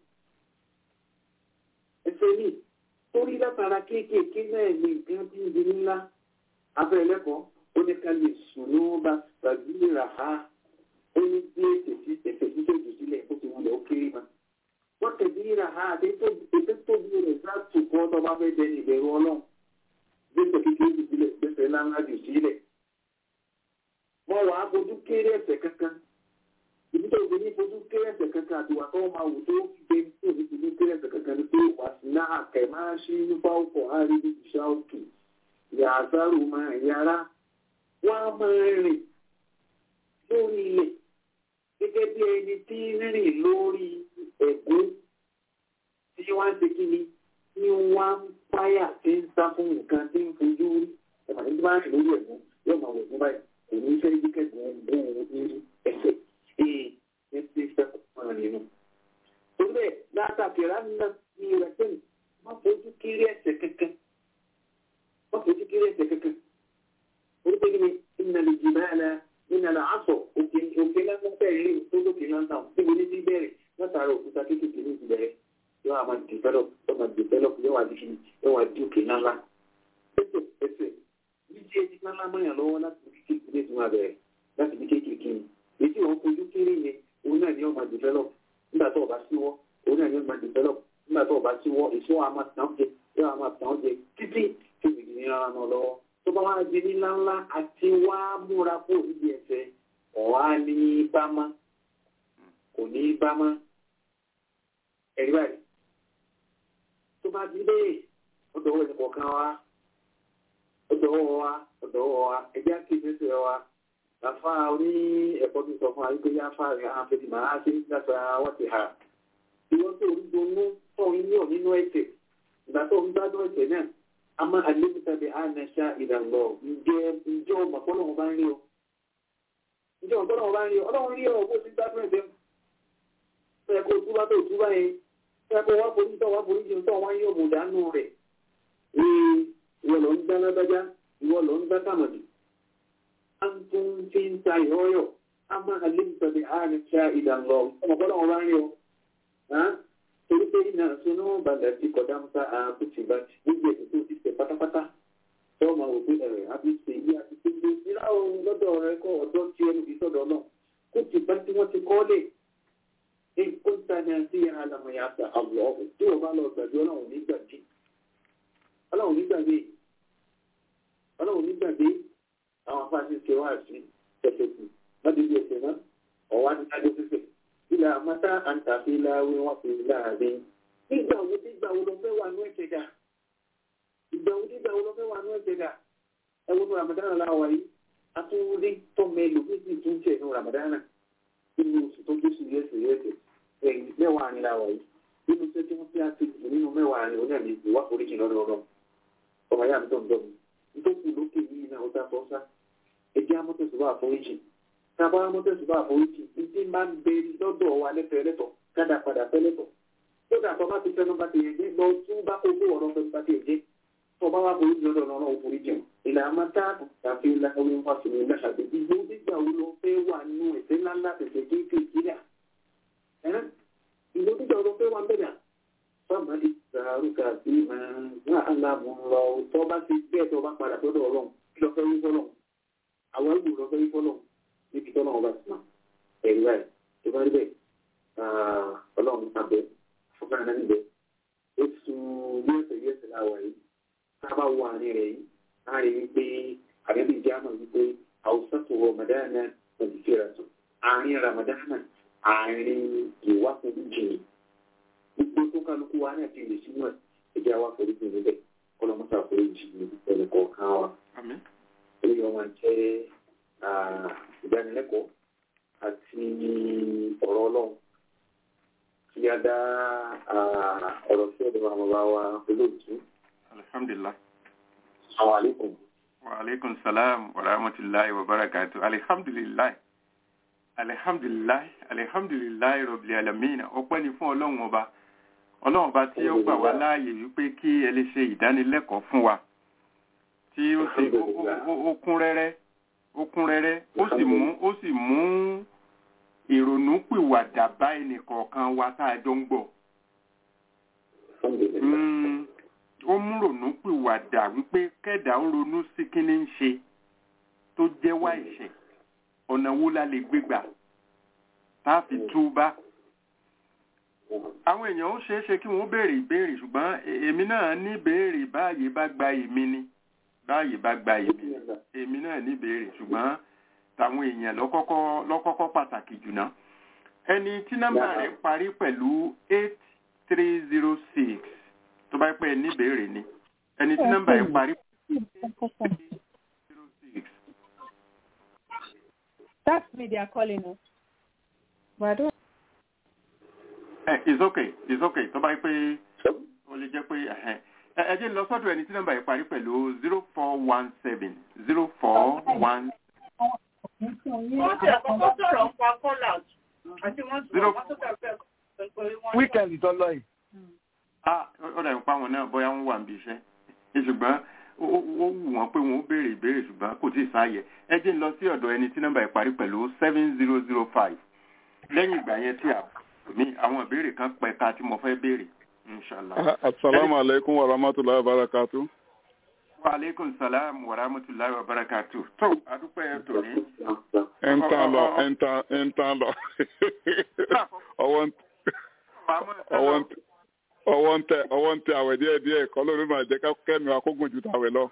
ẹsẹ̀ ní torí látara kéékèèké náà ní nǹkan bí ibi ńlá abẹ́ ẹlẹ́kọ̀ọ́ ó ní ká lè sùn ló bá tàbí rà á ó ní bí ètò sí ètò sísèjì sílẹ̀ ó ti wulẹ̀ ó kéré ma. wọ́n tẹ̀lé ìrà ha àti ètò tóbi rẹ̀ láti kọ́ tó bá fẹ́ dẹni ìbẹ̀rù ọlọ́run gbèsè kékeré jù sílẹ̀ gbèsè ńláńlá jù sílẹ̀. wọ́n wàá fojú kéré ẹ̀ṣẹ̀ kankan ìdí tó gbé ní fojú kéré ẹ̀ṣẹ̀ kankan àti wà tó máa wù tó gbé tó ní fojú kéré ẹ̀ṣẹ̀ kankan ní pé wà sí náà kẹ̀ máa ṣí nípa ọkọ̀ àrídì ìṣá òkè yàtàrù máa yára wọ́n á máa rìn lórí ilẹ̀ gẹ́gẹ́ bí ẹni tí rìn lórí ẹ̀gún tí wọ́n ń ṣe kí ni tí wọ́n ń páyà tí ń sá fún nǹkan tí ń fojú rí ẹ̀fà ní tí wọ́n rìn lórí ẹ̀gún yóò máa wẹ̀ fún báyìí kò ní fẹ́ yí kẹ́gùn gún ní ẹsẹ̀ ee ní ti fẹ́ kọ́ nínú. torí bẹ́ẹ̀ látàkì ránà ní ìrẹsẹ̀ má fojú kéré ẹsẹ̀ kankan má fojú kéré ẹsẹ̀ kankan. orí pé kí ni ìnàlẹ̀ jìbá ẹ̀ ìnàlẹ̀ àṣọ òkè òkè lásán bẹ́ẹ̀ rí tó lókè lásán níbo ní ti bẹ̀rẹ̀ látara òkúta kékeré ní ìbẹ̀rẹ̀ yóò wá máa develop yóò máa develop yóò wá di yóò wá di òkè ńláńlá. ẹsẹ̀ ẹsẹ̀ bí tí ẹni ńláńlá mọ̀yàn lọ́wọ́ láti bí kékeré ní ìtumọ̀ bẹ̀rẹ̀ láti bí kékeré ni èyí tí wọ́n fojú kéré yẹn òun náà ni yóò máa develop nígbà tó o bá síwọ́ òun náà ni yóò máa develop nígbà tó o bá síwọ́ èso wa máa tàn jẹ yóò máa tàn jẹ títí tí ìdí ní ara náà lọ́wọ́ tó bá wá di ní ńláńlá àti wá múra kó níbi ẹsẹ̀ ọ̀wá ní bámá kò ní bámá ẹ̀rí báyìí tó bá di bẹ́ẹ̀ ó dọ̀wọ́ ẹ̀sìn kọ̀ọ̀kan wa ó dọ̀wọ́ wa ó dọ̀wọ́ wa ẹ̀jẹ̀ àkíyèsí wa àfa oní ẹ̀kọ́ tó sọ fún wa wípé yáfa rẹ̀ á fẹ́ ti máa ṣe nígbàtà wọ́n ti hà ìwọ́n tó ń donú tó ń yọ̀ nínú ẹ̀sẹ̀ ìgbà tó ń gbádùn ẹ̀sẹ̀ náà a máa àlébùtà bí a nà ṣá ìdàgbọ̀ ǹjẹ́ ǹjẹ́ ọmọ ọlọ́run bá ń rí ọ ǹjẹ́ ọmọ ọlọ́run bá ń rí ọ ọlọ́run rí ọ bó ti gbádùn ẹ̀sẹ̀ ó yẹ kó túbá tó túbá yẹn ó yẹ kó wá forí tó wá forí jẹun tó wá yọ̀ mọ̀dánù rẹ̀ ee ìwọ lọ ń gbá lágbájá ìwọ lọ ń gbá sàmọ̀dì antum fi ń ta ìhọ́yọ̀ a máa àlébùtà bí a nà ṣá ìdàgbọ̀ ọmọ ọlọ́run bá ń rí ọ torí pé iná sunú balẹ̀ tí kọjá ń sá àbútì bá gbogbo ètò tó ti tẹ̀ pátápátá tó máa wò pé ẹ̀rẹ̀ àbí ṣe yí àti pé gbé nílá ohun lọ́dọ̀ rẹ kọ́ ọ̀dọ́ tí ẹnu fi sọ̀dọ̀ náà kó ti bá tí wọ́n ti kọ́ lè ní kó ń tani àti ìhà àlàmọ̀yà àti àwọ̀ ọ̀hún tí wọ́n bá lọ gbàgbé ọlọ́run ní gbàgbé ọlọ́run ní gbàgbé ọlọ́run nígbàgbé àwọn afáàṣì ṣe wá sí ẹsẹ̀ kù lọ́dún bí ẹsẹ̀ náà ọ̀wá ní kájọ fífẹ̀ ilà àmọ́tá àǹtàfi láwé wọn fi láàrin nígbà wo nígbà wo lọ fẹ́ wà ní ẹ̀kẹ́ dà ìgbà wo nígbà wo lọ fẹ́ wà ní ẹ̀kẹ́ dà ẹ wo ní ramadana láwa yìí atúndé tọ́mọ ẹlòmíì tún jẹ́ ní ramadana nínú oṣù tó gbé sùn yẹ́sẹ̀ yẹ́sẹ̀ ẹ̀yìn mẹ́wàá ní láwa yìí nínú iṣẹ́ tí wọ́n fi àti nínú mẹ́wàá ní oní àmì ìwà foríjì lọ́dọ̀ ọ̀rọ̀ ọmọ yá mi tó ń dọ̀ mí nítorí lókè yìí náà ó dá sọ́sá ẹjẹ́ amọ́tẹ̀sùbá àforíjì tábà amọ́tẹ̀sùbá àforíjì ìdí máa ń bẹ lọ́dọ̀ wa lẹ́fẹ̀ẹ́ lẹ́tọ̀ kádà padà fẹ́ lẹ́tọ̀ tó dà tọ́ bá ti fẹ́ nọ́mbà ti yẹn jẹ́ lọ tún bá kókó ọ̀rọ̀ fẹ́ bá ti yẹn jẹ́ tọ́ bá wà foríjì lọ́dọ̀ náà ó foríjì wọn ìlà àmọ́tá tàbí láwọn wá sí ní lẹ́sàdé ìgbó nígbà wo lọ fẹ́ wà nínú ẹ̀sẹ̀ ńláńlá tẹ̀sẹ̀ kéékèèké rà ìgbó nígbà wo lọ fẹ́ wà bẹ̀rẹ̀ fọ́ọ̀mù ìsàrúkà bí máa aláàmú lọ tọ́ bá ti bẹ́ẹ̀ tọ́ bá padà sọ́dọ̀ ọlọ́run kí lọ fẹ́ wí fọ́lọ́run àwọn ìlú lọ fẹ́ wí fọ́lọ́run níbi tọ́lọ́ ọba sí náà ẹ̀rí báyìí tó bá rí bẹ́ẹ̀ ọlọ́run abẹ fúnfẹ́ náà níbẹ̀ oṣù yẹ́sẹ̀ yẹ́sẹ̀ láwà yìí sábà wọ àárín rẹ̀ yìí láàrin wípé àbẹ́bí jáàmù wípé àwùsàtò ramadana nàìjíríà tó àárín ramadana àárín ìwákùnrin jìnnì gbogbo tó kálukú wa náà ti lè sínú ẹ̀ ẹ̀jẹ̀ wa forí jì níbẹ̀ kọ́lọ́mọ́sà forí jì ẹnì kọ̀ọ̀kan wa. èyí wọn jẹ́ ìdánilẹ́kọ̀ọ́ àti ọ̀rọ̀ ọlọ́run kí a dá ọ̀rọ̀ sí ọ̀dọ̀ àwọn bàbá wa olóòtú. alhamdulilah. àwọn àlékún. wa aleykum salaam wa rahmatulahi wa barakatu alihamdulilayi alihamdulilayi alihamdulilayi rọ̀bìlì alamina ọpẹ́ ni fún ọlọ́run ọba ọlọ́run bá tí ó gbà wá láàyè wípé kí ẹ lè ṣe ìdánilẹ́kọ̀ọ́ fún wa tí ó sì ó kún rẹ́rẹ́ ó kún rẹ́rẹ́ ó sì mú ó sì mú ìrònú pìwàdà bá ẹnìkọ̀ọ̀kan wa tá a jọ ń gbọ́. ó mú rònú pìwàdà wípé kẹ́dà ó ronú sí kí ní ń ṣe tó jẹ́wọ́ ẹ̀ṣẹ̀ ọ̀nà wo la lè gbégbà tá a fi túbá àwọn èèyàn ó ṣeé ṣe kí wọ́n béèrè ìbéèrè ṣùgbọ́n èmi náà ní béèrè báyìí bá gba èmi ni báyìí bá gba èmi ni èmi náà ní béèrè ṣùgbọ́n tàwọn èèyàn lọ́kọ́kọ́ lọ́kọ́kọ́ pàtàkì jùlọ ẹni tí nọ́mbà rẹ̀ parí pẹ̀lú eight three zero six tó bá pẹ́ ní béèrè ni ẹni tí nọ́mbà rẹ̀ parí pẹ̀lú eight three zero six. That's me they are calling us. But I don't ẹ it's okay it's okay tó bá yẹ pé ó lè jẹ́ pé ẹ jẹ́ lọ sọ́dọ̀ ẹni tí nọ́mbà yẹn parí pẹ̀lú zero four one seven zero four one. wọ́n ti àkọ́kọ́ sọ̀rọ̀ ń pa call out àti wọ́n sọ̀rọ̀ wọ́n tó kàfẹ́ wíkẹ̀ndì tó lọ yìí. ah ó dàbí pa àwọn náà bóyá wọ́n wà níbi iṣẹ́ ṣùgbọ́n ó wù wọ́n pé wọ́n ó béèrè ìbéèrè ṣùgbọ́n kò tí ì sáàyè ẹ jẹ́ lọ sí ọ̀dọ̀ ẹni tí nọ́mbà yẹn parí pẹ̀lú seven zero zero five lẹ́yìn ìgbà yẹn tí a mi àwọn ìbéèrè kan pẹ̀ka tí mo fẹ́ béèrè inshallah. asalaamu aleykum wa rahmatulahi wa barakatu. wa aleykum salaam wa rahmatulahi wa barakatu. tó adúpẹ́ tòní. ẹ ń tán lọ ẹ ń tán ẹ ń tán lọ. ọwọ́ ọwọ́ ń tẹ ọwọ́ ń tẹ àwẹ̀ díẹ̀ díẹ̀ kọ́ lórí máa jẹ́ ká kẹ́mi akógun ju tàwẹ̀ lọ.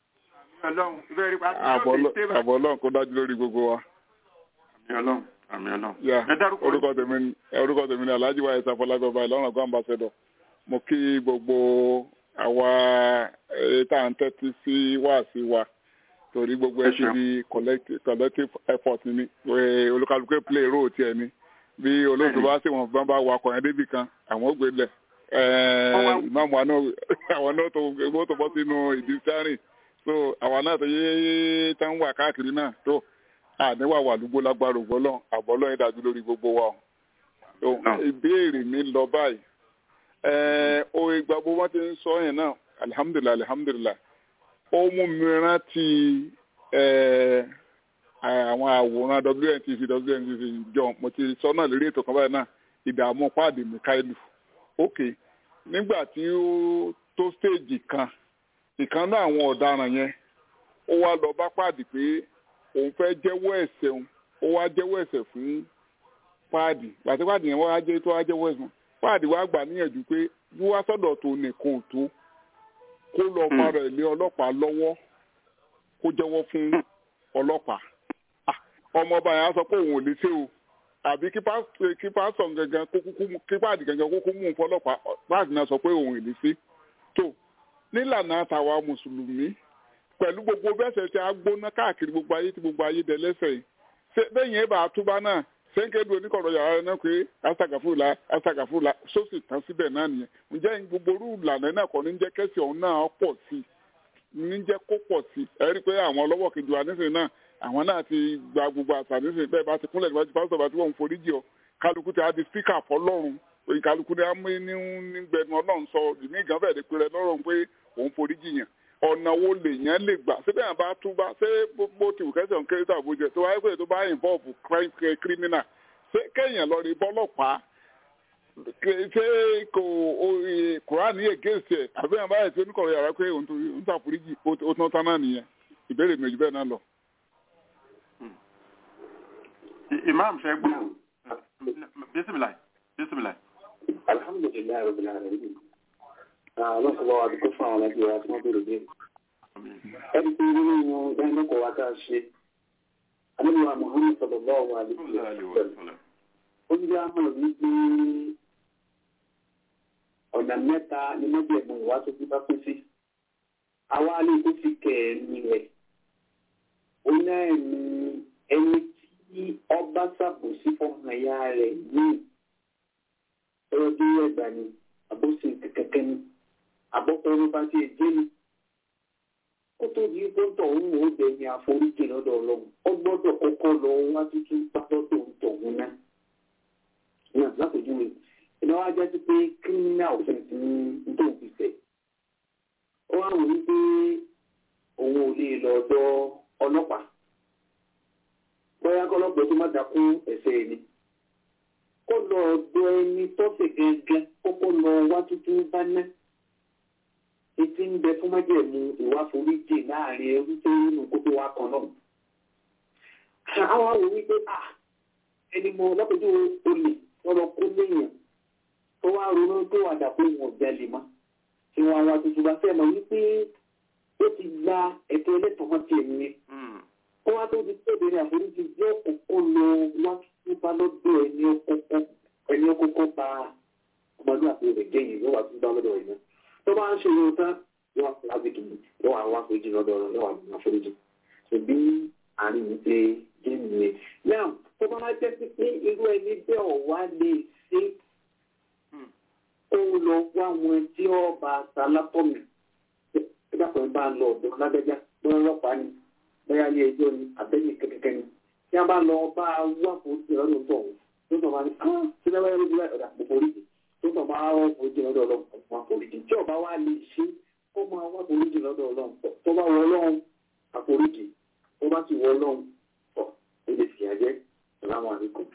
àbọ̀ ọlọ́run kó dájú lórí gbogbo wa. àmì ọlọ́run àmì ọlọ́run. ya orúkọ tèmi ni orúkọ tèmi ni alhaji wa ẹsẹ afọlágbọba ìlọrin ọgbà ambassador mo kí gbogbo àwa tá à ń tẹ́tí sí wáàsí wa torí gbogbo ẹ ti di collective effort ni olùkàlùkù play role tiẹ̀ ni bí olóòtú bá sì wọn bá wà ọkọ̀ yẹn débì kan àwọn ò gbé lẹ̀ ìmáàmù àwọn náà tó gbogbo tó bọ́ sínú ìdí sáré so àwọn náà tó yé tán wà káàkiri náà tó àníwá wà lúgbó lágbára ògbọ́lọ́ àbọ́lọ́ yẹn dájú lórí gbogbo wa o ìbéèrè mi lọ báyìí o ìgbà gbogbo wọn ti ń sọ yẹn náà alihamudulilayi alihamudulilayi ó mú mi rántí àwọn àwòrán WNTV WNTV jọ mo ti sọ náà lórí ètò kan báyìí náà ìdààmú páàdì Mikailu ok nígbà tí ó tó stéèjì kan ìkan náà àwọn ọ̀daràn yẹn ó wá lọ bá páàdì pé òun fẹ́ jẹ́wọ́ ẹ̀ṣẹ̀ òun ó wá jẹ́wọ́ ẹ̀ṣẹ̀ fún páàdì gbàtí páàdì yẹn wá jẹ́ tó wá jẹ́wọ́ ẹ̀ṣẹ̀ páàdì wá gbà níyànjú pé bí wá sọ́dọ̀ tó nìkan ò tó kó lọ fara ilé ọlọ́pàá lọ́wọ́ kó jẹ́wọ́ fún ọlọ́pàá ọmọ ọba yẹn á sọ pé òun ò lè ṣe o àbí kí pásítọ̀ gangan kó kúkú kí páàdì gangan kó kú mú un fọlọ́pàá páàdì náà sọ pé òun ò lè ṣe tó nílànà àtàwa mùsùlùmí pẹ̀lú gbogbo bẹ́sẹ̀ tí a gbóná káàkiri gbogbo ayé tí gbogbo ayé dẹ lẹ́sẹ̀ yìí ṣé bẹ́yìn ẹ̀ bá a túbá náà sẹ́ńkẹ́dù oníkọ̀rọ̀ yàrá náà pé astagafula astagafula sósì tán síbẹ̀ náà nìyẹn ǹjẹ́ gbogbo orú ìlànà náà kọ́ ní jẹ́ kẹ́sì ọ̀hún náà pọ̀ sí ní jẹ́ kó pọ̀ sí ẹ rí i pé àwọn ọlọ́wọ́ kejì wa nísìnyí náà àwọn náà ti gba gbogbo àṣà nísìnyí bẹ́ẹ̀ bá ti kúnlẹ̀ níwájú pásítọ̀ bá ti wọ́n foríjì ọ kálukú ti á di spíkà fọlọ́run kálukú ni á mú ní gbẹnu ọlọ́run sọ ìmí ìgàn fẹ́ẹ́ di pé rẹ lọ́rùn pé òun foríjì yàn ọ̀nà wo lèèyàn lè gbà síbẹ̀ yàn bá túbá ṣé bó ti wù kẹ́sàn kéré tàbí jẹ tó wáyé pé tó bá involve crime criminal ṣé kéèyàn lọ rí bọ́lọ́pàá ṣé kò kùránì against ẹ̀ àbí yàn báyìí tí oníkọ̀rọ̀ yàrá pé òun ń ṣàforíjì ó tán tán náà nìyẹn ìbéèrè méjì bẹ́ẹ̀ náà lọ. imam ṣe gbọ́ bisimilayi bisimilayi. alhamdulilayi rabbil alamin lọ́sọ̀rọ̀ àdúgbò fún àwọn ẹbí wa tí wọ́n bèrè dé. ẹni pé nínú ìdánilẹ́kọ̀ọ́ wa tá a ṣe alẹ́lúwa muhammed sallallahu alaihi wasallam ó ń jẹ́ àmọ́ wípé ọ̀nà mẹ́ta ni mọ́jẹ̀mú ìwà tó ti bá pín sí. àwa lè tó fi kẹ̀ẹ̀mí rẹ̀ ó náà ní ẹni tí ọba ṣàbòsí fọmọ ẹ̀yà rẹ̀ ní ẹ̀rọ tó yẹ gbà ni àbòsí kẹ̀kẹ́ ni àbọ̀pẹ̀rẹ̀ bá ti dé ni. ó tó di pọ́ńtọ̀ ń wò ó dẹ̀yìn àforíjì lọ́dọ̀ ọlọ́run ó gbọ́dọ̀ kọ́kọ́ lọ wá tuntun pápọ́tò ń tọ̀ wọn náà. náà lápèjúwe ìnáwó ajá sí pé kírímínà offence ní tó fi fẹ̀. ó wá wò wípé òun ò lè lọ ọ̀dọ̀ ọlọ́pàá. bóyá kọ́lọ́pàá tó má dákún ẹ̀ṣẹ̀ ni. kó lọ ọ̀dọ̀ ẹni tọ́sẹ̀ gẹ́gẹ́ kọ́kọ́ lọ wá tuntun bá náà etí ń bẹ fún májẹ̀mú ìwà foríjì láàrin ẹrú tó nínú kótó wa kan náà. àwọn àwọn wípé à ẹni mọ lọ́pọ̀jọ́ olè lọ́rọ̀ kó léèyàn tó wá ronú tó wà dàpọ̀ wọn jalè mọ́. tí wọn wá tuntun bá fẹ́ mọ̀ wípé ó ti gba ẹ̀tọ́ ẹlẹ́tọ̀ọ́ kan tiẹ̀ nìyẹn. ó wá tó di pé ìbéèrè àforíjì yóò kọ́kọ́ lọ wá tuntun bá lọ́dọ̀ ẹni ọkọ̀ọ̀kọ̀ bá ọmọlúwàbí rẹ̀ jẹ́yìn yóò wá tuntun bá lọ́dọ̀ ẹ̀ náà tó bá ń ṣe yóò tán yóò wá fún lábìkì yóò wá wá foríjì lọ́dọ̀ ọ̀rọ̀ yóò wá ní àforíjì ṣe bí àárín mi ṣe jẹ́ nìyẹn. náà tó bá jẹ́ sí pé irú ẹni bẹ́ẹ̀ ọ̀wá lè ṣe ó lọ wá wọn tí ọba sálápọ̀mì ìdàpọ̀ bá ń lọ ọ̀dọ̀ lágbẹ́já bóyá ọlọ́pàá ni bóyá ilé ẹjọ́ ni àbẹ́yẹ kẹ́kẹ́kẹ́ ni tí a bá lọ bá wá foríjì lọ́dọ̀ tó ọ̀hún tó tọ̀ bá ní ah ṣe bá wáyé lójú ọ̀dà mo foríjì tó tọ̀ bá wá foríjì lọ́dọ̀ ọlọ́run wọn foríjì tí ọba wa lè ṣe kó máa wá foríjì lọ́dọ̀ ọlọ́run tó bá wọ ọlọ́run àforíjì tó bá ti wọ ọlọ́run ọ̀ ó lè fìyà jẹ́ sàlámù àlékún.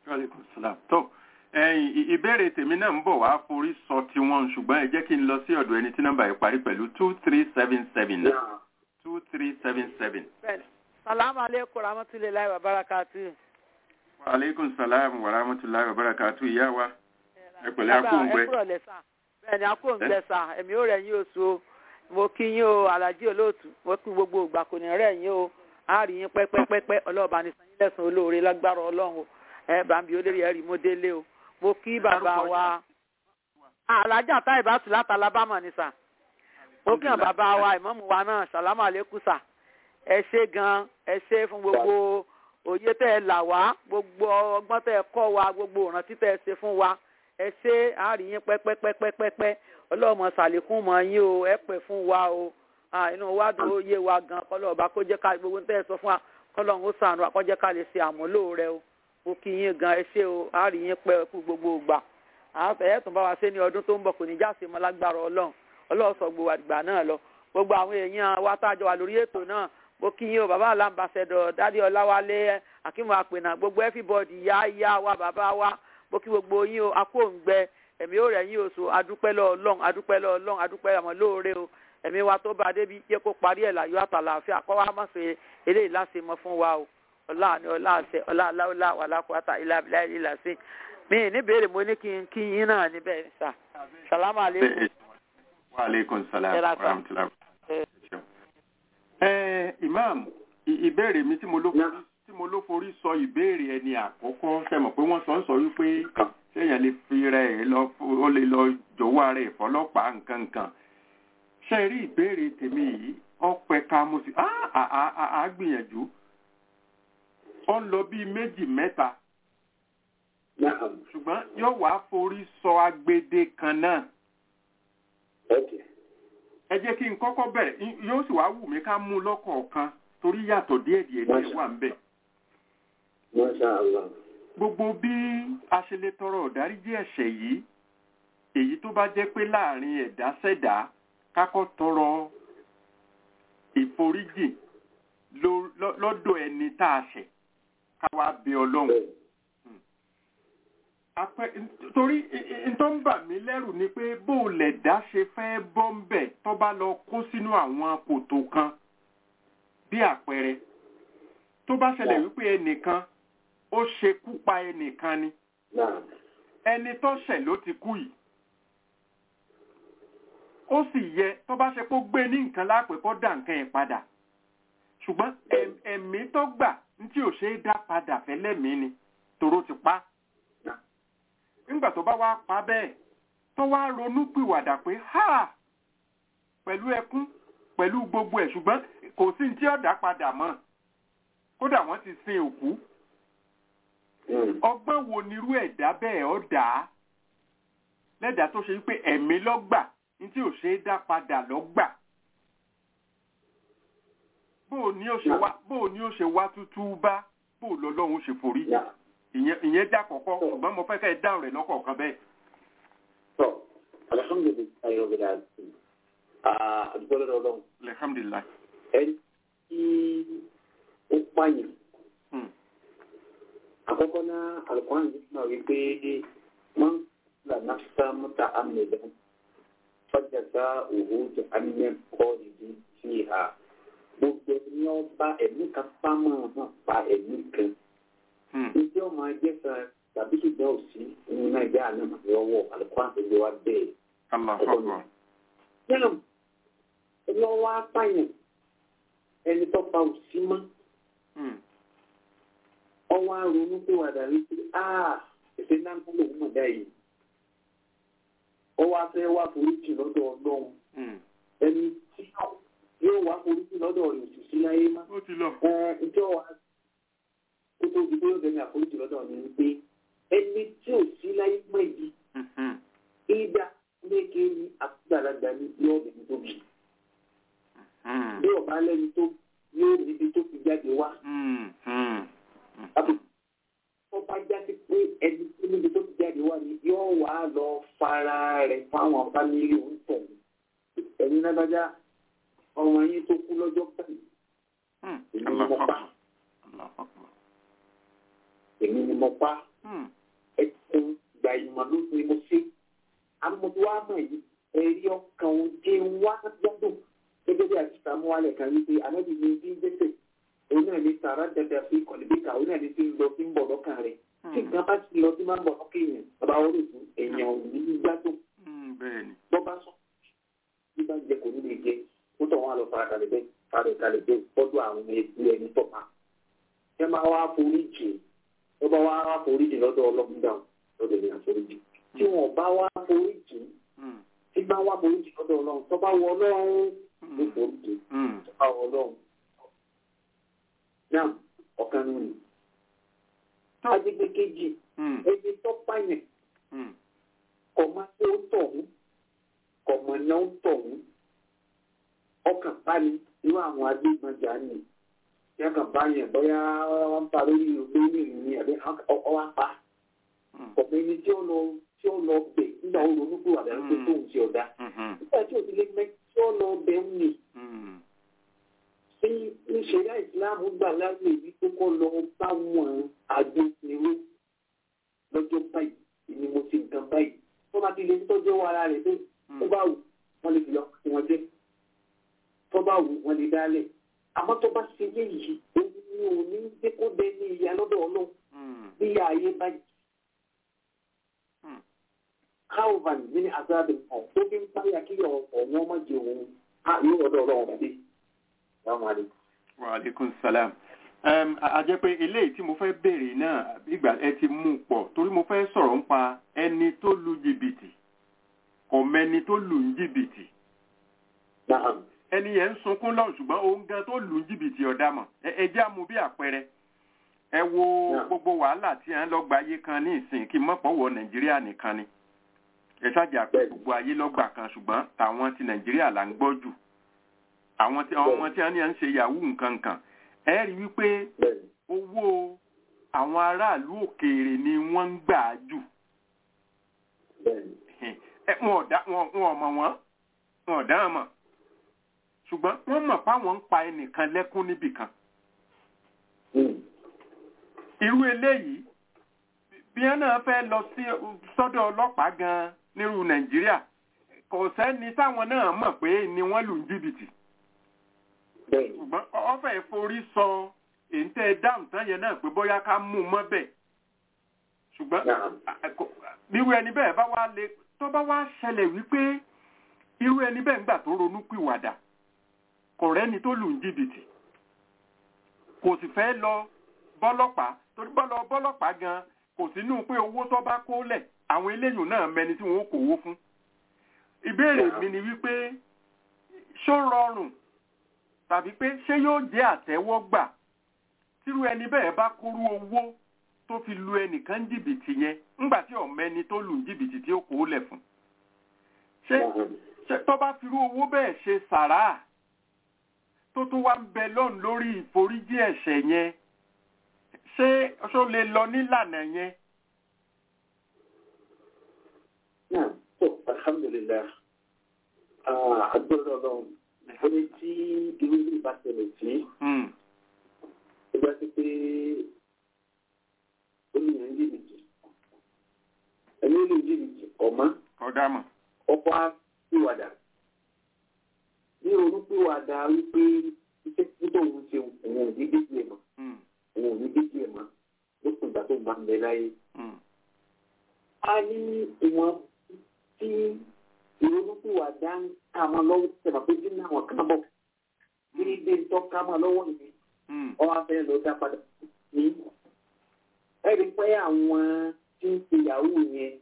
tó ìbéèrè tèmi náà ń bọ̀ wá forí sọ tiwọn ṣùgbọ́n ẹ jẹ́ kí n lọ sí ọ̀dọ̀ ẹni tí nọ́mbà yìí parí pẹ̀lú two three seven seven náà two three seven seven. salamu aleykum rahmatulahi wa barakatu. wa aleykum salaam wa rahmatulahi wa barakatu ìyá wa ẹ pẹ̀lẹ́ akóńgbẹ. bẹ́ẹ̀ni akóńgbẹ sà èmi ò rẹ̀ yín oṣù o mo kí yín o alájí olóòtú mo kí gbogbo ìgbà kò ní rẹ̀ yín o a rí yín pẹ́pẹ́pẹ́pẹ́ ọlọ́ọ̀bá ní sanyín lẹ́sùn olóore lágbára ọlọ́run o ẹ bá ń bi olórí ẹ̀rí mo délé o mo kí bàbá wa alájà tá ìbátú láti alábàmọ̀ ni sà mo kí hàn bàbá wa ìmọ̀mù wa náà sàlámù àlékún sà ẹ ṣé gan ẹ ṣé fún gbogbo òye tẹ́ ẹ là wá gbogbo ọgbọ́n tẹ́ ẹ kọ́ wa gbogbo ìrántí tẹ́ ẹ ṣe fún wa ẹ ṣe àárín yín pẹ́pẹ́pẹ́pẹ́pẹ́ ọlọ́mọ sàlékún mọ́ yín o ẹ pẹ́ fún wa o inú wa dùn ó yé wa gan kọ́lọ́ọ̀bá kó jẹ́ ká gbogbo tẹ́ ẹ sọ fún wa kọ́lọ́ọ̀hún ó sànù àkọ́jẹ́ ká lè ṣe àmúlò rẹ o mo kí yín gan ẹ ṣe o àárín yín pẹ́ kú gbogbo ìgbà ẹ tún bá wa ṣe ní ọdún tó ń bọ̀ kò ní jáse mọ́ lágbára ọlọ́run ọlọ́run sọ gbogbo àgbà náà lọ gbogbo àwọn èèyàn wa tájọ wà lórí ètò náà mo kí yín o bàbá alámbàṣẹdọ dádì ọláwálé akínmu àpènà gbogbo everybody yá yá wa bàbá wa mo kí gbogbo yín o akóǹgbẹ ẹ̀mí ó rẹ̀ yín o so adúpẹ́ lọ ọlọ́run adúpẹ́ lọ ọlọ́run adúpẹ́ àmọ́ lóore o ẹ̀mí wa tó bá débi jẹ́ kó parí ẹ̀ láyọ̀ àtàlàáfíà kọ́ wa má ṣe eléyìí láṣẹ mọ́ fún wa o ọlá ni ọlá àṣẹ ọlá aláwọlá wàlákùátà ilá abilá ilá sí mi níbèrè mo ní kí n kí yín náà níbẹ̀ sà sàlámù aleykum. wa aleykum salaam wa rahmatulah. ẹ imam ì- ìbéèrè mi tí mo ló forí tí mo ló forí sọ ìbéèrè ẹni àkọ́kọ́ ṣe mọ̀ pé wọ́n sọ ń sọ wípé ṣéyàn lè fi rẹ̀ lọ ó lè lọ jọ̀wọ́ ara ẹ̀ fọlọ́pàá nǹkan nǹkan ṣe rí ìbéèrè tèmi yìí ọpẹ ká mo sì á á á á á gbìyànjú ó ń lọ bíi méjì mẹ́ta Naam. ṣùgbọ́n yóò wá forí sọ agbede kan náà Okay. ẹ jẹ́ kí n kọ́kọ́ bẹ̀rẹ̀ í- yóò sì wá wù mí ká mú un lọ́kọ̀ọ̀kan torí yàtọ̀ díẹ̀ díẹ̀ díẹ̀ wà ń bẹ̀. Masha Allah. gbogbo bí a ṣe lè tọrọ ìdáríjì ẹ̀ṣẹ̀ yìí èyí tó bá jẹ́ pé láàrin ẹ̀dá sẹ́dá kákọ́ tọrọ ìforíjì ló- lọ́- lọ́dọ̀ ẹni tá a ṣẹ̀ ká wá bẹ ọlọ́run Bẹ́ẹ̀. apẹ torí n tó ń bà mí lẹ́rù ni pé bó o lẹ̀ dá ṣe fẹ́ bọ́ ń bẹ̀ tó bá lọ kó sínú àwọn kòtò kan bí àpẹẹrẹ tó bá ṣẹlẹ̀ wípé ẹnìkan ó ṣekú pa ẹnìkan ni Naam. ẹni tó ṣẹ̀ ló ti kú yìí ó sì yẹ tó bá ṣe pé ó gbé ní nǹkan lápè kó dà nǹkan yẹn padà ṣùgbọ́n ẹm- ẹ̀mí tó gbà ní tí ò ṣe é dá padà fẹ́lẹ́mìí ni toró ti pa á nígbà tó bá wá pa bẹ́ẹ̀ tó wá ronú pìwàdà pé ha pẹ̀lú ẹkún pẹ̀lú gbogbo ẹ̀ ṣùgbọ́n kò sí ní tí ọ̀dà padà mọ́ kódà wọ́n ti sin òkú Mm. ọgbọ́n wo nirú ẹ̀dá bẹ́ẹ̀ ọ́ dà á lẹ́dàá tó ṣe wípé ẹ̀mí lọ́gbà ní tí ò ṣe é dá padà lọ́gbà bóò ní ó ṣe wá bóò ní ó ṣe wá tútú bá bóò lọ́lọ́run ṣe forí jì Naam. ìyẹn ìyẹn já kọ̀kọ́ ṣùgbọ́n mo fẹ́ kẹ́ ẹ dáhùn rẹ̀ lọ́kọ̀ọ̀kan bẹ́ẹ̀. So, alhamdulilayi rabbil alamin. Ah, àdúgbò lọ́dọ̀ Ọlọ́run. alhamdulilayi. Ẹni tí ó pààyàn. Hmm. Àkọ́kọ́ náà, Alukóran yìí náà wí pé máa ń là náfṣà mọ́ta àmìlẹ̀ fọ́jàdá òwò jẹ àmìlẹ̀ kọ́ ìdí sí ha. Gbogbo ẹni ọba ẹ̀mí kan pámọ́ náà pa ẹ̀mí kan. Hmm. Ìdí ọmọ ẹgbẹ́ kan tàbí ṣùgbọ́n òsì nínú Nàìjíríà náà lọ́wọ́ Alukóran tó gbé wá bẹ́ẹ̀. Allahu Akbar. Náà, ẹni ọwọ́ apáyàn, ẹni tó pa òsì mọ́, Hmm. ọwọ́ aronú pé wà dàrí pé áà ẹ̀fẹ́ náà ń lò wọ́n dá yìí. Ọwọ́ afẹ́ wá foríjì lọ́dọ̀ Ọlọ́run. Hmm. Ẹni tí yóò wá foríjì lọ́dọ̀ rẹ̀ òsì sí láyé má. ó ti lọ. Ẹ ǹjọ́ wa kó tó di pé ó dẹni àforíjì lọ́dọ̀ mi ni pé ẹni tí ò sí láyé mọ́ yìí, Mhm. ìdá léke ní àgbàlagbà ní yọ̀ọ̀dẹ̀ tó bì. Hmm. bí ọba lẹni tó yóò níbi tó fi jáde wá Hmm. Hmm. àbí tó bá jáde pé ẹni tó níbi tó fi jáde wá ni yóò wá lọ fara rẹ̀ fáwọn fámìlì òǹtọ̀ ẹ̀yin lágbájá ọmọ yín tó kú lọ́jọ́ báyìí Hmm. èmi ni Allahu mo pa Akbar. Allahu Akbar. èmi ni mo pa Hmm. ẹkùn gbà ìmọ̀ ló ni mo ṣe amọ̀tò wa mọ̀ yìí ẹ̀rí ọkàn òde wá gbọ́dọ̀ gẹ́gẹ́ bí àti sàmúwálẹ̀ kan wípé anábì ní bí gbèsè òun náà ní sàrà dẹdẹ fi kọ̀lẹ́bíkà òun náà ní ti ń lọ sí ń bọ̀ lọ́kàn rẹ̀ tí nǹkan bá ti lọ sí máa ń bọ̀ lọ́kàn èèyàn bàbá wọn lè fún èèyàn ò ní í gbádùn Hmm. bẹ́ẹ̀ ni. bọ́ bá sọ bí bá jẹ kò ní lè jẹ ó tọ̀ wọn lọ fara kalẹ̀ bẹ́ẹ̀ fara kalẹ̀ bẹ́ẹ̀ tọ́jú àwọn ẹbí ẹni tọ̀ pa ẹ máa wá foríjì ẹ bá wá wá foríjì lọ́dọ̀ ọlọ́gbọ́n lọ́dọ̀ ìrìn àforíjì tí wọn bá wá foríjì Hmm. tí bá wá foríjì lọ́dọ̀ ọlọ́run tó bá wọ ọlọ́run ló Hmm. foríjì Hmm. tó bá wọ ọlọ́run. náà ọ̀kan nínú agbègbè kejì Hmm. ẹni tó pààyàn Hmm. kọ̀ máa tó ń tọ̀hún kọ̀ mọ̀ náà ń tọ̀hún ọkàn bá ní irú àwọn agbébọnjà ni tí wọn kàn bá yẹn bóyá wọn bá lórí lórí ìrìn ní àbí ọwọ́ apá Hmm. ọ̀pọ̀ ẹni tí ó lọ tí ó lọ bẹ̀ nígbà ó ronú kúrò àdáyé pé tóun ti ọ̀dà Mhm. nígbà tí òbí lè mẹ́ tí ó lọ bẹ̀ ń nì Hmm. sí ìṣẹ̀dá ìsìláàmù gbà láyé èyí tó kọ́ lọ bá wọn agbófinró lọ́jọ́ báyìí ni mo ti nǹkan báyìí tó bá ti lè tọ́jú ara rẹ̀ pé tó bá wù wọ́n lè fi lọ sí wọn jẹ́ tó bá wù wọ́n lè dálẹ̀ àmọ́ tó bá ṣe yé yìí òun ni ò ní gbé kó bẹ ní ìyá lọ́dọ̀ ọlọ́run Hmm. bí ìyá ayé bá jì. Hmm. calvin ní azáàbẹ̀ kan tó fi ń páyà kí ọ̀wọ́n má jẹ òun á yóò ọ̀dọ̀ ọlọ́run bàdé wa aleykum salam a jẹ́ pé eléyìí tí mo fẹ́ béèrè náà ìgbà ẹ ti mú pọ̀ torí mo fẹ́ sọ̀rọ̀ nípa ẹni tó lu jìbìtì ọ̀mẹni tó lù ń jìbìtì ẹni yẹn ń sunkún lọ ṣùgbọ́n òun gan tó lù ń jìbìtì ọ̀dàmọ̀ ẹ jẹ́ àmú bí àpẹẹrẹ ẹ wo gbogbo wàhálà tí à ń lọ́gba ayé kan ní ìsìn kí mọ́pọ̀ wọ nàìjíríà nìkan ni ẹ ṣáàjà pé gbogbo ayé lọ́gbà kan ṣùgbọ́n tàwọn ti nàìjíríà là ń gbọ́ jù àwọn tí ọmọ tí wọ́n ní à ń ṣe yahoo nǹkan kan ẹ rí wípé owó àwọn aráàlú òkèèrè ni wọ́n ń gbà jù wọn ò mọ̀ wọ́n wọn ò dáhùn mọ̀ ṣùgbọ́n wọ́n mọ̀ páwọn ń pa ẹnìkan lẹ́kún níbìkan irú eléyìí bí wọn náà fẹ́ lọ sí sọ́dọ̀ ọlọ́pàá gan nírú nàìjíríà kò sẹ́ni táwọn náà mọ̀ pé ni wọ́n lù ń jìbìtì ṣùgbọ́n ọ̀fẹ́ forí sọ èyí dáhùn tán yẹn náà pé bóyá ká mú un mọ́ bẹ́ẹ̀ ṣùgbọ́n irú ẹni bẹ́ẹ̀ bá wá lè tó bá wá ṣẹlẹ̀ wípé irú ẹni bẹ́ẹ̀ ń gbà tó ronú pìwàdà kò rẹ́ni tó lù ń jìbìtì kò sì fẹ́ lọ bọ́lọ́pàá torí bọ́lọ́ bọ́lọ́pàá gan kò sínú pé owó tó bá kó lẹ̀ àwọn eléyìí náà mẹni tí wọ́n kò owó fún. ìbéèrè mi ni wípé ṣó rọrùn tàbí pé ṣé yóò jẹ́ àtẹ́wọ́gbà tírú ẹni bẹ́ẹ̀ bá kúrú owó tó fi lu ẹnìkan jìbìtì yẹn ńgbà tí ọ̀mẹ́ni tó lù jìbìtì tí ó kó lẹ̀ fún. ṣé tó bá firú owó bẹ́ẹ̀ ṣe sàrà tó tún wá ń bẹ lọ́n lórí ìforíjì ẹ̀ṣẹ̀ yẹn ṣé ṣó lè lọ nílànà yẹn. náà tó alhamdulilayi agbọ́dọ̀ lọ ẹni tí irú ilé bá ṣẹlẹ̀ sí ẹgbẹ́ sí pé ó ní ìyẹn jìbìtì ẹni ó lè jìbìtì ọ̀mọ́ ọ̀dàmọ̀ ọkọ̀ á pìwàdà ní olùpìwàdà wípé iṣẹ́ tí tóun ṣe òun ò ní déjì ẹ̀ mọ́ òun ò ní déjì ẹ̀ mọ́ lókun ìgbà tó máa ń bẹ láyé. a ní ìwọ̀n tí ìrònúpìwàdà ń ká máa lọ́wọ́ tẹ̀lé pé bí náà wọ́n ká bọ̀ kí ní dé tó ká máa lọ́wọ́ nìyí ọwọ́ afẹ́ lọ dá padà ní. ẹ̀rí pé àwọn tí ń ṣe yahoo yẹn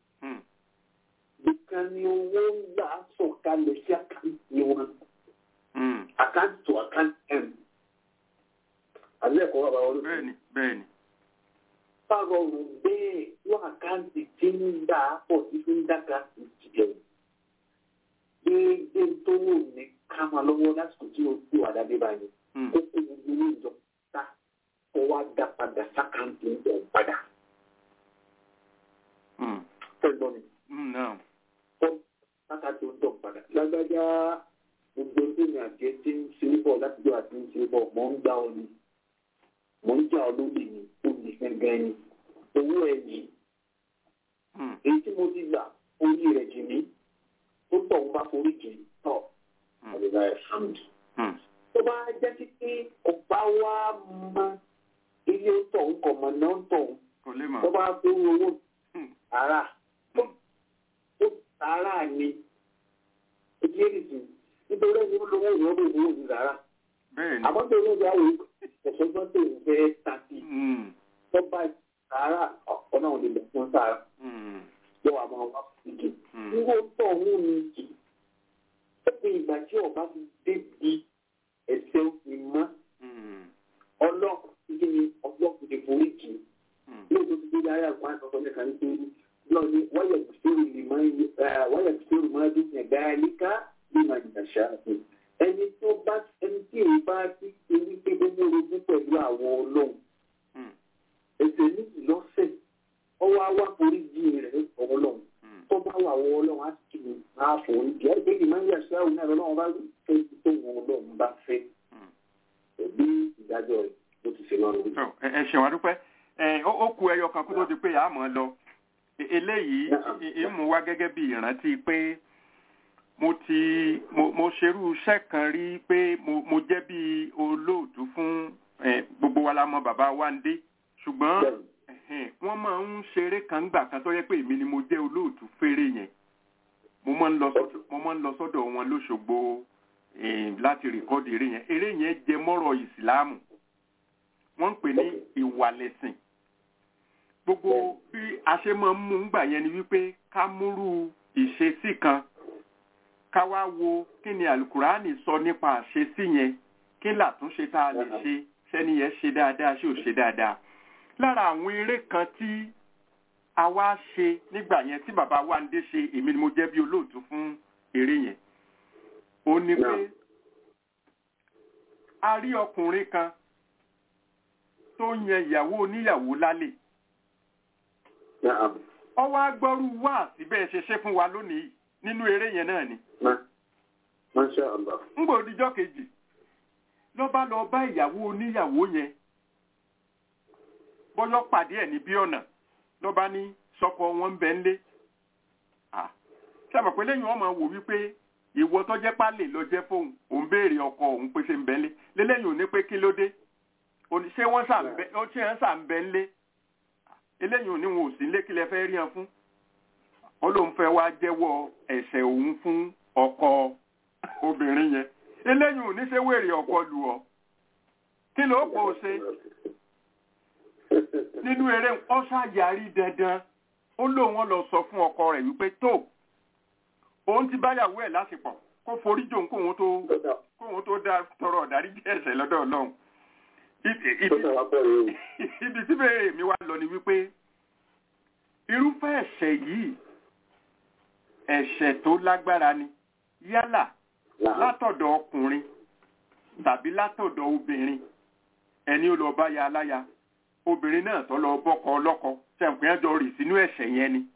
nìkan ni owó ń gbà sọ̀kalẹ̀ sí àkáǹtì wọn. àkáǹtì tó àkáǹtì ẹ̀m. àbí ẹ̀kọ́ bàbá wọn ló fi. bẹ́ẹ̀ni bẹ́ẹ̀ni. báwo rò bẹ́ẹ̀ wọ́n àkáǹtì tí ń gbà pọ̀ sí fi ń dáka ìjìyà déédéé tó wò ní ká máa lọ́wọ́ lásìkò tí o ti wà dáadé báyìí. ó kó gbogbo owó ìjọ ta kó wá dá padà sákàǹtì ń bẹ̀ padà. fẹ́ gbọ́ mi kọ́ lákàtí ó dọ̀ padà. lágbájá gbogbo ẹgbẹ́ àti ẹ ti ń ṣe é bọ̀ láti jọ àti ń ṣe é bọ̀ mọ̀ ń gbá ọ ni mọ̀ ń jà ọ lóde ni ó di gẹ́gẹ́ ni owó ẹ̀ yìí. èyí tí mo ti gbà orí rẹ̀ jì mí tó tọ̀ ń bá forí jì tọ̀ àdìgbà ẹ̀ hàmdì. tó bá jẹ́ sí pé ọba wa mọ ilé tọ̀ ń kọ̀ mọ̀ náà tọ̀ ń tó bá fẹ́ owó ara sàárà ni ìjẹ́rìsì nítorí ẹni ó lówó ìwọ́n lè wó ní sàárà. àmọ́ tó ní ìyá wo ẹ̀sọ́gbọ́n tó ń fẹ́ tàbí tó bá sàárà ọ̀pọ̀ náà lè lọ fún sàárà. yọ àwọn ọmọ ìdè. nígbà tó ọ̀hún ni jì ó fi ìgbà tí ọba ti débi ẹsẹ̀ òfin mọ́ ọlọ́ọ̀kú ti ní ọlọ́ọ̀kú ti forí jì lóòótọ́ ti dé láyé àgbọn àtọ́kọ́ nípa nítorí lọ́ni wáyà kìsìrì máa dún yẹn gáálíkà ní màjìnàṣà ẹni tó bá ẹni tí èyí bá ti ṣe wípé ó mú orogún pẹ̀lú àwọn ọlọ́run ẹsẹ̀ méjì lọ́sẹ̀ ọwọ́ awá forí jí rẹ̀ ọlọ́run tó bá wà wọ ọlọ́run á sì kí máa forí jí ẹgbẹ́ yìí máa ń yà sí àwọn náà ọlọ́run bá fẹ́ tó wọn ọlọ́run bá fẹ́ ẹbí ìdájọ́ rẹ̀ ló ti ṣe lọ́rùn. ẹ ṣèwọ́n dúpẹ́ ó kú ẹyọ kan kó tó di pé àmọ́ lọ eléyìí ìmú wá gẹ́gẹ́ bí ìrántí pé mo ti mo ṣerú iṣẹ́ kan rí pé mo jẹ́ bí olóòtú fún gbogbo wa la mọ̀ bàbá Wándé ṣùgbọ́n wọ́n máa ń ṣeré kan gbà kan tó yẹ pé èmi ni mo jẹ́ olóòtú fèrè yẹn mo máa ń lọ sọ́dọ̀ wọn lóṣogbo láti rìkọ́dì eré yẹn eré yẹn jẹ mọ́rọ̀ ìsìláàmù wọ́n ń pè ní ìwàlẹ̀sìn gbogbo bí a ṣe máa ń mú gbà yẹn ni wípé ká múrú ìṣesí kan ká wá wo kí ni alukurani sọ nípa àṣesí yẹn kí làtúnṣe tá a lè ṣe sẹ́ni yẹn ṣe dáadáa ṣé ò ṣe dáadáa lára àwọn eré kan tí a wá ṣe nígbà yẹn tí bàbá wa ń dé ṣe èmi ni mo jẹ́ bí olóòtú fún eré yẹn ó ní pé a rí ọkùnrin kan tó yan ìyàwó oníyàwó lálẹ́ ọwọ́ agbọ́rú wá síbẹ̀ ṣe ṣe fún wa lónìí nínú eré yẹn náà ni. ń gbò díjọ́ kejì ló bá lọ bá ìyàwó oníyàwó yẹn bọ́yọ́ pàdé ẹ̀ níbí ọ̀nà ló bá ní sọ́kọ wọn ń bẹ ńlé. sábà pé lẹ́yìn wọn máa wò wípé ìwọ tó jẹ́ pálẹ̀ ló jẹ́ fóun òun béèrè ọkọ òun pé ṣe ń bẹ ńlé lélẹ́yìn ò ní pé kí ló dé ṣé wọ́n sà ń bẹ ńlé eléyìí ò ní wọn ò sí ńlé kí lẹ fẹ́ rí hàn fún ó lóun fẹ́ wá jẹ́wọ́ ẹ̀ṣẹ̀ òun fún ọkọ obìnrin yẹn eléyìí ò ní ṣe wèrè ọkọ lù ọ́ kí ló pò ó ṣe nínú eré ọ ṣàyàrí dandan ó lóun wọn lọ sọ fún ọkọ rẹ̀ wípé tó òun ti báyàwó ẹ̀ lásìpọ̀ kó forí jòun kóun tó kóun tó dá tọrọ ọ̀dárí jẹ́ ẹ̀ṣẹ̀ lọ́dọ̀ ọlọ́run ibi tí bèrè mi wá lọ ni wípé irúfẹ́ ẹ̀ṣẹ̀ yìí ẹ̀ṣẹ̀ tó lágbára ni yálà látọ̀dọ̀ ọkùnrin tàbí látọ̀dọ̀ obìnrin ẹni ó lọ bá ya aláya obìnrin náà tó lọ bọ́kọ ọlọ́kọ ṣẹ̀ǹpẹ́ ẹjọ́ rì sínú ẹ̀ṣẹ̀ yẹn ni.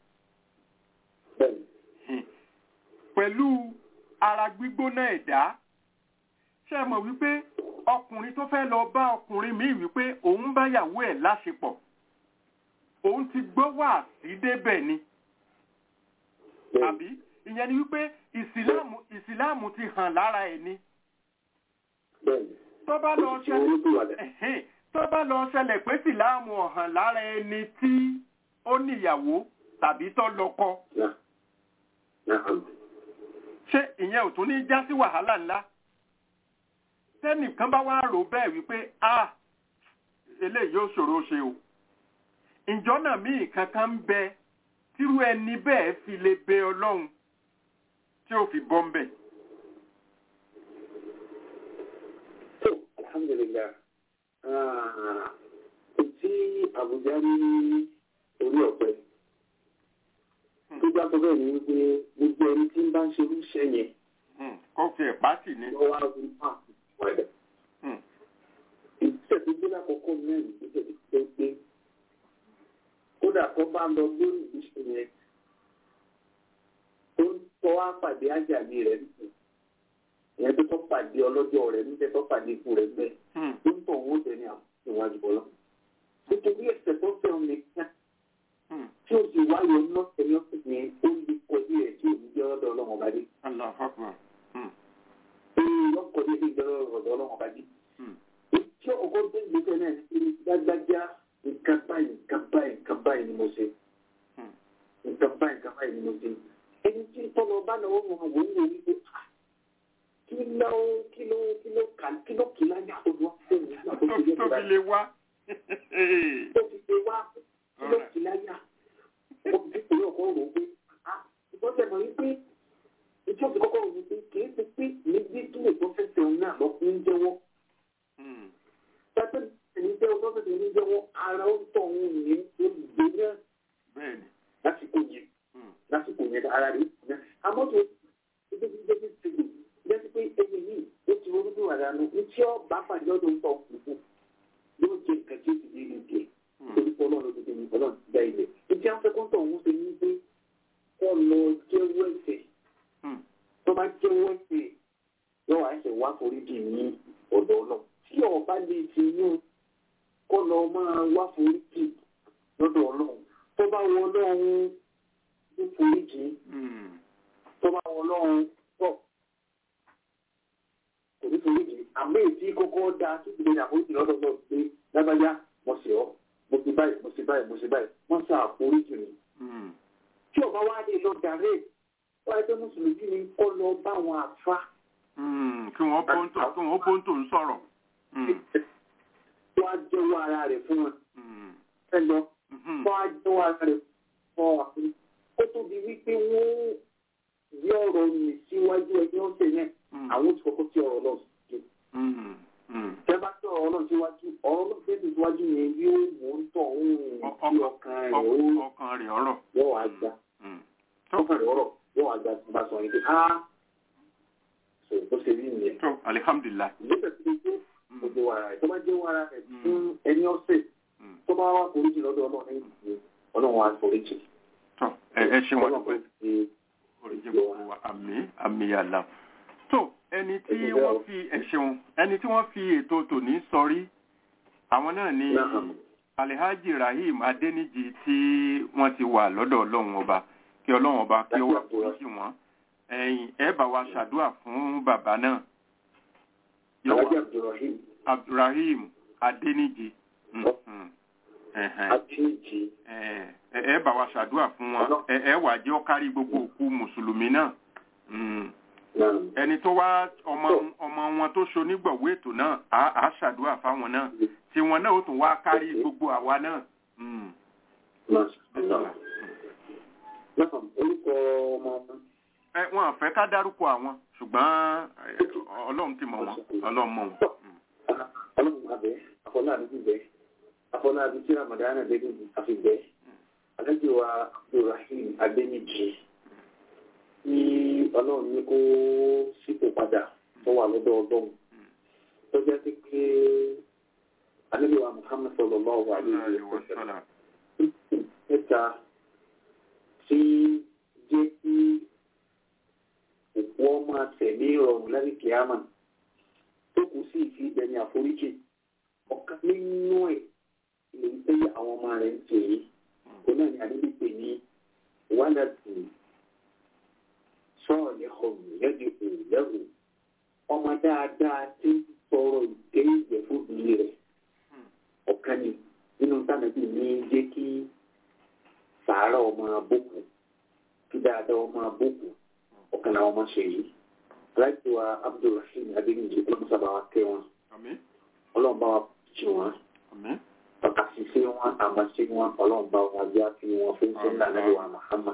pẹ̀lú ara gbígbóná ẹ̀dá ṣe mọ̀ wípé ọkùnrin tó fẹ́ lọ bá ọkùnrin míì wípé òun bá yàwó ẹ̀ láṣepọ̀ òun ti gbọ́ wà sí débẹ̀ ni àbí ìyẹn ni wípé ìsìláàmù ìsìláàmù ti hàn lára ẹ̀ ni tó bá lọ ṣẹlẹ̀ tó bá lọ ṣẹlẹ̀ pé ìsìláàmù ọ̀hàn lára ẹni tí ó níyàwó tàbí tó lọ́kọ ṣé ìyẹn ò tún ní já sí wàhálà ńlá tẹ́nìkan bá wá rò bẹ́ẹ̀ wípé a eléyìí ó ṣòro ṣe o ìjọ́nà míì kankan ń bẹ tírú ẹni bẹ́ẹ̀ fi lè bẹ ọlọ́run tí ó fi bọ́ ń bẹ̀. alhamdulilayi kò tí àbújá ní orí ọ̀pẹ tó bá tó bẹ́ẹ̀ ni wípé gbogbo ẹni tí ń bá ń ṣe irúṣẹ́ yẹn. kó fi ẹ̀ pátì ní. wọ́n wá rí pààkì wọlé. ìgbésẹ̀ tó gbé lákòókò mẹ́rin ìgbésẹ̀ tó gbé gbé kódà kó bá lọ lórí ìgbésẹ̀ yẹn tó ń tọ́ wá pàdé ájàmí rẹ̀ nìkan ìyẹn tó tọ́ pàdé ọlọ́jọ́ rẹ̀ níbẹ̀ tó pàdé ikú rẹ̀ bẹ́ẹ̀ tó ń tọ̀ owó tẹ̀ ní àwọn ìwájú bọ́lá. nítorí ẹ̀sẹ̀ tó fẹ́ omi kíá tí o sì wáyé ọ̀nà ẹ̀mí ọ́fíìsì yẹn ó lè kọjú rẹ̀ tí ò ní jẹ́ ọ̀dọ̀ ọlọ́run ọba dé. ee lọ́kọ̀ ní ìjọ ọ̀dọ̀ ọlọ́run ọba dé. tí ọkọ̀ tó ń gbèsè náà ní gbágbájá nǹkan báyìí nǹkan báyìí nǹkan báyìí ni mo ṣe. nǹkan báyìí nǹkan báyìí ni mo ṣe. ẹni tí tọ́lọ bá náà wọ́n wọ́n wò ó wò wípé kí ló kí ló kí ló kà kí ló kì í láyà olúwa fún mi. tó fi lè wá. tó fi lè wá kí ló kì í láyà ìpínlẹ̀ ọkọ̀ rò pé ìtọ́jú ẹ̀mọ̀ yìí pé ìjọ ti kọ́kọ́ rò pé kì í ti pé níbi tí lè tó fẹsẹ̀ òun náà lọ fún jẹ́wọ́. Pẹ́pẹ́ ẹni jẹ́ ọjọ́ fẹsẹ̀ ní jẹ́wọ́ ara ó tọ̀ òun ní olùgbé náà. Bẹ́ẹ̀ni. Lásìkò yẹn. Lásìkò yẹn ara rẹ̀ yẹn. Àmọ́ tó ibi tí ibi tí ti gbè jẹ́ pé ẹni yìí ó ti ronú bí wàdà nù ní tí ó bá pàdé ọdún tọ̀ kùkù yóò jẹ nǹkan tí ó ti di ìdí ẹ̀. Torí pé ọlọ́run ti di ọlọ́run ti dá ilẹ̀ ìdí afẹ́kọ́tọ̀ òun ṣe ní pé kọ́ lọ jẹ́wọ́ ẹ̀ṣẹ̀ tó bá jẹ́wọ́ ẹ̀ṣẹ̀ yóò wá ẹ̀ṣẹ̀ wá foríjì ní ọ̀dọ̀ náà tí ọba lè fi yún kọ́ lọ máa wá foríjì lọ́dọ̀ ọlọ́run tó bá wọ ọlọ́run ní foríjì tó bá wọ ọlọ́run pọ̀ kò ní foríjì àmọ́ èyí kọ́kọ́ dáa tó ti lè ní àforíjì lọ́dọ̀ náà pé lágbájá mo ṣe ọ́ mo ti báyìí mo ti báyìí mo ti báyìí wọ́n sá àforíjì mi. tí ọba wa lè lọ dàrẹ́ wọ́n ẹgbẹ́ mùsùlùmí ni kọ́ lọ bá wọn àfa. kí wọ́n bóńtò kí wọ́n bóńtò ń sọ̀rọ̀. wọ́n á jẹ́wọ́ ara rẹ̀ fún wọn. ẹ lọ wọ́n á jẹ́wọ́ ara rẹ̀ fún wọn. ó tóbi wípé wọ́n yí ọ̀rọ̀ mi síwájú ẹgbẹ́ ọ̀sẹ̀ yẹn àwọn ti kọ́kọ́ sí ọ̀rọ̀ lọ sí. tẹ́ bá sí ọ̀rọ̀ náà síwájú ọ̀rọ̀ náà fẹ́ẹ́ síwájú yẹn yóò mú ń tọ̀ ohun tí ọkàn rẹ̀ ó ọkàn rẹ̀ ọ̀rọ̀. yóò wá gbà ọkàn rẹ̀ ọ̀rọ̀ yóò wá gbà tí bá sọ yẹn pé á bó ṣe rí nìyẹn. tó alihamdulilayi. ìgbésẹ̀ tí ó gbogbo ara rẹ̀ tó bá jẹ́ wàrà rẹ̀ fún ẹni ọ̀sẹ̀ tó bá wà foríjì lọ́dọ̀ ọlọ́run ní ọlọ́run wa foríjì. tó ẹ ẹ ṣe wọn pé foríjì gbogbo wa àmì àmì àlà. tó ẹni tí wọ́n fi ẹ̀ṣẹ̀wọ̀n ẹni tí wọ́n fi ètò tòní sọrí àwọn náà ni alhaji rahim adeniji tí wọ́n ti wà lọ́dọ̀ ọlọ́run ọba kí ọlọ́run ọba kí ó wà foríjì wọn ẹ̀yin ẹ bá wa ṣàdúrà fún bàbá náà. Alhaji Abdulrahim. Abdulrahim Adeniji. Adeniji. Ẹ bá wa ṣàdúrà fún wọn. Ẹ wà jẹ́ ó kárí gbogbo òkú Mùsùlùmí náà. Ẹni tó wá ọmọ ọmọ wọn tó ṣonígbọ̀wé ètò náà, á ṣàdúrà fáwọn náà. Tí wọn náà ó tún wá kárí gbogbo àwa náà. Orúkọ ọmọ ọmọ ẹ wọn àfẹ ká dárúkọ àwọn ṣùgbọ́n Ọlọ́run ti mọ̀ wọn Ọlọ́run mọ̀ wọn. Ọlọ́run abẹ afọláàbí ti bẹ afọláàbí tí ramadana lẹnu àfi bẹ adájọ́ wa abdulrahim adéníjì ní Ọlọ́run ní kó sípò padà tó wà lọ́dọ̀ Ọlọ́run tó jẹ́ pé pé anábìwá muhammed sallallahu alaihi wa sallam mẹ́ta tí jẹ́ kí òkú ọmọ àtẹ̀lé ìrọ̀rùn lẹ́yìn kìámà tó kù sí ìfi ìgbẹ̀ni àforíjì ọ̀kan nínú ẹ̀ lè ń tẹ́lẹ̀ àwọn ọmọ rẹ̀ ń tè é kó náà ní àdébí pè ní wàlàtì sọ́ọ̀lì ọ̀hún lẹ́bi òlẹ́hùn ọmọ dáadáa tí ń sọ̀rọ̀ ìdé ìgbẹ́ fún ìlú rẹ̀ ọ̀kan ni nínú tánàbí ní jẹ́ kí sàárà ọmọ abókù kí dáadáa ọmọ abókù ọ̀kan làwọn ọmọ ṣe yìí aláìsí wa abdulrahim adéyìnjì ọlọ́mọsá bá wa kẹ́ wọn ọlọ́mọba wa jì wọn àṣìṣe wọn àmàṣe wọn ọlọ́mọba wa jẹ́ àfi wọn fún sẹ́ńdà lẹ́yìn wa muhammad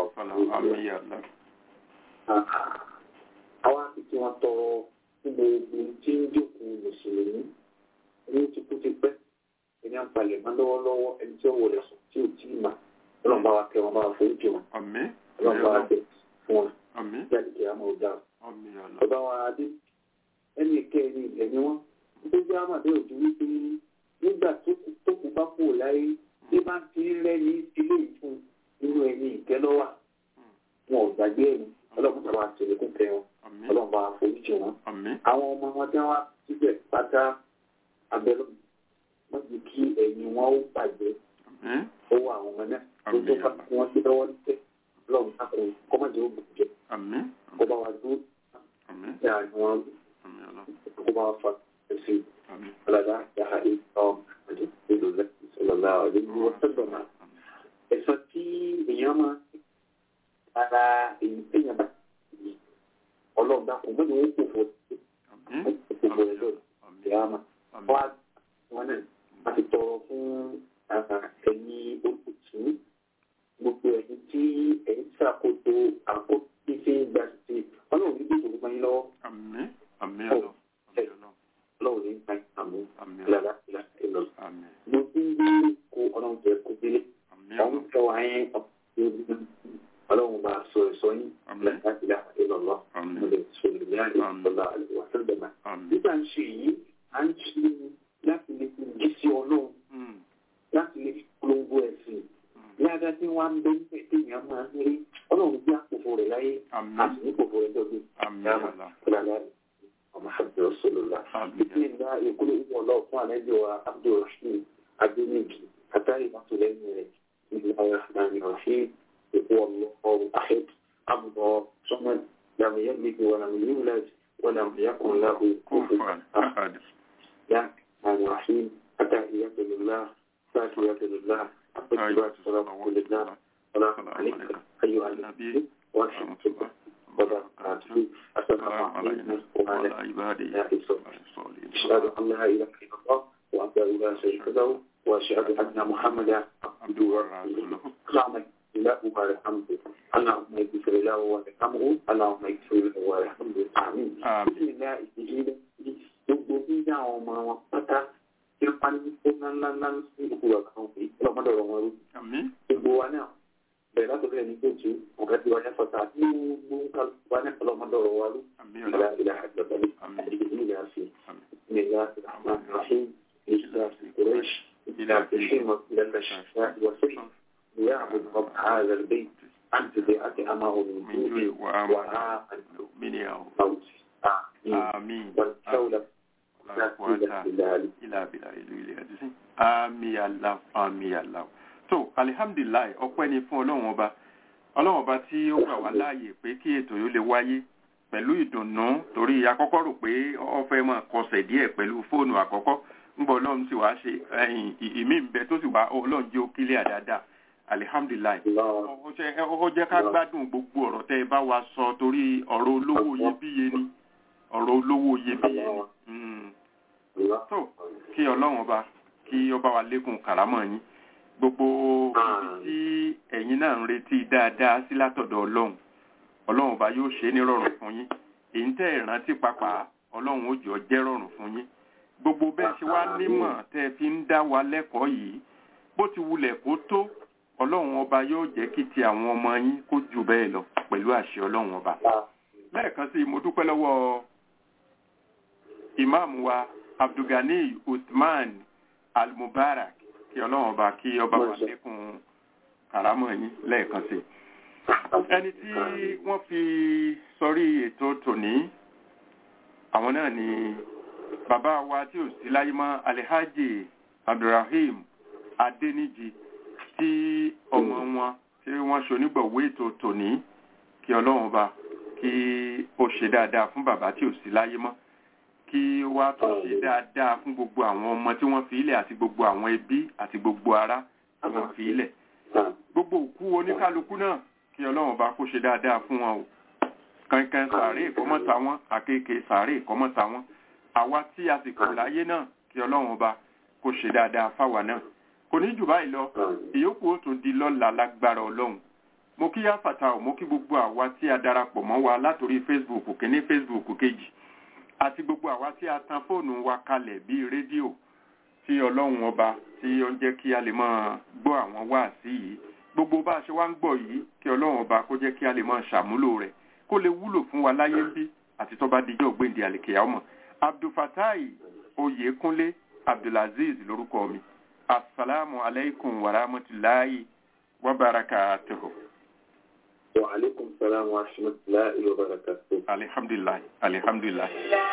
àwọn àfìsí wọn tọrọ fún gbogbo tí ń jókòó mùsùlùmí ní tipútipẹ́ ẹni àǹfààní máa lọ́wọ́lọ́wọ́ ẹni tí ó wọlé sùn tí ò tí ì mà ọlọ́mọba wa kẹ́ wọn bá wa forí jì wọn ọlọ́mọba wa bẹ̀ fún wọn jáde kí a máa dá ọba wa dé ẹni kẹrin ilẹ̀ ni wọ́n tó jẹ́ àmàdé òjú wípé nígbà tó kù bá kú láyé bí bá ti rẹ́ ní ilé ìfún nínú ẹni ìkẹ́lọ́wà wọn ò gbàgbé ẹni ọlọ́run sábà tẹ̀lé kún kẹ́ wọn ọlọ́run bá foríjì wọn àwọn ọmọ wọn dá wá síbẹ̀ pátá abẹ́lọ́ wọ́n ti kí ẹ̀yìn wọn ó bàjẹ́ owó àwọn ọmọ náà tó tó fà kí wọ́n ti lọ́wọ́ nípẹ́ ọlọ́run sákòó kọ́mọ̀dé ó bùjẹ́ kó bá wa dúró ní àwọn kó bá wa fa ẹsẹ̀ ọ̀làdá yàrá ìtọ́ ìlú lẹ́sìn sọlọ́lá ọ̀dẹ́ ní wọ́n sẹ́gbọ̀n náà. ẹ̀sọ́ tí èèyàn máa ara èyí téèyàn bá yìí ọlọ́run dákun mọ́ni wọ́n kò fò kò fò rẹ̀ lọ́dọ̀ ìyá máa wá wọn náà a ti tọrọ fún ẹ̀yìn olùtú gbogbo ẹ̀yìn tí ẹ̀yìn ṣàkóso àkóso ṣe ń gba ṣe ọlọ́run ní gbèsè fún yín lọ́wọ́. àmín àmín ọlọ ọlọ́run ní gbà àmín ìlàlá ìlà ìlọ. gbogbo ń gbé kó ọlọ́run jẹ kó délé. ọ̀hún fẹ́ wá yẹn ọlọ́run bá sọ ẹ̀sọ́ yín ìlàlá ìlà ìlọ lọ. mo lè sọ ìlú yára ìsọlá àlùwà sẹ́gbẹ̀mà. nígbà ń ṣe yìí à ń ṣe láti lè fi jí sí ọlọ́run láti lè fi polongo ẹ̀sìn yára tí wọ́n á ń bẹ́ ní ẹ̀dẹ́yìn máa ń rí ọlọ́run bí àpòfò rẹ̀ láyé àti ní pòfò rẹ̀ lọ́dún yàrá kúlàlá ọmọ àbí ọ̀ṣọ́lọ́lá títí ìgbà ìkúlẹ̀ ìwọ̀n ọlọ́ọ̀ fún àlejò wa abdulrasheed adéníkì àtàrí ìmọ̀tò lẹ́yìn rẹ̀ ìlú ayọ̀hánì ọ̀ṣẹ́ ìkú ọlọ́ọ̀ ahmed abdul sọmọd làwọn yẹn lè wà láwọn yìí lẹ́t wọ́n làwọn yẹn kàn láhùn kófù yá àwọn ọ̀ṣẹ́ àtàhíyàtò lọ́lá sáàkìyàtò lọ́lá àpèjìbá sọ̀rọ̀ kò lè náà السلام عليك أيها النبي ورحمة الله وبركاته السلام عليكم وعلى الله أشهد أن لا إله إلا الله وأحده لا شريك له وأشهد أن محمدا عبده ورسوله اللهم له وارحمه اللهم اغفر له وارحمه اللهم اغفر له وارحمه آمين بسم الله الرحمن الرحيم gbogbo nígbà àwọn ọmọ wọn pátá tí ó pa ní kó ńláńlá ńlá sí ìlú ọ̀gá wọn pé ọlọ́mọdé ọ̀rọ̀ wọn rú. gbogbo wa náà bẹ̀rẹ̀ láti bẹ̀rẹ̀ ní kóòtù ọ̀gá tí wọ́n yẹ fọ́ta tí gbogbo kálukú wa náà ọlọ́mọdé ọ̀rọ̀ wa rú. ìlà ìlà àgbàgbà àdìgbò ní ìlà sí ìlà ìlà rahim ìlà ìkùrẹ́ṣ ìlà ìṣẹ́mọ̀ ìlà ìṣẹ́ ìwọ̀sẹ̀ يعبد رب هذا البيت أنت بأت أمه من جوع وعاء من موت آمين والدولة Àmì Allah, àmì Allah. So, alihamdulilayi, ọpẹ́ ni fún Ọlọ́run ọba. Ọlọ́run ọba tí ó gbà wá láàyè pé kí ètò yóò lè wáyé pẹ̀lú ìdùnnú torí akọ́kọ́ rò pé ó fẹ́ máa kọsẹ̀ díẹ̀ pẹ̀lú fóònù àkọ́kọ́. Ńgbọ́ Ọlọ́run sì wá ṣe ìmí ń bẹ tó sì wá Ọlọ́run jẹ́ ó kílẹ̀ àdáadáa alihamdulilayi ó jẹ́ ká gbádùn gbogbo ọ̀rọ̀ tẹ́ ẹ bá wa sọ torí ọ̀rọ̀ olówó iyebíye ni ọ̀rọ̀ olówó iyebíye ni tó kí ọlọ́run ọba kí ọba wa lékun kàrámọ̀ yín gbogbo ibi tí ẹ̀yin náà ń retí dáadáa sí látọ̀dọ̀ ọlọ́run ọlọ́run ọba yóò ṣe é ní rọrùn fún yín èyí tẹ́ ẹ̀ rántí pàpà ọlọ́run ó jọ jẹ́ rọrùn fún yín gbogbo bẹ́ẹ̀ ṣe wá nímọ̀ tẹ́ ẹ fi ń dá wa lẹ́kọ̀ọ́ yìí bó ti wulẹ̀ kó tó ọlọ́run ọba yóò jẹ́ kí ti àwọn ọmọ yín kó jù bẹ́ẹ̀ lọ pẹ̀lú àṣẹ ọlọ́run ọba. lẹ́ẹ̀kan sí mo dúpẹ́ lọ́wọ́ ìmáàmù wa abdulgani usman almubarak kí ọlọ́run ọba kí ọba wà lẹ́kùn kàrámọ̀ yín lẹ́ẹ̀kan sí. ẹni tí wọ́n fi sọrí ètò tòní àwọn náà ni bàbá wa tí ò sí láyé mọ́ alhaji abdulrahim adéníjì tí ọmọ wọn tí wọ́n ṣonígbọ̀wé ètò tòní kí ọlọ́run ọba kí ó ṣe dáadáa fún bàbá tí ò sí láyé mọ́ kí ó wá tó ṣe dáadáa fún gbogbo àwọn ọmọ tí wọ́n fi ilẹ̀ àti gbogbo àwọn ẹbí àti gbogbo ará tí wọ́n fi ilẹ̀ gbogbo òkú oníkálukú náà kí ọlọ́run ọba kó ṣe dáadáa fún wọn o kankan sàárè ìkọ́mọ́ta wọn àkekè sàárè ìkọ́mọ́ta wọn àwa tí a sì kù láyé náà kí ọlọ́run ọba kó ṣe dáadáa fáwa náà kò ní jù báyìí lọ ìyókù ó tún di lọ́la lágbára ọlọ́run mo kí yáfàtà ò mo kí gbogbo àwa tí a darapọ̀ mọ́ wa látòrí facebook kìíní facebook kejì àti gbogbo àwa tí a tan fóònù wa kalẹ̀ bíi rédíò tí ọlọ́run ọba tí ó ń jẹ́ kí a lè máa gbọ́ àwọn wáàsí yìí gbogbo bá a ṣe wá ń gbọ́ yìí kí ọlọ́run ọba kó jẹ́ kí a lè máa ṣàmúlò rẹ̀ kó lè wúlò fún wa láyé ń bí àti tó bá dijọ́ gbèǹdé àlèkèyà ọmọ abdulfatai oyèkúnlé abdulaziz lórúkọ mi assalamu alaikum wa rahmatullahi wa barakatuhu. wa alaikum salam wa rahmatullahi wa barakatuhu. alhamdulillah alhamdulillah.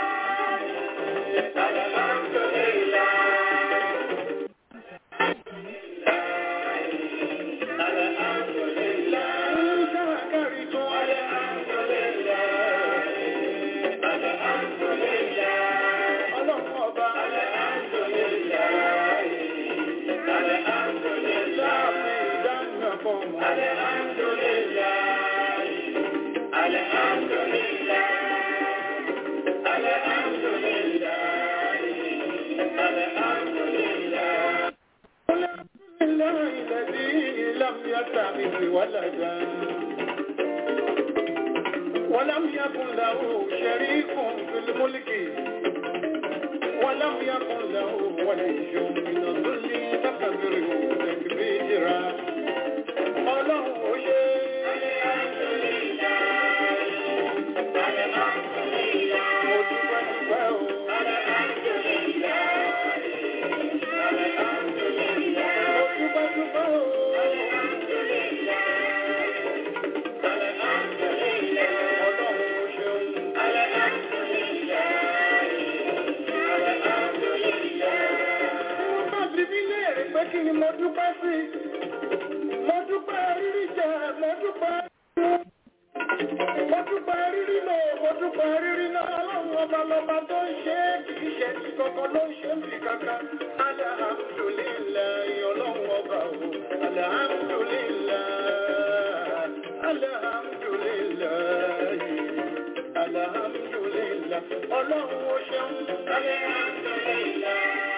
ولدا ولم يكن له شريك في الملك ولم يكن له ولي من الظل فكبره تكبيرا قاله kí ni mo dúpẹ́ sí mo dúpẹ́ rírí jẹ mo dúpẹ́ mo dúpẹ́ rírí lò mo dúpẹ́ rírí náà ọlọ́run ọba lọ́ba tó ń ṣe é kì í ṣe ti kankan ló ń ṣe ń fi kankan alhamdulilayi ọlọ́run ọba o alhamdulilayi alhamdulilayi. ọlọ́run ó ṣeun.